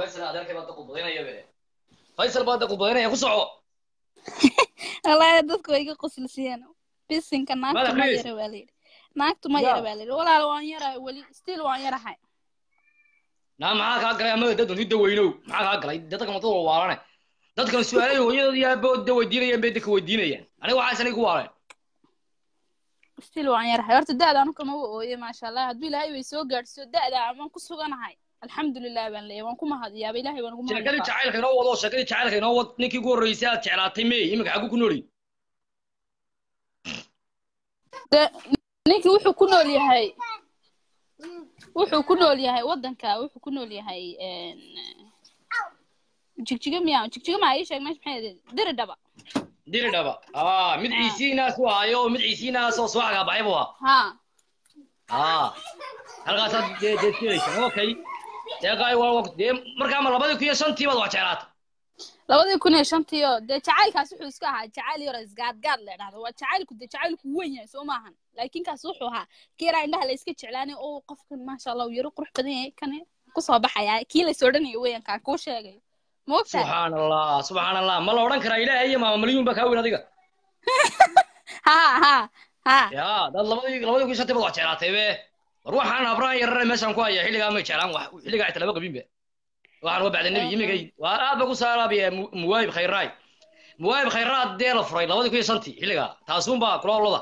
faysal adeerkay baa da qudbadaynaya be faysal baa da qudbadaynaya ku soco wallaahi dadku way iga qoslisiyeen bisinka naagtu ma Madaxiis. yara baa layidhi naagtu ma Ya. yara baa layidhi walaal waan yarahay weli still waan yarahay naa maxaa kaa galay amada dad hidda weynow maxaa kaa galay dadka madada waalane dadkan su-aalay hooyadooda iyo aabahooda weydiinayaan bay dadka weydiinayaan aniga waxaas aniga ku waaleen still waan yarahay horta da-da anu kama wa ooye maasha allah hadduu ilaahay way soo gaadhsiyo da-da amaan ku suganahay alxamdulilah baan leeyahay waan ku mahadiyaaba ilahay waan ugu sheekadii mahadiyaa jacaylka inoo wado sheekadii jacaylka inoo wad ninkii ugu horreysay aad jeclaatay mey iminka xaggu ku nooli de ninkii wuxuu ku nool yahay wuxuu ku nool yahay waddanka wuxuu ku nool yahay een, jigjiga miyaa jigjiga maa ii sheeg meesha maxay ahayd diri dhaba diri dhaba aa mid ciisiinaas u hayo mid ciisiinaas oo soo xagaa baxay buu ahaa ha aa halkaasaad dee dee jeelaysa okay dee qaay waa waa- dee markaa ma labadii kun iyo shantii baad wax jeclaatay labadii kun iyo shantii oo dee jacaylkaas wuxuu iska ahaa jacayl yaro isgaadgaad la dhahdo waa jacaylku dee jacaylku weyn yahay soo maahan laakiin kaas wuxuu ahaa kii yaraa indhaha la iska jeclaanay oo qofkan maasha allah uu yaro qurux badan yahay kan kusoo baxayaa kii lays odhanayo weyan kaan kuu sheegayo ma ogtahay subxaan allah subxaan allah ma la odhan karaa ilaahay iyo maama malyuun baa kaa weyn adiga ha ha ha ya dad labadii labadii kun iyo shantii baad wax jeclaatay be war waxaan abraan yarare meeshaan ku haya xilligaa may jeclaan wax xilligaa xitaa lama qabin be waxaan waa bacda nebi imigay waa aad ba ku saalaabaya muwaayib khayraay muwaayib khayraad dee la furay labadii kun iyo shantii xilligaa taasuunbaa kula olada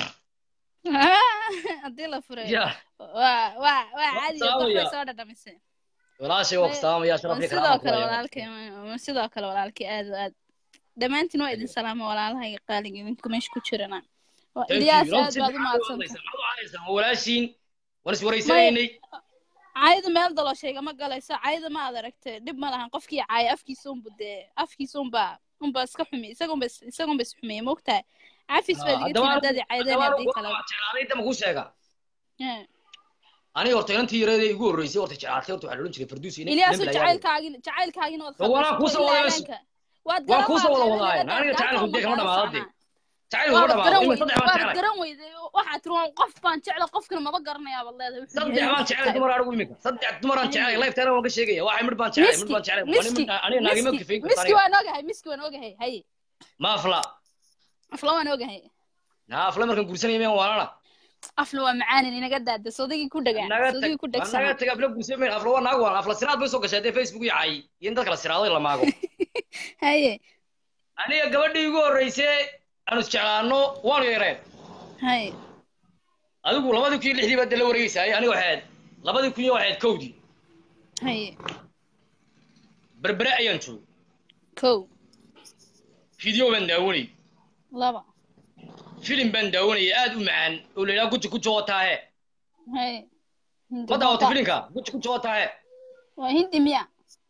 haddii la furay ya waa waa waa caadi Saamaya. qof bay soo dhadhamisay walaashay waa kustaamaya sharaf iyo sidoo karaama kale kulaya walaalkay ma- sidoo kale walaalkay aad oo aad dhammaantiin waa idin salaama walaalahayga qaaliga idinku meesha ku jirana Waa Thank you. ilyaas aad Runtii baad u maxaad u mahadsantahay hadlaysaa? Maxaad u hadlaysaa? Waa walaashiin waan iswaraysanaynay caayada meel daloosheega ma galayso caayada ma aad aragtay dhib ma lahan qofkii caaya afkiisa unbu dee afkiisa unbaa unbaa iska xumiy isagunba isagunba is xumeeyey maogtahay cafis baad iga haddaba timi dadi caydeen haddaba haddii kale waa jeclaaday dama kuu sheega Eh. aniga horta inantii yareedee igu horreysay horta jeclaatay horta waxaa la odhan jiray farduus inay ilyaasu dembi layaal jacaylkaagin jacaylkaagin waad Waa khaldaysato kuusoo ilaa wada habeenka waad waan kuusoo wada garan wadaaye waad aniga jacaylku dee kama dhamaado dee jacaylku waad kama garan dhamaado ima weyday saddex baan waad jeclay garan weyday waxaad tiri waan qof baan jecla qofkana maba garanayaa baad leedahay wuxuu saddex yahay baan wuxuu jeclay tahay. dumar anigu imika saddex dumaraan jeclay lifetime waan ka sheegaya waxay midh baan jeclay midh miski baan jeclay miski aniga naagima miski kafayn miski karta waan ogahay miski waan ogahay haye ma afla afla waan ogahay na afla markaan guursanaya miyaan waalana afla waa macaanin inaga daada sodagii ku dhagaa naga tag sodagii ku waa naga dhegsanaa tag afla guursanaya miyaan afla waa naag waan afla siraad bay soo gashay dee facebook iyo caayay iyo in dadka la siraaday la maago haye aniga gabadhii igu horreysay aanu isjeclaano waanu yareen haye adigu labadii kun iyo lixdii baad dee la wareegaysaay aniga waxaad labadii kun iyo waxaad kowdii haye berbere ayaan joogay kow video baan daawanayay laba filim baan daawanayay aad u macaan oo la yidhaha guji guji wataahe haye ma daawata filimka guji guji wataahe waa hindi miya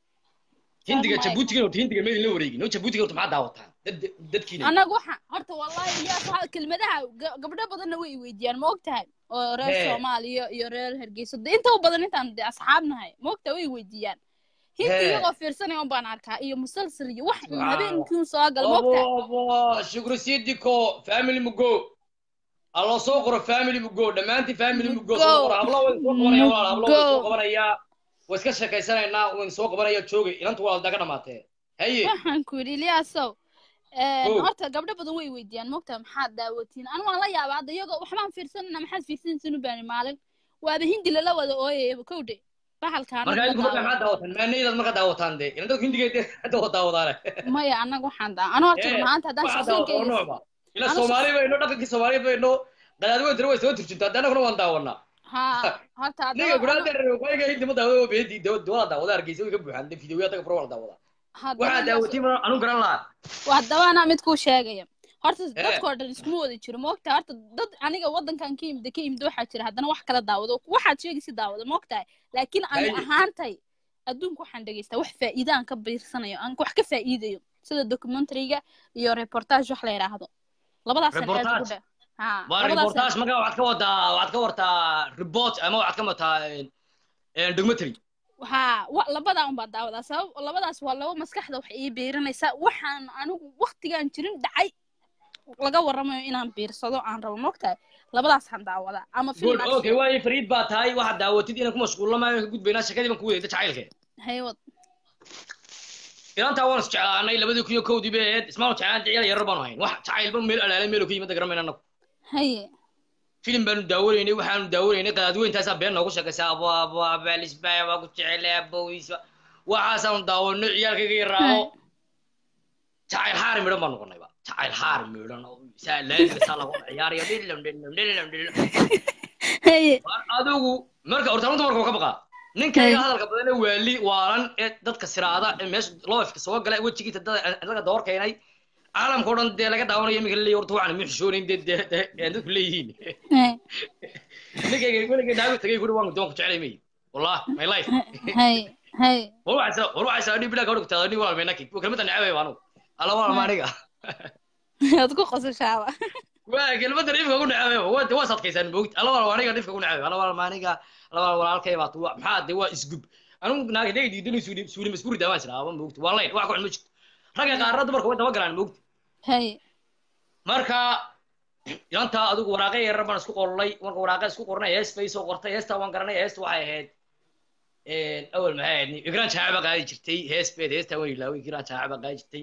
hindiga Fahmay. jabuutiga horta hindiga meydin la wareegin oo jabuutiga horta maxaa daawataan dad dadkiina annaga waxaan horta wallahi iyaas waxa kelmadaha ga- gabdho badanna way i weydiiyaan ma ogtahay oo reer Hee. soomaaliya iyo reer hargeysa de inta u badan intaan de asxaab nahay ma ogtahay way i weydiiyaan hinta Hee. iyagoo fiirsanaya un baan arkaa iyo musalsal iyo wax Subxaan habeenkii soo gal ma ogtahay abo shukri sidiko family mugo alla soo qoro family mugo dhammaantiin family mugo soo qoro hablo way soo qabanaya walaal hablo way soo Mugo. qabanaya way iska sheekaysanaynaa wayn soo qabanaya joogay inantu waa daga dhamaatee haye waxaan ku yidhi ilyaasow Kow. horta gabdho badan way weydiiyaan mogtahay maxaad daawatiin anu waan la yaabaa hadda iyagoo waxbaan fiirsanana maxaad fiirsanaysin u baani maalin waaba hindi lala wada ooyayaba kowdhe bahalkaana marka la idinku markaa daawo maxaa daawataan maanaydaad markaa daawataan dee ilan dadku hindiga dee hadda daawadaane maya annaga waxaan daa anu horta run ahaanta haddaan waxaa daawata oo shaqsiinkayga noocba ila Anu soomaali bayno dhaqankii soomaali bayno qadaadweyntina way soo turjuntaa hadda annaguna waan daawanaa ha horta ninga haddaba gudhaada reewaayga hindi ma daawada oo beedi dawada daawada hargeysa way ka buuxaan dee fideoya taga furo wala daawada waxaa daawatay ma anu garan lahaa haddaba anaa mid kuu sheegaya horta Ee. dadkoo dhan iskuma wada jiro maogtahay horta dad aniga waddankan ka imida ka imida waxaa jira haddana wax kala daawado waxaad sheegaysa daawado maogtahay laakiin ani Haye. ahaantay adduunka waxaan dhegaystaa wax faa'iida aan ka biirsanayo aan wax ka faa'iidayo sida documentaryga iyo reportage wax la yidhaahdo labadaasaan aad ugu Reportage? dhe ha waa labadaasaan reportage markaa waxaad ka wadaa waxaad ka wartaa report ama waxaad ka wataa documentary ha wa labadaa unbaa daawadaa sabab labadaas waa laba maskaxda wax ii biirinaysa waxaan anigu waktigaan jirin dhacay laga warramayo inaan biirsado aan rabo mogtahay labadaasaan daawadaa ama good film okay waayo fariid baa tahay waxaad daawatid inaan ku mashquullo maayo ka gudbaynaa shakadii baan ku wadayda jacaylke haywad inantaa waan isjeclaanay labadii kun iyo kowdii bay ahayd ismaan jeclaan ciyaal yarar baanu hayn wax jacaylba meel alaalay meel ka yimid garamayna anagu haye filim baanu daawanaynay waxaanu daawanaynay qadaadweyntaasaa been noogu sheekaysa abo abo abaalisbaya waa ku jecelay abowiis waxaasaanu daawanay ciyaalkayga yaraaco jacayl haari midhan baan noqonayba jacayl haari midhan oo saa laamiga saa lagu ciyaarayo dhilam dhilam dhilam dhilam haye adigu marka horta runta marka waa ka baqaa ninkayga hadalka badan ee waali waalan ee dadka siraada ee meesha loofka soo gala wejigiisa daga door keenay caalamka o dhan dee laga daawanayo iminka laleeyahy horta waxaan ma xishoonayn dee dee dee ee dadku leeyihiin ninkayga weligay naagu tagay kuri waan doonku jeclay may wallah my life haye haye war waxaysa war waxaysa adhi bilaa gabadha kutaada nin walaal meenaki kelmadda necabay baa anugu alla walaal ma aniga waad ku qosashaaba waa kelmadda dhifka ku necabay waa waa sadkaysaan moogta alla walaal aniga dhifka ku necabay alla walaal ma aniga alla walaal walaalkay baa tuwa maxaa dee waa isgub anugu naag dee diidani suuli suuli masbuuri daamaan jira aba moogta waa layn wax ku ma jirto ragga qaarna dumarka way daba galaan moogta haye marka inantaa adigu waraaqe yarar baan isku qornay marka waraaqe isku qornay hees bay soo qortay heestaa waan garanay heesta waxay ahayd awal maxay ahayd igraan jaacaba qaadi jirtay hees beed heestaa waan ilaaway igraan jaacaba qaadi jirtay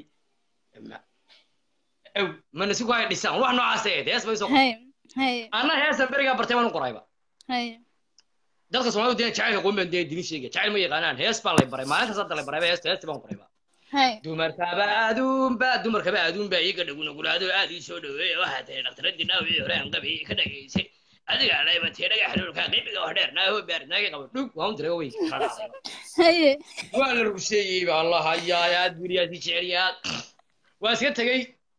aw mana si ku hay dhisaan wax noocaas ahayd hees bay soo qortay haye haye anna heestan berigaa bartay waan u qorayba haye dadka soomaalidu dee jacaylka qoon baan dee dini sheegaya jacayl ma yaqaanaan hees baan lay baray maalintaas hadda lay barayba heesta heestii baan qorayba haye dumarkaba aduunba dumarkaba aduunba iga dhagunagulaado aad ii soo dhaweeya waxaa tahay dhakhtaradii dhaawii hore aan qabi ka dhagaysay adiga dhaybatee dhaga xaluulka qibiga wax dheer naaho baar naagi qabo dhug waan u diray way haye waa la rusheeyey ba allah hayaa aad guriyaasi jecelyaad waa iska tegey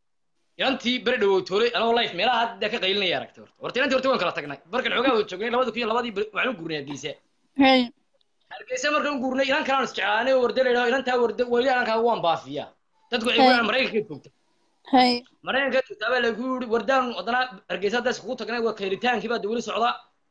inantii beri dhawow toolay anagoo life meelaha hadda ka qaylinaya aragtay horta horta inantii horta waan kala tagnay markan xoogaa wada joognay labada kun iyo labadii waxaan u gurnay hargeysa haye hargeysa markaan gurnay inan kalaan isjeclaanay oo warda laydhaho inantaa warda weli anankaa waan baafiyaa dadku waxay kulaan maraykanka joogta haye maraykanka joogtaa baa lagu yiri wardaan haddana hargeysa hadda iskugu tagnay waa kayritaankii baa de weli socdaa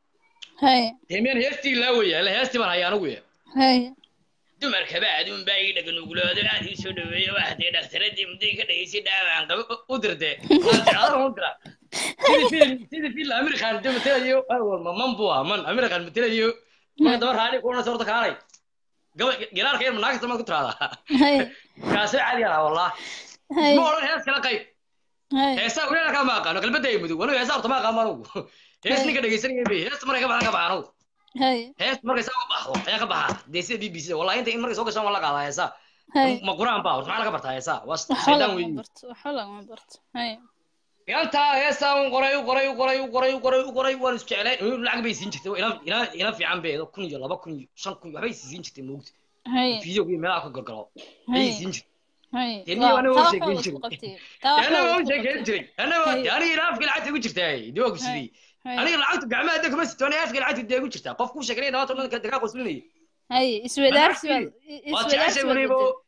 haye dee miyaan heestii ilaawaya ila heestii baan haya anigu ya haye dumarkaba aduun baa ii dhaganuguloodo aad ii soo dhaweeyo waxdee dhakhtaradii mudday ka dhageysay dhaawaan qaba u dirte aadaran u dira sidii filim sidii filim amerikan de matelayo ma man buu ah man amerikan matelayo marka daba raali kuwana sorta kaalay gaba giraarka yar manaagta maad ku tiraahdaa haye kaasoo caadi ah wallah haye ma odhan hees kala qayb haye heesaa weli anaka ma aqaano qalbada ay mudug anigu heesaa horta ma aqaan anugu hees ninka dhegeysanaya bay heesta markay ka baxan ka baxan anugu haye hees markay saa u baxdo ayaa ka baxa dee sida b b c wallahi inta in markay soo gashaan waa la qaadaa heesaa haye ma quraan baa horta maxaa laga bartaa heesaa waa waxba shaydaan lagama weeye barto waxba lagama barto haye intaa heestaa un qoray u qoray u qoray u qoray u qoray u qoray waan isjeclayn inu lacag bay siin jirtay ina ina ina fiican bay kun iyo laba kun iyo shan kun waxbay siin jirtay moogta haye fiidiyog iyo meelaha ku gargaro ayay haye siin jirtay haye dee niyo aniga taa u waxba sheekeyn isku jiray qabtay taa waxba aniga u isku sheekeyn qabtay jiray aniga haye aniga ilaafka lacagta igu jirtay dee waa ku sidii haye aniga lacagtu gacmaha dee kuma sito aniga afka lacagta dee igu jirtaa qof ku sheekanaya dhawaata dhan dagaa qoslinaya haye iswadaarsi baad waa iswadaarsi jeceshay baad weliba bedel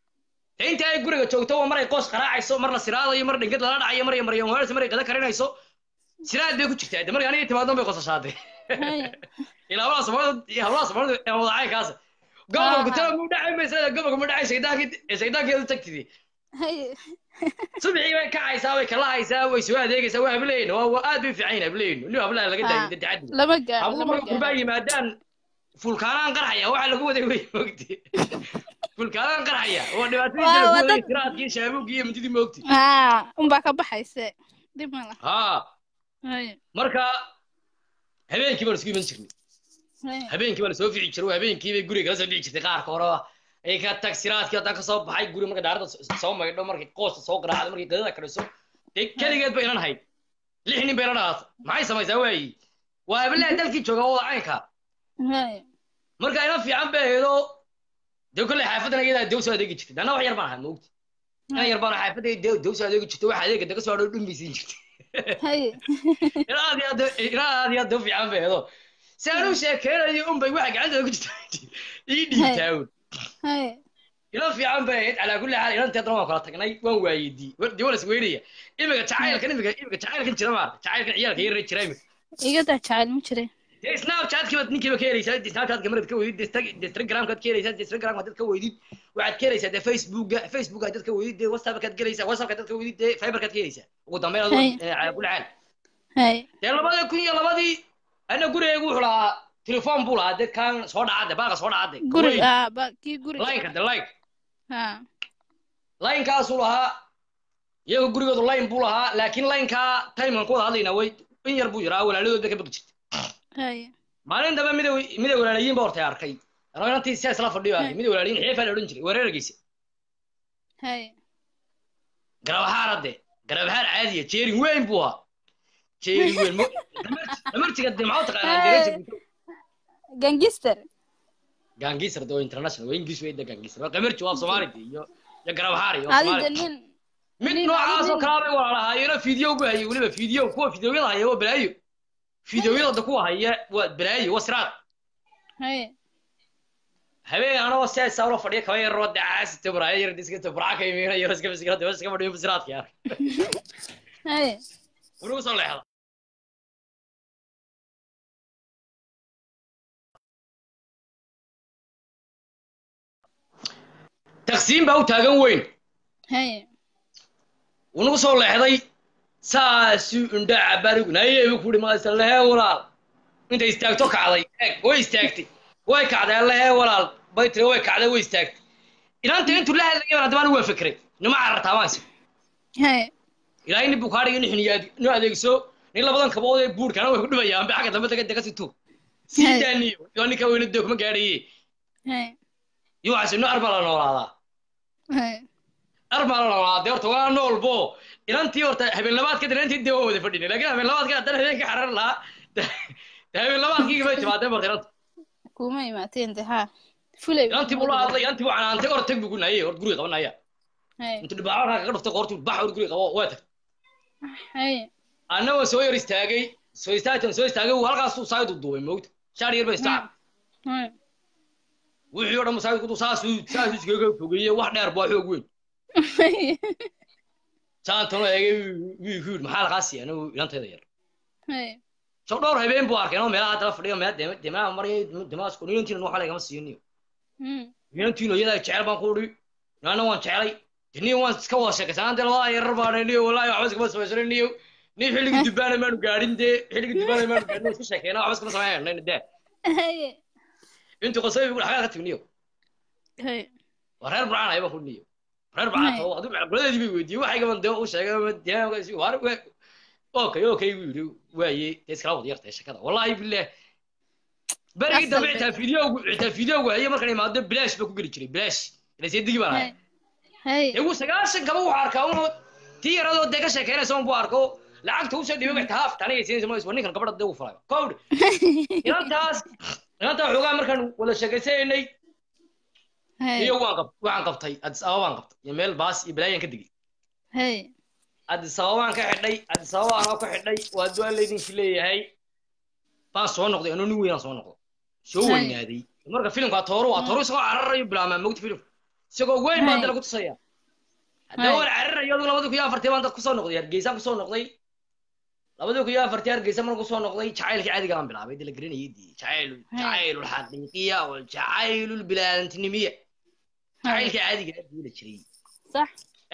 dee inta ay guriga joogto waa mar ay qoos qaraacayso mar la siraadayo mar dhingad lala dhacayo mar ay maryan weerarsi mar ay qada karinayso siraad bay ku jirtaa de marka aniga timaadon bay qosashaatay haye ilaa hablaha soomaalida iyo hablaha soomaalida ee wadacay kaas gobolku tala mu dhacay maysa gobolku mu dhacay shaydaankii shayddaankeedu tagtidi haye subixii bay kacaysaa way kala haysaa way soo adeegaysaa waa hableyn waa waa aad bay fiican yihin hableyn weliba hablaha laga daayay dee tacaddi lama gaar habluhu lama marka gurbaa gaar yimaadaan fulkaanaan qarxaya waxa lagu waday wey mogti fulkaanaan qarxaya oo dhibaatadiisa waa lagu waa waday dad siraadkii shaabuugii iyo mintidii mogti haa unbaa ka baxayse dib ma laha haa haye marka habeenkii baan isku iman jirnay haye habeenkii baa lasoo fici jiray habeenkii bay guriga kala soo fici jirtay qaarka hore ay ka tag siraadkii haddaan kasoo baxay guri marka daarada soo maydho markay qoosta soo garaacdo markay qadada kariso dee keligeed ba inan hayd lix nin bay inan ahaato maxay samaysaa waayi waa hablaha dalkii jooga oo caynka haye marka inan fiican bay ahaydoo dee kolley xaafadan iyadaa dew soo adeegi jirtay anna wax yar baan ahaa moogti inan yar baan xaafadda dew dew soo adeegi jirtay wax adeega daga soo adhow dhumbi siin jirtay haye ina aad iyo aad ina aad iyo aad dew fiican bay ahaydoo si aan u sheekeynayo unbay waxa gacanta ku jirta ii dhiibtaa un haye ila fiican bay ahayd calaa kulli xaal inanteedna waan kala tagnay waan waayedii dee waan isweynaya imika jacaylkan imika imika jacaylkan jira maarta jacaylkan ciyaalka yar jira imika iga daa jacayl ma jire dee snapchatkii baad ninkiiba ka helaysaa dee snapchatka marad ka weydid dee instagramkaad ka helaysaa dee instagramka dad ka weydid waxaad ka helaysaa dee facebooka facebooka dad ka weydid dee whatsappkaad gelaysaa whatsappka dad ka weydid dee fiberkaad ka helaysaa ugu dambeyn adoo Hay. calaa kulli xaal haye dee labada kun iyo labadii ana gurigaygu wuxuu lahaa telefoon buu lahaa dee kan soo dhaca dee baaqa soo dhaca dee guri aa ba kii guriga lineka dee like ha laynkaasuu lahaa iyaga gurigoodu layn buu lahaa laakiin laynkaa timekan ku wada hadlaynaa way in yar buu yaraa walaaladood bay ka baqi jirtay haye maalin dambe midow midow walaalayiin ba hortay arkay anoo inantii sidaas la fadhiyo arkay midow walaalayiin xeefaa la odhan jiray weerargiisa haye garabahaar hadde garabahaar caadiya jeerin weyn buu ahaa jeerin weyn mo- damartiga dee maxaa u taqaanaa dereja gangister gaangiisar de oo international waa ingiliis weyda gaangiisar waa qamerji waa soomaali de iyo iyo garabahaar iyo adida soomaali nin mid nin- noocaas oo nin- kalaa bay walaalahaayeenoo fiideo gu hayay weliba fiideo kuwa fiideoyada haya waa balaayo fiideoyada kuwa haya waa balaayo waa siraad haye habeen anagoo sidaasa ula fadhiya kaba yaroo de caasi tabraayo yar iska tabraa ka imiina yar iska fisikra de iska fadhiyo siraadka yar haye wuxuu soo leexda taqsiim baa u taagan weyn haye wuu nagu soo leexday saasuu indha cabarigu nayeebu kuhi maasa lehee walaal intay istaagto kacday eeg way istaagtay way kacday lehee walaal bay tiri way kacday way istaagtay inaanta intuu la hadlayay baan haddaba anigu waa fikray nima carartaa maanse haye ilaahay nin buu kaa dhigay nin xiniyaad inu adeegso nin labadan kabood ee buurkana way ku dhibayaan ba xagga dambe daga daga situ sii Hey. daaniyo iyo ninka weyna dee kuma gaadhaye haye iyo waxaas inu arma la noolaadaa haye arma la noolaadaa dee horta waa noolbo inantii horta habeen labaadka dee inantii dee waa wada fadhinay laakiin habeen labaadka haddana habeenka xarar lahaa dee habeen labaadkii bay jabaatay marta inanta kuma imaateen de ha fulay inantii buu la hadlay inantii buu canaantay hor tag buu ku naayay hor guriga qabanaya haye intuu dhibaaco kaga dhuftay qoortuu bax hor guriga qabo waa tag haye anna waa soo yar istaagay soo istaagtan soo istaagay wuu halkaasuu saaydu duubay moogta shaar yar ba istaac haye wixii oo dhan masaajidku saasuu saasuu iskaga fogeeyey wax dheer baa xoog weyn haye saantano eegay wii ku yidhi maxaa lagaa siiya anigu ilantayda yar haye soo dhowr habeen buu arkay anoo meelaha dala fadhiyo meel dema demaa marayay demaasku inantiina waxa lagama siiniyo Hmm. inantiina iyadaa jecel baan ku udhi naana waan jecelay diniyo waan iska wada sheekaysanaan dee labada yarar baan niyo wallaahi waxba iskama samaysanin niyo ni xilligii dubbaana maanu gaadhin dee xilligii dubbaana maanu gaadhin iska sheekeyna waxba iskama samaynayna dee haye intuu qosay buu xagaa ka tagniyo haye waa reer burcaan ayba ku niyo reer burcaan oo aduu macquladeedii bay weydiiyey waxay gaban dee u sheegay deegaankaasi waar okay okay buu yidhi waaye dee iskala wada yartay shakada wallaahi billaah berigii dambe Asal xitaa fideogu xitaa fideogu haye markan imaado bilaash ba ku geli jiray bilaash ilaseedigi baan ahay haye igu sagaashan kaba wuxuu arkaa unu tii yaradoo dee ka sheekeynaysa un buu arko lacagta usoo dhibay waxta haaf taniga siinaysa ma ninkan gabadha dee ugu falay kowdhi inantaas inantaa xoogaa markaan wada sheekaysanaynay haye iyo waan qab waxaan qabtay addis ababa baan qabtay iyo meel baas iyo balaayaan ka degay haye addis ababaan ka xidhay addis ababa anoo ka xidhay waa duaan laydinki leeyahay baan soo noqday anoo nin weynaan soo noqdo soo Hay. weynaaday marka filimka tooru waa tooru isagoo cararayo bilaabmaa mogta filimka isagoo weyn baan Hay. dala ku tusaya haddaba Hay. waan cararayo adigu labadii kun iyo afartii baan dad kusoo noqday hargeysaan kusoo noqday labadii kun iyo afartii hargeysa markaan kusoo noqday jacaylkii caadiga aan bilaabay dee la garanayay dee jacaylu Hay. jacaylu lxaqiiqiya waljacaylu lbilaadantinimiya haye jacaylkii caadiga aad buu la jiray sax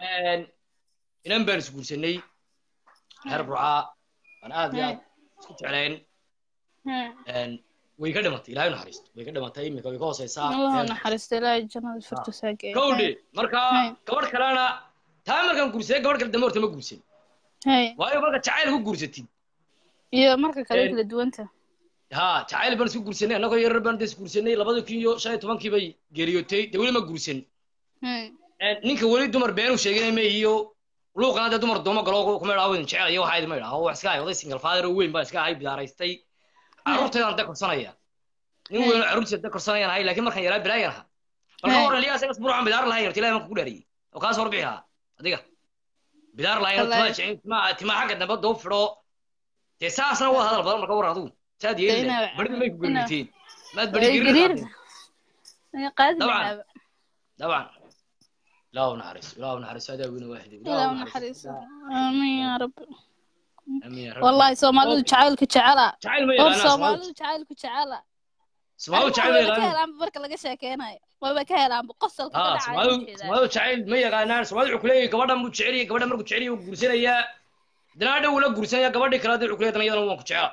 inan baan isguursanay reer burcaa aan aad iyo aad isku jeclayn haye way ka dhimatay ilaahay u naxariisto way ka dhimatay iminka way ka hooseysaa allah naxariista ilaahay jannada firdaws ha geeyo kowdhe marka Hay. gabadh kalena taa markaan guursaday gabadh kale dambe horta ma guursan haye waayo marka jacayl ku guursatid iyo marka kale Een. kala duwanta ha jacayl baan isku guursanay annagoo yarar baan des guursanay labada kun iyo shan iyo tobankii bay geeriyootay dee weli ma guursan haye ninka weli dumar been u sheeganay ma iyo luuqana dee dumar dooma galo kuma idhaho idin jecel iyo waxaa idin ma idhaho wax iska ahay oday single father oo weyn baan iska ahay bidaaraystay carruurtaydaan dee korsanaya nin weyn oo carruurtiisa dee korsanayaan ahay laakiin markaan yaraa bilaayan ahaa bal ka Hey. waran liyaas igas burucan bidaar lahayn horta ilahay marka ku dhaariyey oo kaas warbixi lahaa adiga bidaar lahayn Wallaahi. timaa timaa xagga dambe doo fidho dee saasna waa hadal badan marka waran adigu saad yeeli Inaa- lahayd barida may ku inaa- gariirteen maad Way bari gariir gariir qaadi Dabcan. lahaaba طبعا لا ونحرس لا ونحرس هذا وين واحد ilaa naxariiso aamin yaa rabbi امين يا رب wallahi soomaalidu jacaylka jecela جعل ما hor يغانا soomaalidu jacaylka jecela سماو Arrimaha جعل ما wayba ka يغانا helaanba marka laga sheekeynayo wayba ka helaanba qosolka ka ها dhacaya سماو jeedaa سماو جعل ما يغانا سماو عكلي gabadha mu jeceliye gabadha markuu jeceliye uu guursanaya dana dhow la guursanaya gabadhi kale hadii cukliya dana iyadana waan ku jecela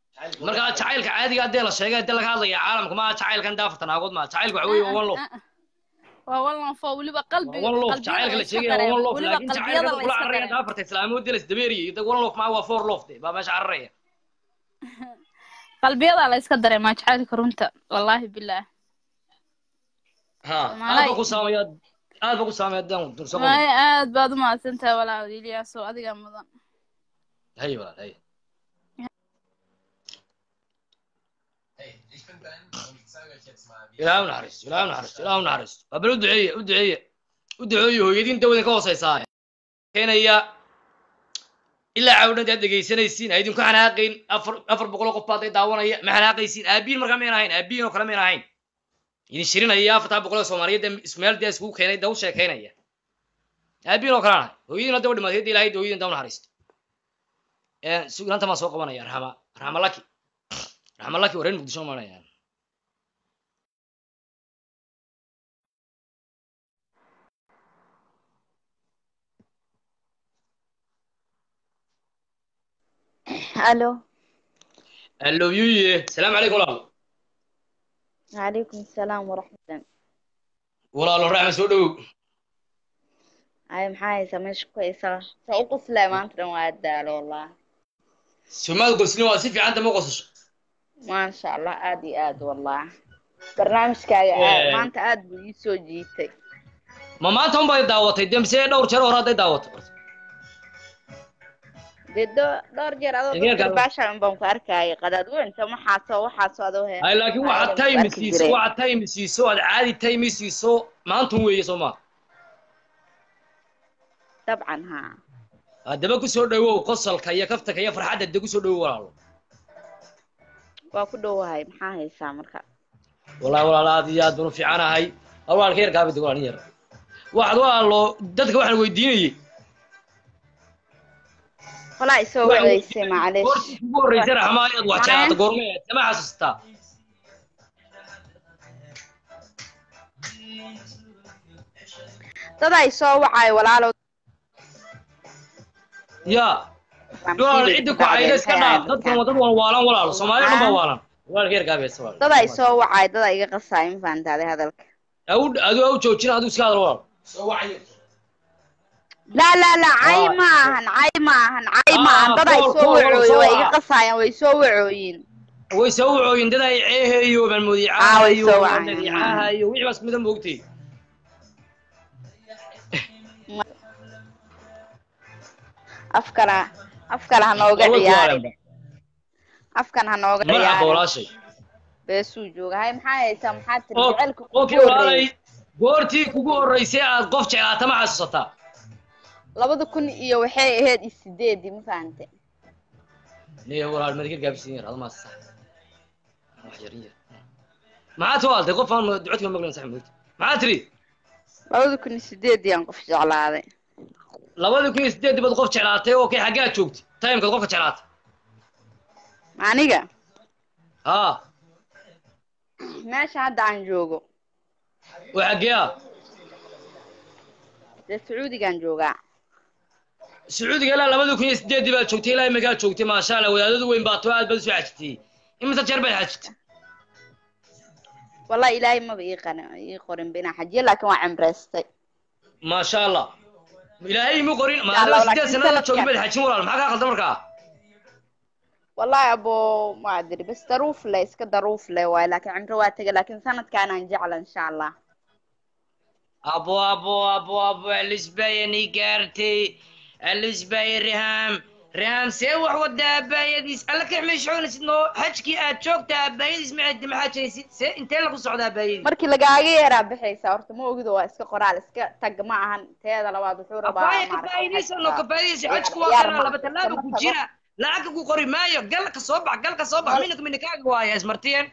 marka jacaylka caadiga hadii la sheegay hadii laga hadlaya caalamka ma jacaylkan daafarta naagood ma jacaylka waxa weeye waa one love waa wallan fo weliba qalbiga one lof qalbiyada jacaylka la la iska sheegaya waa dareemo one lof weliba laakiin qalbiyada jacaylka la kula iska cararaya dareemo afarta islaamood la isdabeeriyo ida one lof maa waa four lof de baa meesha cararaya qalbiyada la iska dareemaa jacaylka runta wallaahi bilaah ha aad Soomaalay- ba ku saamaya aad ba ku saamaya dan durso may aad baad u mahadsantahay walaal iliyaaso adiga mudan hay walaal hay ilaahay u naxariisto ilaahay u naxariisto ilaahay u naxariisto waa bal u duceeye u duceeye u duceeye hooyadiin dawadin ka hooseysaa keenaya ilaa cawdhad aad dhegaysanaysiin ha idinku xanaaqayn afar afar boqol oo qof baad ay daawanaya ma xanaaqaysiin aabiin markaa mayn ahayn aabiin oo kale mayn ahayn idin shirinaya afartaa boqol oo soomaaliyeed ee ismeel dee iskugu keenay da u sheekaynaya aabiin oo kale aan ahay hooyadiin hadda wa dhimatay hadda ilaahay hooyadiin da u naxariisto sugnaanta maan soo qabanaya raxma raxma laki raxma laki waa reer muqdisho maanaya الو allo yuye salaamu calaykum walaal وعليكم السلام ورحمة الله walaalo raxma soo dhowow هاي محاي سمش كويسة سأقص لا ما أنت وعدال والله somaad gosnin waa si fiican dama qosasho ما شاء الله آدي آد والله برنامج كاي إيه. ما أنت آد بيسو جيتي ma maanta un bay daawatay de mise dhowr jeer hore hadday daawato dee do- dhowr jeer adoo Degeerka dadka adoo- baashaan baan ku arkayay qadaad weynta maxaaso waxaaso adoo he ay laakiin waxaad time siiso waxaad time siiso aad caadi time siiso maantun weeye soo maa dabcan haa haddaba ku soo dhowow qosolka iyo kaftanka iyo farxadda de ku soo dhowow walaalo waa ku dhowahay maxaa haysaa marka wallahi walaalo aad iyo aad baan u fiicanahay walaalka yarkaa bid walaalin yar waxaad walaalo dadka waxaan weydiinayey qolaa isoo Waxaan waceysay macalish goortii ugu horreysay raxmaa inaad wax jeclaato goormee sama xasuustaa dad ay soo wacay walaalow ya walaal ciddi ku cayda iska dhaaf dadkan waa dad wan waalan walaalo soomaali dhan baa waalan walaalka yarkaa bees walaal dad ay soo wacay dad ay iga qasaay ma fahantaade hadalka au aduu au joojin aduu iska hadal walaal laa laa laa cay ma ahan cay ma ahan cay ma ahan Ah, dad ay kool, soo kool, walaal, wacooyin soo way iga waca. qasaayaan way soo wacooyin way soo wacooyin dad ay ceehayo Ah, way malmudicahayo soo wacayaan. dhagixahayo wixii baas mida moogtay afkana afkana ha nooga Way ku ciyaarin waalanba. afkan ha nooga marxaba ciyaarin walaashay beesuu jooga hay maxaa haysaa maxaa tiri oo jecelka okay kugu walaalay horreeyay goortii kugu horreysay aad qof jeclaata ma xasuusataa labada kun iyo waxay ahayd iyo sideedii ma fahante niyo walaal madikir gaabisiin yar adama sax wax yar yar maxaad soo haltay qof aan ducadka maqlayn sax moogta maxaad tiri labada kun iyo sideedii aan qof jeclaaday labadii kun iyo sideed baad qof jeclaatay oo kay xaggaad joogtay timekaad qofka jeclaatay aniga haa meesha hadda aan joogo waa xaggee ah dee sacuudigaan joogaa sacuudiga ilaa labadii kun iyo sideedii baad joogtay ilaa imikaad joogtay maasha allah wadaadadu weyn baato aad baad usoo xajitay imise jeer baad xajitay wallahi ilaahay maba ii qani ii qorinba inaan xajiyo laakiin waa cimreystay maasha allah ilaahay imu qorin Insha Allah, maadama sideed laakiin sannadood joogin sanadkan- baad xajin walaal maxaa kaa qaldan markaa wallahi abo ma adiri bas daruuf le iska daruuf le waaye laakiin cimro waa tegay laakiin sanadkaanaan jecla insha allah abo abo abo abo alisbayani gaartay alisbay riham riham see wax wada abaayadiis alla ka xmeeshoonaysid noo xajkii aad joogta abaayadiis macadi maxaa jiraysid see intee lagu socda abaayadiis markii lagaaga yaraa bixaysa horta ma ogido waa iska qoraal iska tag ma ahan teeda labaad wuxuu rabaa abaaya maaragtay kafaaidiisa no xajka kafaaidiisa ciyaar- xajku waa ciyaar kana ma- laba tallaaba ma ku tago. jira lacagka ku qori maayo gal ka soo bax gal ka soo bax Mal- minaka minikaaga waaya ismartiyeen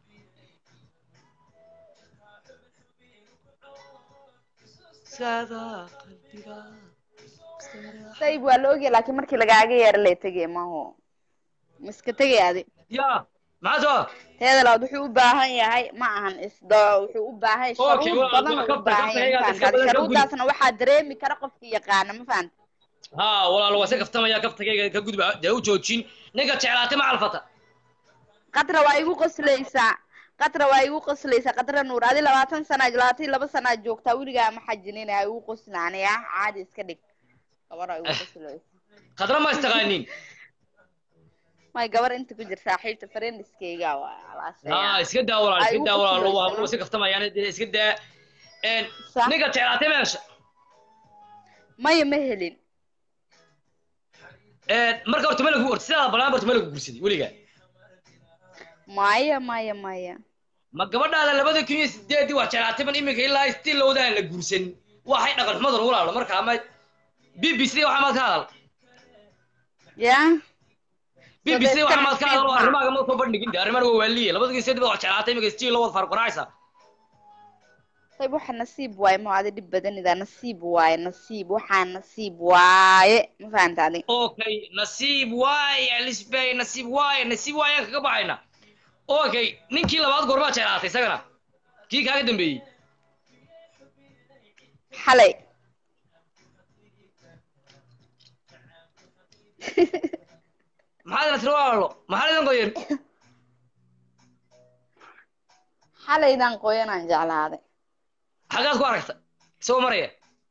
sayb waa la ogyahay laakiin markii lagaaga yara lay tegay maho miska tegay adi ya maxaa soo teeda labaad wuxuu u baahan yahay ma ahan isda wuxuu u baahan yahay Okay, sharuud waa- badan waa uu u kabta- baahan kabta yahay ayaga ma iska fahanta badan ka gudi. sharuudaasna waxaa dareemi kara qofkii yaqaana ma fahanta ha walaal waa se kaftamaya kaftagayga ka gudba dee u joojin ninka jeclaatay ma calfata qadra waa igu qoslaysaa qatra waa igu qoslaysa qatra nuur adi labaatan sana labaatan iyo laba sanaa joogtaa weligaa ma xajinin ha igu qoslaanaya caadi iska dhig gabar igu qoslaysa khadra ma istaqaanin may gabar inta ku jir saaxiibta friendiskayga waa ah iska daa walaal iska daa walaal waa waa iska kaftamayaan dee iska daa een ninka jeclaatay meesha maya ma helin een marka horta ma lagu horta sidaa balaan horta ma lagu guursaday weligaa maya maya maya ma gabadhaada labada kun iyo sideedii wax jeclaatay ban iminka ilaa still lowdaan la guursan waxay dhaqan xumadan walaalo marka ama b b c waxaa maad ka hadal ya b b c waxaa maad ka hadal oo arrimaaga ma soo bandhigin de arrimaha waa waaliye labada kun iyo sideedii baa wax jeclaatay iminka still lowad farquraysa طيب waxa nasiib waaye ma adi dhib badanida nasiib waaye nasiib waxaa nasiib waaye ma fahanta adi okay nasiib waaye alisbay nasiib waaye nasiib waaye aan kaga baxayna okay ninkii labaad goormaa jeclaatay isagana kii kaaga dambeeyey xalay maxaad nasri walaalo maxaa idan qoyan xalaydan qoyanaan jeclaaday xagaad ku aragta isagoo maraya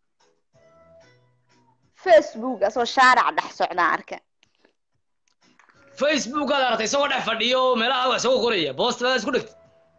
facebook asoo shaarac dhex socdaan arka facebook aad aragtay isagoo dhex fadhiyo meelaha wax isagoo qoraya boostadaad isku dhigtay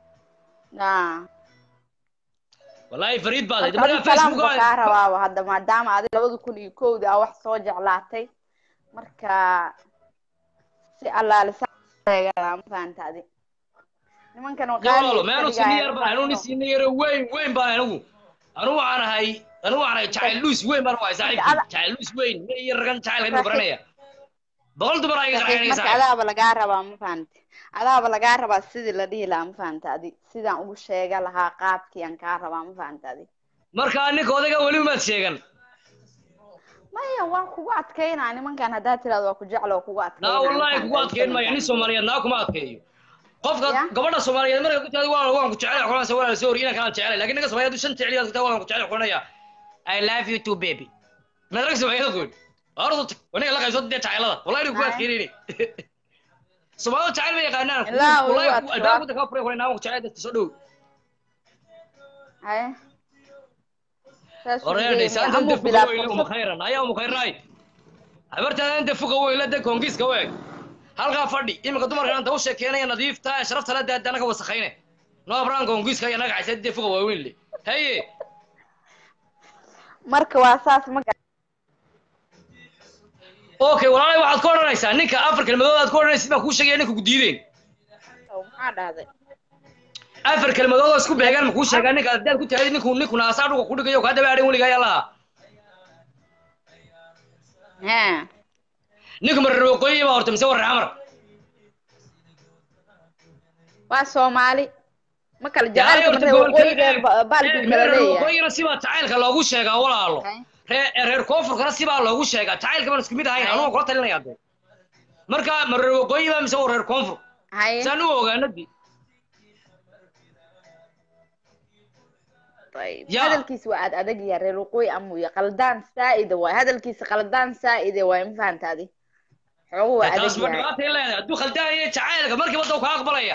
wallaahi fariid baad ahayd markaa facebook salaamka kaa rabaaba hadda maadaama adi labada kun iyo kowda a wax soo jeclaatay marka si allaale ma fahanta adi nimankan walaalo meanu siniyar baan anu siniyar weyn weyn baan anigu anu waxaan ahay anu waxaan ahay jacayl luus weyn baan ahay saaxiibkii jacayl luus weyn ma iyo ragan jacayl ka baranaya boqol dumar ayaga qarxinaya marka adaaba lagaa rabaa ma fahanta adaaba lagaa rabaa sidii la dhihi lahaa ma fahanta adi sidaan ugu sheega lahaa qaabkii aan kaa rabaa ma fahanta adi marka ninka odayga weli umaad sheegan maya waan kugu adkaynaa nimankan haddaad tiraado waa ku jecla waa kugu adkaynaa naa wallahi kugu adkayn maya nin soomaaliyeed naa kuma adkeeyo qofka gabadha soomaaliyeed marka ku tirada waa waan ku jecel xulanaysa walaal soo hori inaan kalaan jecel laakiin ninka soomaaliyeed shan jecel yaad waan ku jecel xulanaya i love you too baby madrag soomaaliyeed qoyn ardu tag waniga la qaybsado dee jacaylada wallahi ku adkeynayni soomaalida jacayl ma yaqaanaan wallahi albaabku dadka furay qoyn naawan ku jecel dadka soo dhow haye oreedhay saanta inta fuqa weyle uma khayran ayaa uma khayraay habartaada inta fuqa weyle de kongiska weeg halkaa fadhi iminka dumarkan anta u sheekeenaya nadiifta ee sharafta la daada anaga wasakhayne noo abraan kongiska iyo anaga caysa dee fuqa waaweyn le haye marka waa saas ma okay walaalay waxaad ku odhanaysaa ninka afar kelmadood aad ku odhanaysid baan kuu sheegaya ninka ku diideen maxaa dhahday afar kelmadood oo isku beegaan ma kuu sheegaa ninka haddaad ku tahay ninku ninku naasaa dhuga ku dhigayo kaa daba adhin weligaa ayaa lahaa ninku marar waqooyi baa horta mise warre xamar waa soomaali ma kala jacaylka marar waqooyigeed baalkuu kala leeyahay waqooyina sibaa jacaylka loogu sheegaa walaalo reer reer koonfurkana sibaa loogu sheegaa jacaylka baan isku mid ahayn anugu kula talinaya de marka marar waqooyi baa mise waa reer koonfur saan u ogaanadii hadalkiisa waa aad adag yahay reer waqooyi amuya qaldaan saa'ida waay hadalkiisa qaldaan saa'ide waay ma fahanta adi xoogu waa adag taas ma yahay dhibaatay leedahay hadduu khaldaan yahay jacaylka markiiba daw kaa aqbalaya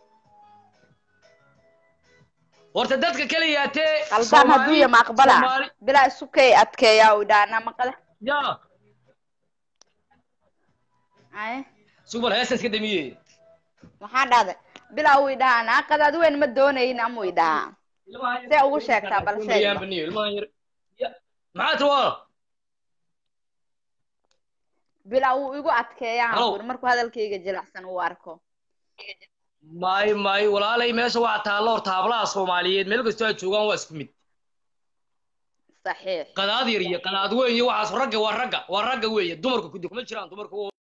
horta dadka keliyaatee qaldaan hadduu ya ma aqbala bilaa isukay adkeeyaa u dhaana maqale ya ay subal heestan iska damiye maxaa dhahday bilaa uu idhahaa naaqad adi weyn ma doonayin amuu idhahaa see ugu sheegtaa bal sheeg maxaa tiri waa bilaa uu igu adkeeyaa Hello. buri markuu hadalkayga jilicsan uu arko may may walaalay meesha waa taallo horta hablaha soomaaliyeed meel kastoo ay joogaan waa isku mid saxiix qadaad yar iyo qadaad weyn iyo waxaas ragga waa ragga waa ragga weeye dumarku kudi kuma jiraan dumarku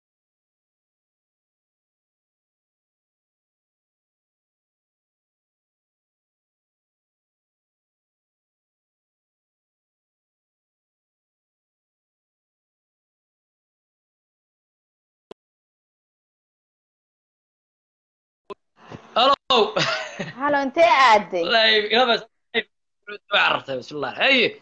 halo halo intee aaday والله يلا بس عرفتها بسم الله هي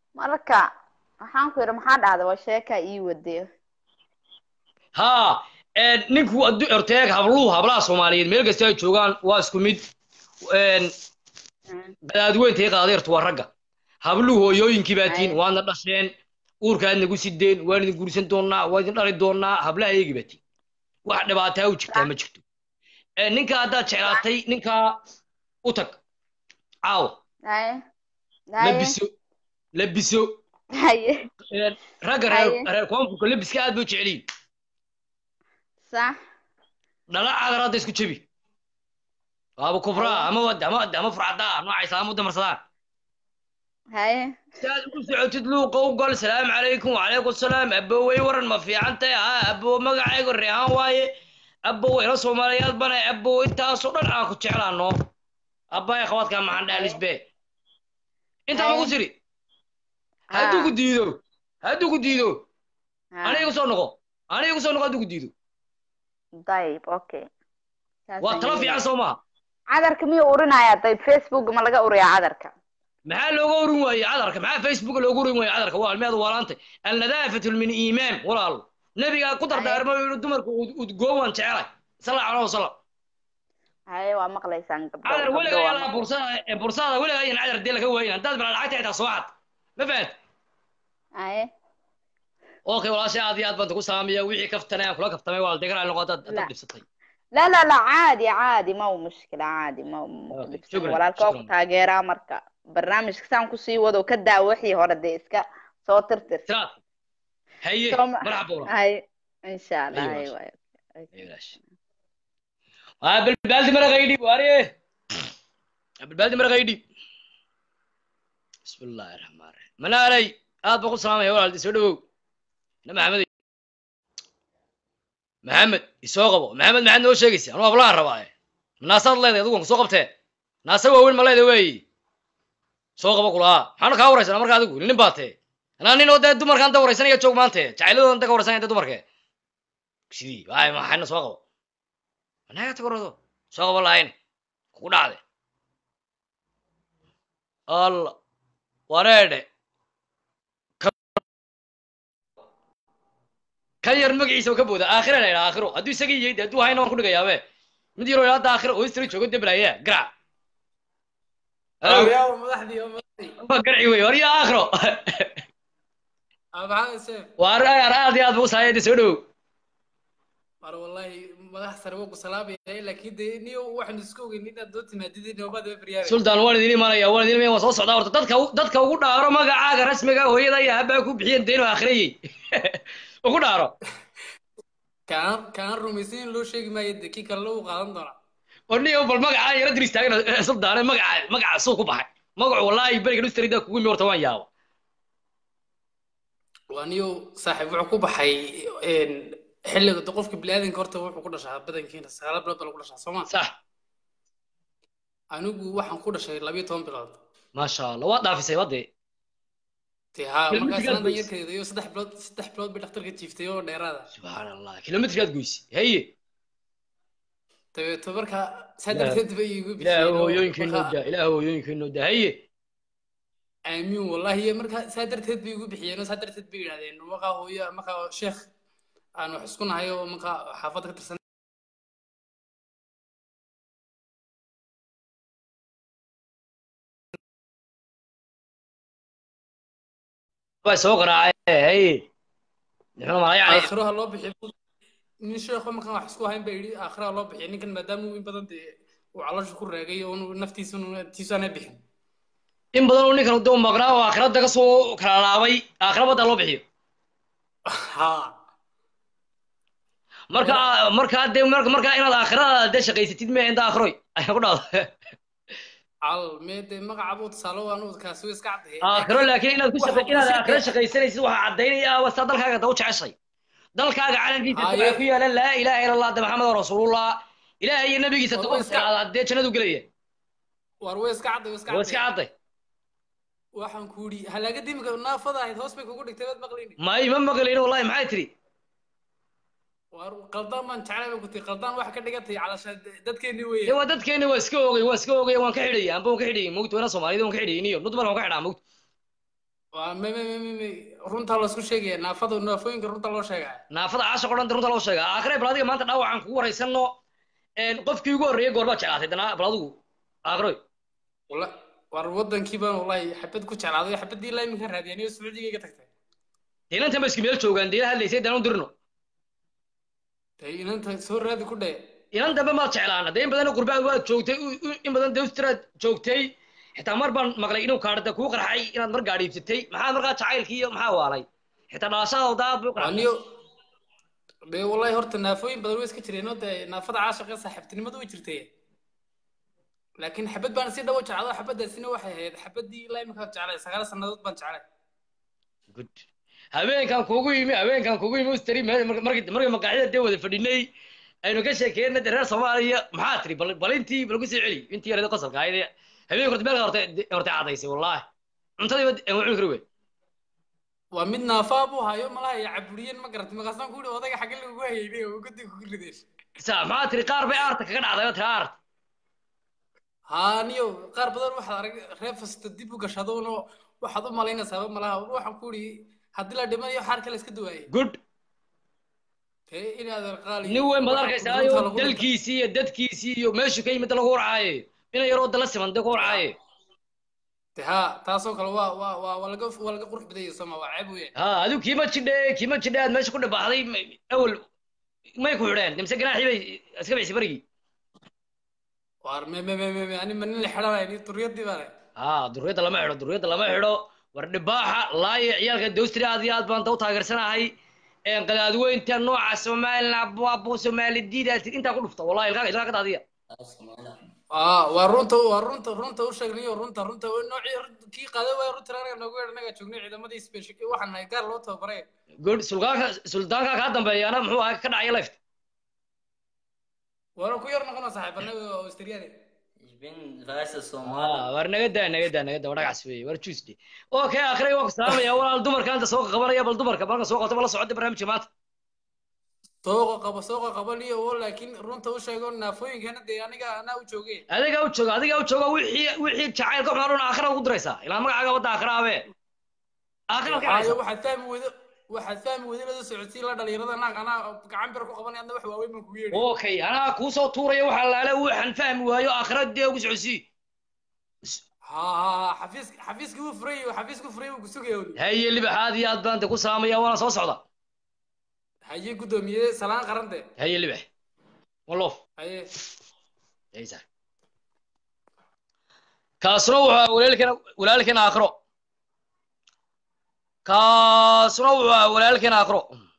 marka waxaan ku yidhi maxaa dhacday waa sheeka ii wadayo ها Een, ninku addu- orteeg habluhu hablaha soomaaliyeed meel kasta ay joogaan waa isku mid Een, qadaadweyntay qaadeertu waa ragga habluhu hooyooyinkii baa tihiin waadna dhasheen uurkaad nagu sideen waan idin guursan doonaa waa idin dhali doonaa hablaha eegi baa tihiin wax dhibaataa u jirtaa ma jirto Een, ninka haddaad jeclaatay ninkaa u tag caawa haye haye labiso labiso haye Een, ragga reer Haye. reer koonfurka labiska aad bay u jecel yihiin sax dhala cadar hadda isku jebi waaba kubraa ama wad ama ama furcadaa noocaysa ama damarsadaan haye si aad ugu socotid luuqa u gal salaamu calaykum wacalaykum salaam abowey waran ma fiican tahay ha abow magacayga reehaan waaye abow ila soomaaliyaad bana abow intaasoo dhan aan ku jeclaano abbaya khawaadka maxaan dhaha lisbe intaa maku tiri hadduu ku diido hadduu ku diido aniga igu soo noqo aniga igu soo noqo hadduu ku diido dayib okay waa talo fiican soo maha cadarka miyuu urinayaa dayib facebook ma laga uriyaa cadarka maxaa looga urin waaye cadarka maxaa facebook looga urin waaye cadarka waa almeeda waalaantay alnadaafatu min iimaan walaalo nabigaa ku dardaarmay inuu dumarku udgoon waan jecelay sala allahu wasalam haye waa maqlaysaan gabdho cadar gabdho weligaa waa yalaa bursada ee bursada weligaa yan cadar dee laga waayin haddaad bala lacagta xitaa soo cad ma fahant haye okay walaashay aad iyo aad baan ku salaamaya wixii kaftanay aan kula kaftamay waa degaraa noqo haddaad haddaad dhibsatay لا لا لا عادي عادي ما هو مشكلة عادي ما هو شكراً، walaalka waa ku شكراً. taageeraa marka barnaamijka saan kusii wado ka daa wixii hore dee iska soo tirtir haye Soo ma- marxaba walaal hay insha allah أيوة. hay waayo waa balbaaldi maraqa idhib waariye balbaaldi maraqa idhib bismi illaahi raxmaan raxiim manaalay aad baan ku salaamaya walaal soo dhawow na maxamed maxamed isoo qabo maxamed maxaad noo sheegaysa anuu hablahan rabaa naasaad leedahay adigu waan kusoo qabtee naasa waaweyn ma leedahay weeyi soo qabo kulahaa maxaana kaa waraysanaa marka adigu nin baa tee anaa nin oo dee dumarkaan da waraysanaya joog maante jacayladoodan da ka waraysanaya dee dumarke sidii waay maxayna soo qabo anaga tagorado soo qabo lahayn kugu dhacde alla wareedhe kan yar magaciisa ka booda aakhira la yidhaha aakhiro hadduu isagii yahay dee hadduu hayna waan ku dhigayaabe mid yaroo ilaa hadda aakhiro oo istri joogo deblaya garac Aawyaabo madaxdii oo madaxdii. waa garci wey war yaa aakhiro Aa, maxaa isee? waa ar aad iyo aad buu saayay soo dhow Mar wallahi madax sare waa ku salaamaya laakiin dee niyo waxaan isku ogeyn inaad doo timaadidii noobada Febraayo. sultan waan idin imanaya waan idin imanaya waan soo socdaa horta dadka dadka ugu dhaaro magacaaga rasmiga hooyada iyo habaa ku bixiyeen deeno aakhirayey ugu dhaaro Kaan kaan rumaysan in loo sheegi maayo dee kii kale uu qaadan doonaa. oo nin bal magacaa yara dir istaagana sultaane magaca magaca suu ku baxay magacu wallaahi beriga dhustarida kugu imi horta waan yaaba Waa niyo saaxiib wuxuu ku baxay een xilliga dee qofka bini'aadanka horta wuxuu ku dhashaa badankiina sagaal bilood baa lagu dhashaa soo ma? sax Anigu waxaan ku dhashay labiyo toban bilood. maasha allah waa dhaafisay wadee Dee haa Kilomitir markaas gaad nan goys. yarkeeda iyo saddex bilood saddex bilood bay dhakhtarka jiiftay oo dheeraada. subxaan allah kilomitrkaad goysi haye dabeeto marka saa darteed bay iigu ilaah bixiyeen oo hooyooyinkeennoo marka daa ilaah hooyooyinkeennoo daa haye aamiin wallahi iyo marka saa darteed bay igu bixiyeen oo saa darteed bay yidhahdeen markaa hooyo markaa sheekh aan wax isku nahay oo markaa xaafadda ka tirsan baa soo qaraacay haye muxuu malaa yani aakhiro ha loo bixiyo nin sheekho markaan wax isku hayn baa yidhi aakhiro ha loo bixiyo ninkan maadaama uu in badan dee uu caloosha ku raagay oo uu naftiisa tiisu aanay bixin in badan oo ninkan doo maqnaa oo aakhirada ka soo kala laabay aakhira badda loo bixiyo haa marka marka dee marka marka inaad aakhirada dee shaqaysatid mee inta aakhiroy ayaa ku dhacdo cal mee dee magaca buu tusaale waan uu kaasi way iska caddahay aakhiro laakiin inaad ku shaqa inaad aakhiro shaqaysanaysid waxaa caddaynaya wastaa dalkaaga da u jeceshay dalkaaga calankiisa Haye. waxaa ku yaala laa ilaaha ila allah de maxamed rasuulullah ilaahay iyo nabigiisa War da way u iska- jeclaada dee jannadu gelaya war way iska cadday way iska waa iska cadday cadday waxaan ku yidhi halaaga dimika naafada ahayd hoos bay kugu dhigtay baad maqlayni may ma maqlayno wallahi maxay tiri war qaldaan baan jeclay baan ku tii qaldaan wax ka dhigatay calashaan dadkeennii weeye dee waa dadkeeni waa iska ogay waa iska ogay waan ka xidhaya amba waan ka xidhayay mugta wana soomaalida waan ka xidhayay niyo nud mar waan ka xidhaa mugta waa me me me me me runtaa laisku sheegaya naafada naafooyinka runta loo sheegaya naafada caasha o dhan runta loo sheega aakhire bal adiga maanta dhaawacaan kugu waraysano qofkii ugu horreeyay goorbaad jeclaatay dana bal adigu aakhiro wala war wadankii baan wallahi xabad ku jeclaaday xabadii ilaa iminka raadiyaniyo sacuudiga iga tagtay dee inantan ba iska meel joogaan dee hadlaysay daan u dirno dee inanta soo raadi ku dhee inan dambe maad jeclaan dee in badan qurbaad waad joogtay u- u- in badan dewstraad joogtay xitaa mar baan maqlay inuu kaadhada kuu qarxay inaad mar gaadhiibsatay maxaa markaa jacaylkii iyo maxaa waalay xitaa dhaashada daad buu qarxay aniyo dee wallahi horta naafooyin badan way iska jireenoo dee naafada caashiqa saaxiibtinimadu way jirtay laakiin xabad baan si dhawo jeclado xabadaasina waxay ahayd xabadii ilaa iminka jeclay sagaal sannadood baan jeclay good habeenkan kuugu yimi habeenkan kuugu yimi ustari markii markii maqaaxida dee wada fadhinay aynu ka sheekeena dee reer soomaaliya maxaa tiri bal bal intii bal ku sii celi intii yarada qosolka ahayd ee habeenka horta meel horta horta cadaysay wallaahi cuntadii ba aan cuni kari wey waa mid naafaa buu hayo malaha iyo caburiyen ma garatay maqaasaan ku yihi odayga xagge lagugu hayeybay oo gudi kugu rideen sa maxaa tiri qaar bay aarta kaga dhacday oo tiri aarta haaniyo qaar badan waxaad arag reer fasta dib u gashadoono waxaad u malaynaysaaba malaha waxaan ku yihi haddii la dhimanayo xaar kale iska duwaayay good tee inaad qaali nin weyn baad arkaysaa dalkiisii iyo dadkiisii iyo meeshuu ka yimid lagu warcaaye ina yaroo dala siman dee ku warcaaye de ha taasoo kale waa waa waa waa laga waa laga qurux badaya sooma waa ceeb weeye ha adigu kiima jidhe kiima jidhe aad meesha ku dhibaaxday awel may ku xidheen mise ganaaxii bay iska bixisay barigii waar me me me me me ani ma nin la xidhanay ni duriyadii baa leh ha duriyadda lama xidho duriyadda lama xidho war dhibaaxa laaye ciyaalka dowstri aad iyo aad baan ta u taageersanahay qadaadweynta nooca somaliland abu somaalidiida intaa ku dhufta wallahi ilkaa ilkaa ka daadiya aa waa runta waa runta runta u sheegnayo runta runta noocii kii qaaday waay runta anaga noogu yeedh anaga joognay ciidamadii special waxaan nahay gaar loo tababaray good suldaanka suldaanka kaa dambeeyaana muxuu ahaa ka dhacaya left waana ku yar noqona saaxiibanaga oo australiyaani war naga daa naga daa naga daa war dhagax weeye war tuesday okay akhray waan ku salaamaya walaal dumarka anta soo qabanaya bal dumarka marka soo qabto bala socda barnaamijka maanta sooqa qabo sooqa qabaniyo oo laakiin runta u sheego naafooyinkana dee aniga anaa u joogay adiga u jooga adiga u jooga wixii wixii jacaylka waxaa dhan aakhira ugu diraysaa ilaa magacaaga wadda aakhira abe aakhira ka Waayo waxaad fahmi weydo waxaad fahmi weydo inada socodsii la dhalinyarada naag anaa gacan bir ku qabanay adna wax waaweyn baan kugu yeedhi okay anaa kuu soo tuuraya waxaa laale waxaan fahmi waayo aakhira dee ugu socodsii ha ha xafiis xafiiskii wuu furay xafiiskii wuu furay wuu kusugaya weli haye libaxaad iyo aad baan de ku salaamaya waana soo socda haye guddoomiye salaan qarante haye libax walof haye haysa kaasuna wuxuu ahaa walaalkeena walaalkeena aakhiro kaasuna wuxuu ahaa walaalkeena aakhiro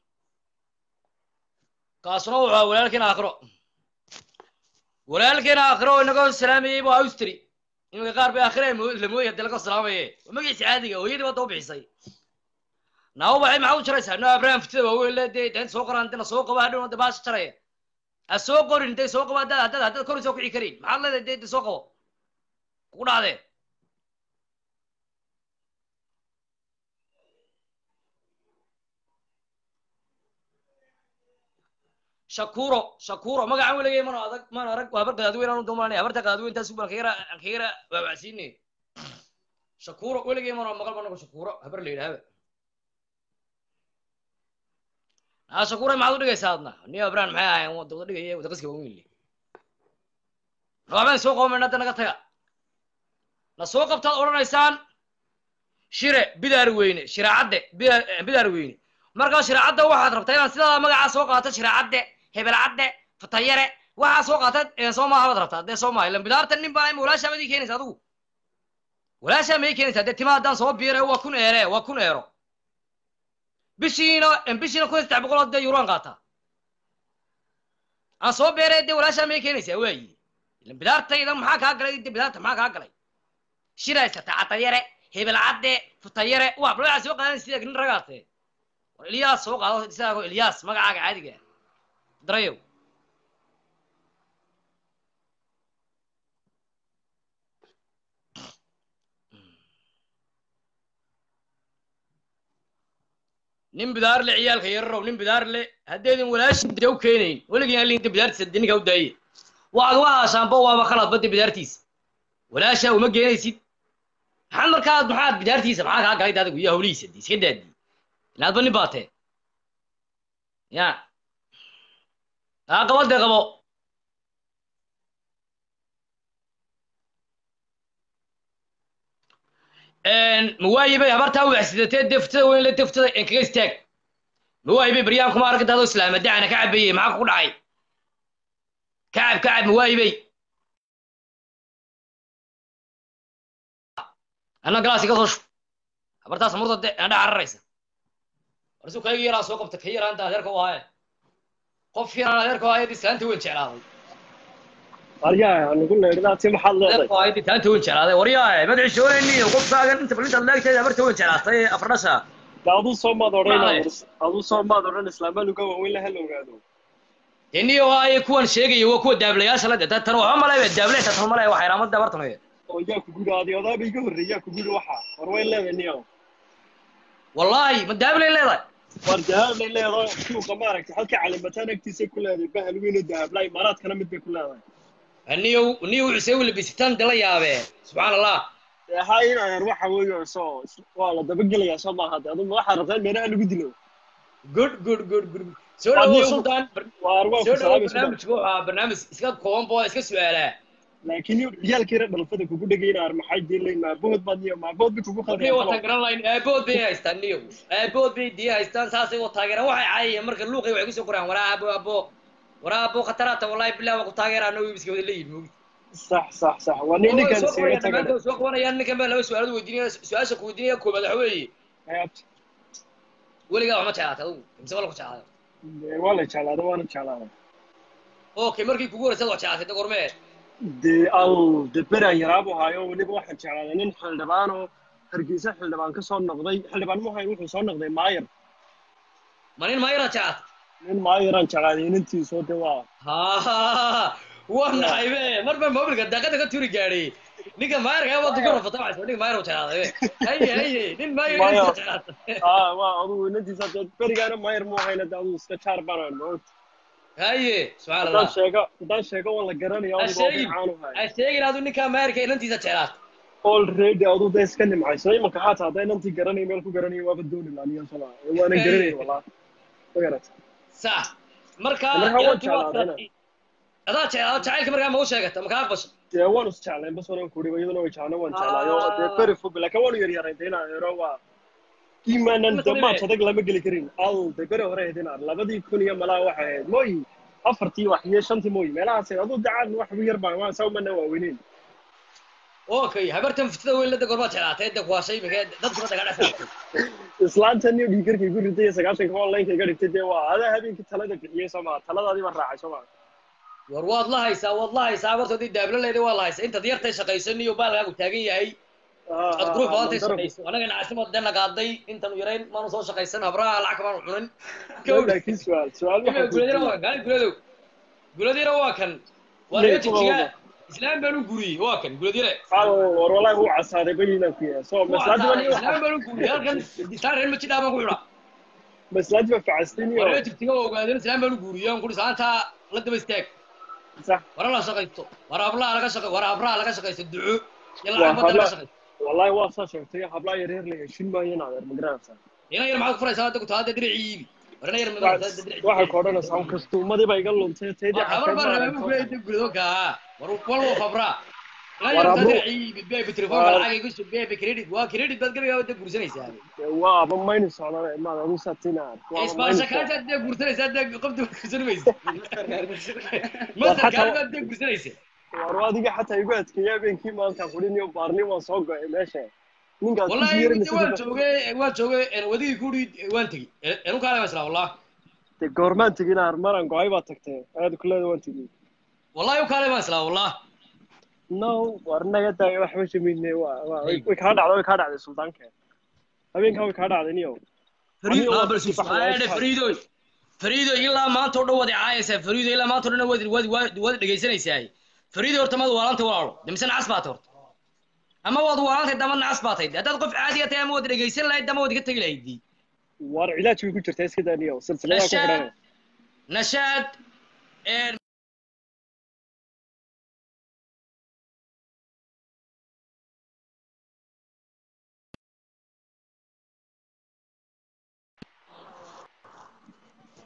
kaasuna wuxuu ahaa walaalkeena aakhiro walaalkeena aakhiro oo inaga salaamayey buu austri iminka qaar bay aakhira la mooyay hadii laga salaamaye waa magaciisa caadiga hooyadii baa daba bixisay naawo baxay maxaa u jaraysaa no abraham fitida waaweyn le dee inta soo qoraan dina soo qaba hadhow de baasha jaraya ha soo qorin dee soo qaba haddaad haddaad haddaad kor soo kici karin maxaad leedahay dee de soo qabo kugu dhacdee shakuro shakuro magacan weligay mana adag mana arag waa habar qadaadweyn aanu doomaanay habarta qadaadweyntaas baan kagara aan kagara waawacsiinay shakuro weligay mana maqal banago shakuro habar la yidhaahaba aa shakura maxaad u dhigaysaa adna ni abraham maxay ahayn wada wada dhigaya wada qaska waaweyn le waxbaan soo qabamayna hadda naga taga na soo qabtaad odhanaysaan shire bidaar weyne shiraacadde bidaar bidaar weyne markaa shiraacadda waxaad rabtaa inaad sidaa magacaa soo qaato shiraacadde hebelcadde fatayare waxaa soo qaata soo maaha baad rabtaa dee soo maaha ilan bidaarta nin baa walaashaa baad ii keenaysa adigu walaashaa ma ii keenaysaa dee tima haddaan soo biire waa kun eere waa kun eero bishiina bishiina kun iyo saddex boqol oo dee yuroan qaataa aan soo beere dee walaashaa ma ii keenaysaa waayi ilan bidaartayda maxaa kaa galay dee bidaarta maxaa kaa galay shiraysata catayare hebelcadde futayare waa bal waxaa soo qaadan sida nin ragaate war ilyaas soo qaado isagaago ilyaas magacaaga caadiga darayow nin bidaar le ciyaalka yararow nin bidaar le haddaydin walaashiisa u keenayn weligii aan liinta bidaartiisa de ninkaa u daaye waxaad uga haashaanba waaba khalad badda bidaartiisa walaashaa uma geenaysid maxaad markaa maxaad bidaartiisa maxaa kaa galay adigu iyo hawlihiisa di iska daadi inaadba nin baatee ya aa qabo dee qabo mawaayibay habartaa wacsidatee deftada weyn la deftada en kaga istaag mawaayibay baryaan kuma arag intaadoo islaama dacana ka cabeeyey maxaa ku dhacay kacab kacab mawaayibay anna galaas iga soo shub habartaas murda de andha cararaysa warsu kayga yaraa soo qabta ka yaraanta adeerka u ahaaye qof yaraan adeerka u ahaaye islaanta weyn jeclaaday aryaa anigu leedhaati maxaad leedahay adeerka u ahaaye islaanta weyn jeclaaday waryaaye madaxi shoonayniyo qofkaagan inta balintaad leegteed habarta weyn jeclaatay ee afardhasha de aduu soo maad odhan Walahi. aduu soo maad odhan islaamaa luga waaweyn laha la ogaado deniyo waaye kuwan sheegaya waa kuwa daablayaasha la tan tan waxba malaya daable tan tan malaya waxay raamada habartan wey oo yaa ku guri adi odaaba iga horreeyaa ku guri waxa war way leedahay niyo wallaahi ma daablay leedahay war dahablay leedahay suuqa maaragtay halka calimataan agtiisa ku leedahay bahal weyn oo dahablaa imaaraadkana mid bay ku leedahay niyo niyo wuxuu u labisitaan dala yaabee subxaan allah ha inayar waxa weeye soo waa la dabagelayaa soo maaha de adu waxaa rabtaa in meelaha lagu dilo good good good good soo Waa dhawo niyo- sultan waar waa soo ku dhawo salaamay sultan barnaamijku waa barnaamij iska kooban boo iska su-aalaa laakiin ciyaalkiina dhalfada kugu dhegayna ar maxay dilayn maabood baad niyo maabood bay kugu niyo wata khaldeen garan lahayn aabood bay haystaan niyo aabood bay diya haystaan saasay oo taageeraan waxay caayayeen marka luuqay waxay kusoo qoraan waraa abo abo waraa abo khataraata wallahi bilah waa ku taageeraa no iska wada leeyihin moogid sax sax sax waa nin ninkan soo siiga qabanayaan tagan dhammaantood soo qabanayaan ninkan baa laba su-aalood weydiinaya su-aasha ku weydiinaya koobaad waxa weeye weligaa wax ma jeclaatay adugu mise wala ku jeclaaday waa la jeclaaday waana jeclaaday okay markii kugu horreysad wax jeclaatay de gormee dee al de beraan yaraabu haayo weliba waxaan jeclaaday nin xildhibaan oo hargeysa xildhibaan ka soo noqday xildhibaan muhayn wuxuu soo noqday maayar ma nin maayara jeclaatay nin maayaraan jeclaaday inantiisoo de waa ha waa naxaybe mar baa mobilka daaqada ka turi gaadhay ninka maayarka waa duka rafata waxay ninka maayar u jeclaaday haye haye nin maayar Maayar. inta jeclaatay aa waa adugu inantiisa de berigaana maayar mu ahayna de adugu iska jaar banaan moogta haye subxaan haddaan allah sheego haddaan sheego waa la garanaya ha adugu sheegin caanu hay ha sheegin adu ninka maayarka inantiisa jeclaatay already adu de iska nimcayso imanka xataa hadday inantii garanay meel ku garanayo waaba dooni laaniyan soma waanan garanay walaa ma garat sax marka markaa waan inantu waa jeclaadayna adaa jeclaado jacaylka markaa ma u sheegata ma kaa aqbasha dee waan is jeclayn bas wanan kuri iyaduna way jeclaan waan jeclaayo dee beri fog laakiin waanu yaryarayn de inaan ero waa iimaanan de maaj adag lama geli karin al de beri hore ahayd inaan labadii kun iyo malaa waxay ahayd mooyi afartii wax iyo shantii mooyi meelahaas aduu dacaan wax u yar baan waan saa umana waaweyneen okay habartan fitada weyn lada gorbaad jeclaatay da kuwaashay imika dadkuna daga dhexsaartay islaantan iyo dhiigarkay ku ritay iyo sagaashanka online-ka iga dhigtay dee waa adaa habeenkii talada bixiyey soo maa taladaadii baan raacay soo maa war waad la haysaa waad la haysaa habartoodii daablo leeday waa la haysaa intaad yartay shaqaysan iyo baalkaagu taagan yahay ad qurux badantay shaqayso anaga nacasimo dee nagaaday intanu yarayn maanu soo shaqaysan habraha lacag kamaanu cunin laakiin su-aal su-aal waxaa guladina waa kan guladow guladina waa kan waa Lee, laga kuwa jigjigaa wada. islaam baan u guriyey waa kan guladire war walaahi wuu casaaday bayiinaan ku yahay so maslaadi baan iyo islaam baan u guriyey halkan islaan reer majidhaa baan ku xidha maslaadi baa facastin iyo waa laga jigjiga waa ogaadeen islaam baan u guriyey aan kuri saantaa la daba istaag sax wara la shaqaysto war hablaha laga shaqay war habraha laga shaqaysto duco iyo waa lacag badan laga habla shaqaysto wallahi waa saa sheegtay hablaa yaryar la heshin maayo in adeer magaranaysaa ina yar maxaad ku furaysaa hadda ku taada diricii iibi war ina yar magaranaysaa hadda diricii waxay ku odhanaysaa un kastuumadii baa iga luntay taydii war habar baan rabaa xataa buu leeyahay gurido kaa war walwo fabra ina War yar habro- diricii iibi beebi telefoonka War- lacag igu soo beebi credit waa credit baad gabigaa wadda guursanaysaa waaba mayni socdaan maad adu satina isbaarsha kaanta dee guursanaysaa dee qofta waad guursan maysa masterkaar baad dee guursanaysa war adiga xataa igu adkeeya habeenkii maanta qudhin iyo baarni waan soo go'ay meesha ninkaas ku wallahi yeerinaysa waan joogay waan joogay wadigii kudhi waan tegi enu kaale maslaa wallah de goormaan tegin ar maran go'ay baa tagtee aad kuleeda waan tegin wallahi u kaale maslaa wallah no war naga daaya waxba shamayne waa waa- way way kaa dhacday way kaa dhacday suldaanka habeenkaa way kaa dhacday niyo Fariid laa bal subxaana Fariido Fariido ilaa maanta oo dhan wadi caayaysaa Fariido ilaa maanta oo dhan wadi wadi wadi wadi dhageysanaysaa Fariido horta mad waalanta walaalo dimsan cas baad horta ama wad waalanta dama cas baad tahay haddaad qof caadi ah tahay ama wadi dhageysan lahayd dama wadi ka tagi lahayd war cilaaj way ku jirtaa iska daa niyo silsiladaa ku xidhanay nashaad nashaad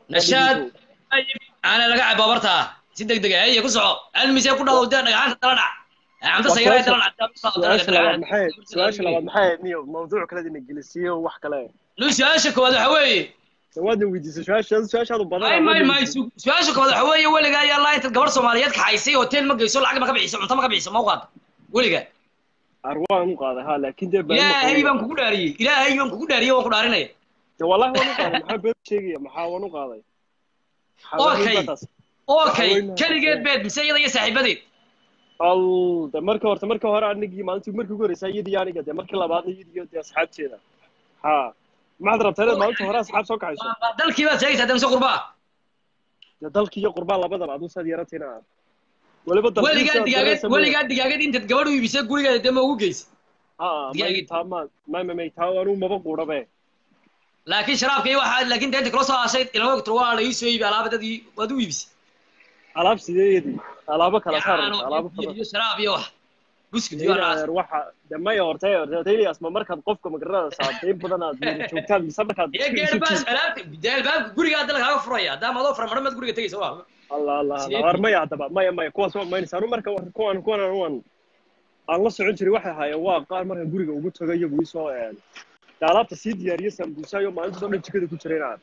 nashaad ana laga cabo barta si degdeg ah iyo ku soco almise ku dhaw dee dhagaxanta dala dhac camta sayraa dala dhac su-aasha labaad maxay su-aasha labaad maxay ahayd niyo mawduuc kale ina gelisiyo wax kale lu su-aasha koowaad waxa weeye waadna weydiisay su-aasha su-aashaadu badan may may may su- su-aasha koowaad waxa weeye weligaa ayaa laa intaad gabar soomaaliyeed kaxaysay hotel ma geyso lacag ma ka bixiso cunto ma ka bixiso ma u qaado weliga arwaan u qaaday ha laakiin dee been ma ilaahay qaban. baan kugu dhaariyey ilaahay baan kugu dhaariyey waan ku dhaarinaya dee wallahi waan u qaaday maxaa been sheegaya maxaa waan u qaaday Maxaa Okay. weyn baa taas? okay Haweeney. keligeed beed mise iyada iyo saaxiibadeed al de marka horta marka hore anigii maalintii markii ugu horreysay iyadii aniga dee markii labaadna iyadiyo dee asxaabteeda ha maxaad rabtaa inaad maalinta hore asxaab soo kaxayso dalkii baad sheegaysaa dee mise qurbaa dee dalkii iyo qurbaan labadaba aduu saad yaratina weliba dalkii weligaa sidaad digaageed garanaysa ma- weligaa digaageed intaad gabadh u iibisay gurigeeda dee ma ugu geysa ha digaagid. may taa ma may may may taa anuu maba quudhabe laakiin sharaabka iyo waxaa laakiin dee inta kula soo hashay ilama ogtiro waa la ii soo iibi alaaba dadii waad u iibisay alaab sideedii alaabo kala saar Yaano, alaabo iyo- badan iyo sharaab iyo wax buskud iyo waxaas Daynaar waxa de maya horta horta ma markaad qofka magaranada saadeyn badan aad wada joogtaan mise markaad iyo geerbaas alaabta dee albaabka gurigaa dal kaaga furaya haddaama adoo fara madhamaad guriga tegaysa waa allah allah Sidee allah war maya haddaba maya maya kuwaas waa maynaysa anu marka war- kuwan kuwan anuan aan la socon jiray waxay ahaayeen waa qaar markaan guriga ugu tago iyagu isoo de alaabta sii diyaariye sambuusayo maalintaas oo dhan jikada ku jiray inaan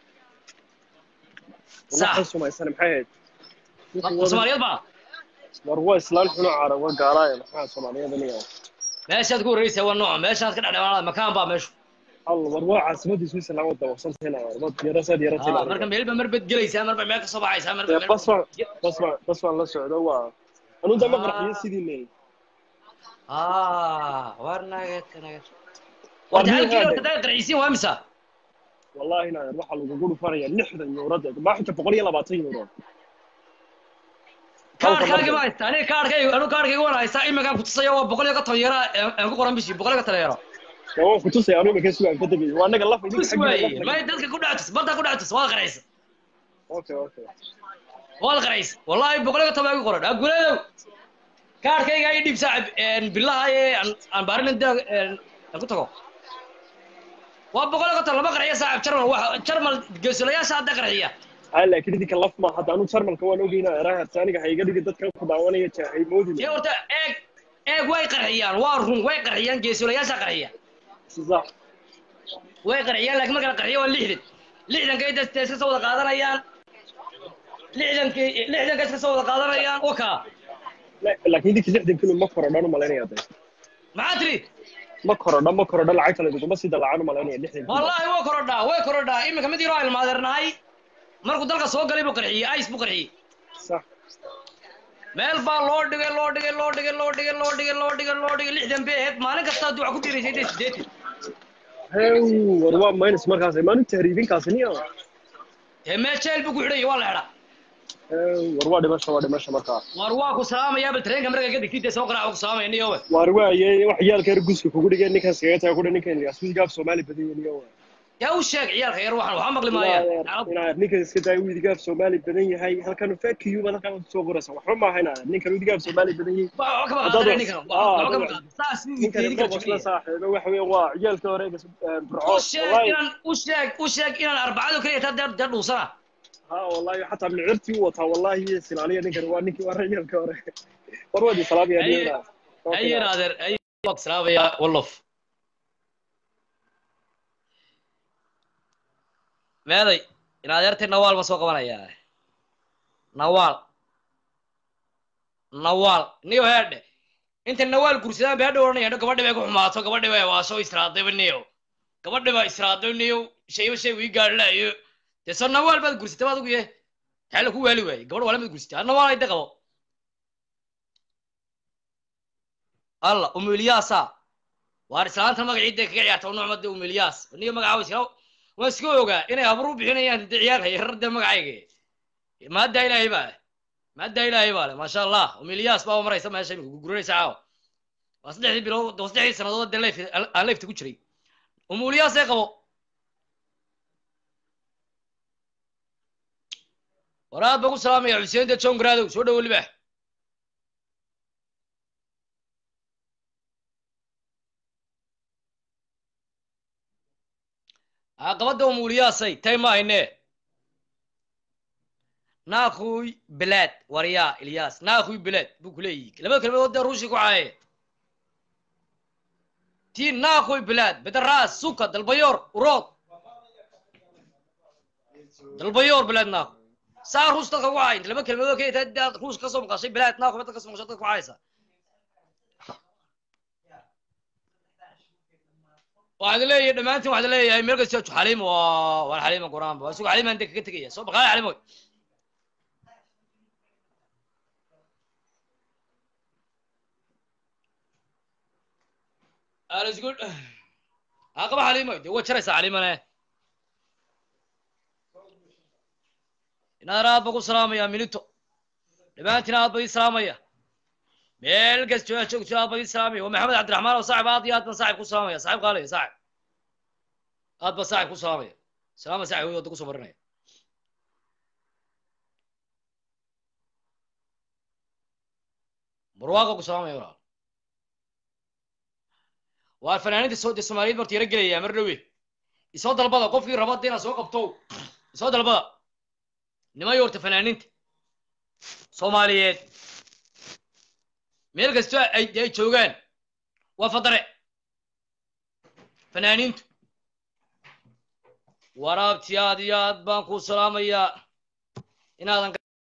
Sax. waxay sumaysan maxay ahayd soomaaliyeed baa war waa islaan xuno cara waa gaalaaya maxaa soomaaliyada niga meeshaad ku horreysa waa nooca meeshaad ka dhexdhexaada makaan baa meeshu allah war waa caasimadii switzerland waa dabaqsantahay war yarasaad Ah, yarateen marka meelba marbad gelaysaa marba meel ka soo baxaysaa marba meel bas baan bas baan bas baan la socdo waa anuu dama qarxiyo sidii ne ah war naget naget War warta halkii nin horta haade. daa qarxisiin waa misa wallahi inaa waxaa lagugu dhufanaya lixdan yuurada maa xita boqol iyo labaatan yuuro kaarkaagi ma haystaa aniga kaarkayga anu kaarkayga waan haystaa iminkaan kutusaya waa boqol iyo konton yara aan ku qoran bishii boqol iyo konton yaro dee waan kutusaya anuu imika sugaan ka tegay waa anaga laf idinka tus xaggiina waaye laf may dadka ku dhacatus badda ku dhacatus waad qaraysa okay okay waad qaraysa wallahi boqol iyo konton baa igu qoran aguleedow kaarkayga ii dhiib saaxib billaha ee aan aan baarin da aan ku tago waa boqol iyo konton lama qarxiya saaxib jarmal wax jarmal geesulayaasha hadda qarxiya haa laakiin idinka laf ma hadda anuu jarmalka waan ogeynaa eraharta aniga ha iga dhigi dadka ku daawanaya jaahay moodin dee horta eeg eeg way qarxiyaan waa run way qarxiyaan geesulayaasha qarxiya sisax way qarxiyaan laakiin marka la qarxiyo waa lixdan lixdankay dadka iska soo wada qaadanayaan lixdankay lixdanka iska soo wada qaadanayaan waka laakiin idinka lixdan kilo ma korodhan u malaynaya de maxaa tiri ma korodha ma korodha lacagta layduguma sii dalacan u malaynaya lixdan kilo wallaahi way korodhaa way korodhaa iminka mid yaroo ilmaadeernahay markuu dalka soo galay buu qarxiyey ice buu qarxiyey sax meel baa loo dhigay loo dhigay loo dhigay loo dhigay loo dhigay loo dhigay loo dhigay lixdan bay ahayd maalin kasta hadduu wax ku dhiiraysay dee sideetan hew war waa minus markaas maanu tahriibinkaasi niya dee meel jeel buu ku xidhayay waa la xidhaa hew war waa dhimasho waa dhimasho markaa war waa ku salaamayaa bal tareenka markaa ka digtid dee soo qaraaca ku salaamaya niyowe waar waaye wax ciyaalka yar guska kugu dhigeen ninkaas kaga taga kudha ninkan aswigaaf soomaali badan yahay niyo yaa u sheeg ciyaalka yar waxaan waxaa maqli maayaan inaad ninkan iska daa widigaaf soomaali badan yahay halkan fakiyuba halkan soo qoraysa waxba maaha inaad ninkan widigaaf soomaali badan yahay Waxba kama Haddaad qaadana wax- ninkan Ah, waxba kama haddaad- qaadana saas uu ninkan ideeri kara mabasla jeceliya saaxiibo waxa weeye waa ciyaalka hore burco u sheeg inaan u sheeg u sheeg inaan arbacadu kaliya taa dee dee dhuusana ha wallahi xataa micirtii u wataa wallahi silaaliya ninkan waa ninkii waa ciyaalka hore war waa di salaamaya Aye. niyada ayer adeer ayer waa salaamaya wallof meeday in adeertay nawaal ma soo qabanayaa nawaal nawaal niyo heedhe inta nawaal gursadaan bay hadha oranaya hadho gabadhi bay ku xumaato gabadhi bay waasho israadayba niyo gabadhi baa israaday niyo shayba shay wii gaadhilaayo dee soo nawaal baad gursatay baad ugu yahay maxaa laku waali waayey gabadh waala mad gursatay ha nawaal ayda qabo alla umilyaasa waar islaanta magaciidda kaga ciyaarta nucmada umilyaas niyo magaca iska waan iska ogaa inay habru bixinayaan de ciyaalka yarar de magacayga maadda ilaahay baa leh maadda ilaahay baa leh maasha allah umilyaas baa maraysa meesha imika guguranaysa caawa waa saddexdii bilood waa saddexdii sannadood de leif aan leifta ku jiray umulyaas ee qabo waraad baan ku salaamaya xuseen de john garaadow soo dhowo libaax caqabadda umuliyaasay tay ma hayne naakhuy belad waryaa ilyas naakhuy belad buu ku leeyihi labada kelmadood dee ruushii ku caaye ti naakhuy belad bedaras suka dalbayor urod dalbayor belad naakhu saa ruus dadka ku caay laba kelmadood ka daad ruus kasoo maqashay belad naakhu dadka kasoo maqashay dadka ku caaysa waxaad leeyahay dhammaantiin waxaad leeyahay meel kasta xaliim waa waa xaliima quraanba waa isugu xaliimaan de kaga tegaya soo baqaaya xaliimoy alas good haa qaba xaliimoy dee waa jaraysaa xaliimane inaad aad ba ku salaamaya milito dhammaantiin aad ba ii salaamaya meel kasta aad joogto aad ba ii salaamaya waa maxamed cabdiraxmaan oo saaxib aad iyo aad baan saaxib ku salaamaya saaxib qaalaya saaxib aad ba saaxib ku salaamaya salaama saaxib wey wadda kusoo marinaya barwaaqa ku salaamaya walaal waa fanaaniinta soo de soomaaliyeed marta yaro gelaya mar dhowe isoo dalbada qofkii raba de inaad soo qabto isoo dalbada niman yorta fanaaniinta soomaaliyeed meel kastoo ay ay joogaan waa fadare fanaaniintu waraabti aad iyo aad baan ku salaamayaa inaadan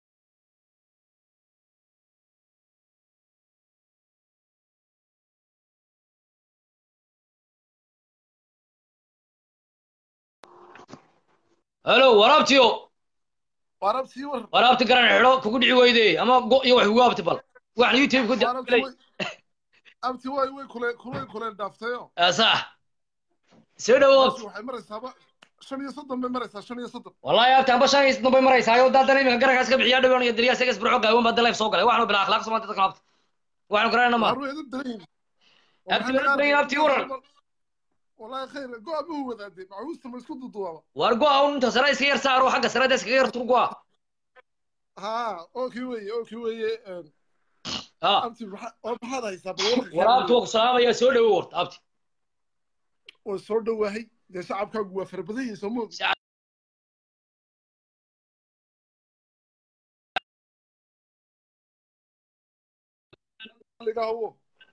halo waraabtiyo waraabtii war waraabti garan xidho kugu dhici weyde ama go iyo wax ugu abti bal waxna youtube ku waraabtii way abti way way kule kule kule dhaaftayo sax soo dhawo Meeshu waxay maraysaaba shan iyo soddon bay maraysaa shan iyo soddon wallahi abti amba shan iyo soddon bay maraysaa oo daadana iminka garankaas ka bixiyaa dhawaan iyo dariyaa isaga isburco gaawan baa daleef soo galay waxaanu bilaa akhlaaq soo maanta dadkan abti waxaanu garanayna ma Waa eedab daran yihiin. abti wala daran abti waran wallahi khayr go abuhu wadaade macuusta ma isku duduwaaba war go awn inta sare iska yar saaro xagga sarada iskaga yar tur go ha okay weeye okay weeye een, ha abti maxa- oo maxaad haysaa bal warka kale waraabti waa ku salaamaya soo dhawo warta abti waa soo dhawaahay dee shacabkaagu waa fara badan yihiin soo moog ligahawo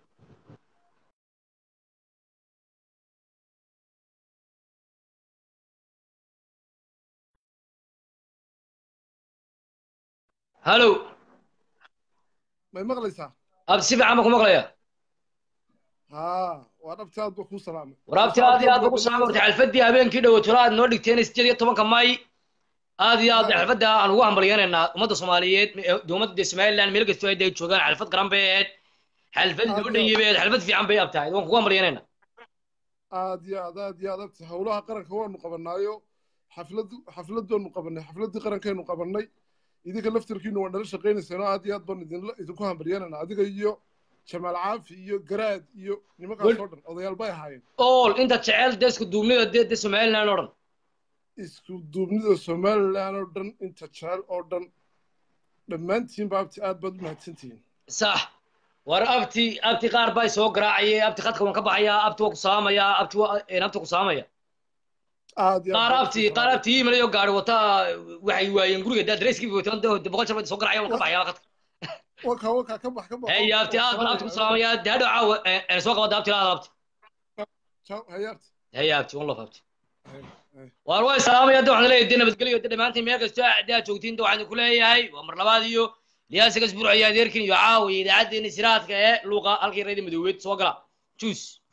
halo may maqlaysaa abti si fiican baan ku maqlaya ha waa dhabti aad ba kuu salaamay waraabti aad iyo aad baan ku salaamay warta xalfadii habeenkii dhawatolo aad noo dhigteen sideed iyo tobanka may aad iyo aad xalfadda aan ugu hambalyeynaynaa ummadda soomaaliyeed ummadda dee somaliland meel kastoo ay dee joogaan xalfad qaran bay ahayd xalfad loo dhanyay bay ahayd xalfad fiican bay abtahay waan kugu hambalyeynaynaa aad iyo aad aad iyo aad abti howlaha qaranka waanu qabanaayo xaflad xafladoonu qabanay xafladii qarankeenu qabanay idinka laftirkiinu waa nala shaqaynayseen oo aad iyo aad baanu idinla idinku hambalyanana adiga iyo jamaal caafi iyo garaad iyo nimankaas oo dhan odayaal bay ahaayeen ol inta jecel dee isku duubnida dee dee somaliland oo dhan isku duubnida somaliland oo dhan inta jecel oo dhan dhammaantiinba abti aad baad u mahadsantihiin sax war abti abti qaar baa soo garaacayay abti khadka waan ka baxayaa abti waa ku salaamayaa abti waa abti ku salaamaya aad iyo qaar abti qaar abti email iyo gaari wata waxay waayeen guriga daa dareyskii wata de boqol jeer bay soo garaacayaan waan ka baxayaa khadka waka waka ka bax ka bax hey abti aad baan abti ku salaamayaa dee hadhow caawa ee soo qabada abti laada abti ciao hay abti hey abti one love abti waar way salaamaya de waxaan leeyahay de nabadgelyo de dhammaantiin meel kastoo daa joogtiin de waxaan ku leeyahay waa mar labaad iyo liyaasiga isbuuc iyo adeerkin iyo caawa iyo idaacaddeenna siraadka ee luuqa halkii reedi madoobeed soo gala juice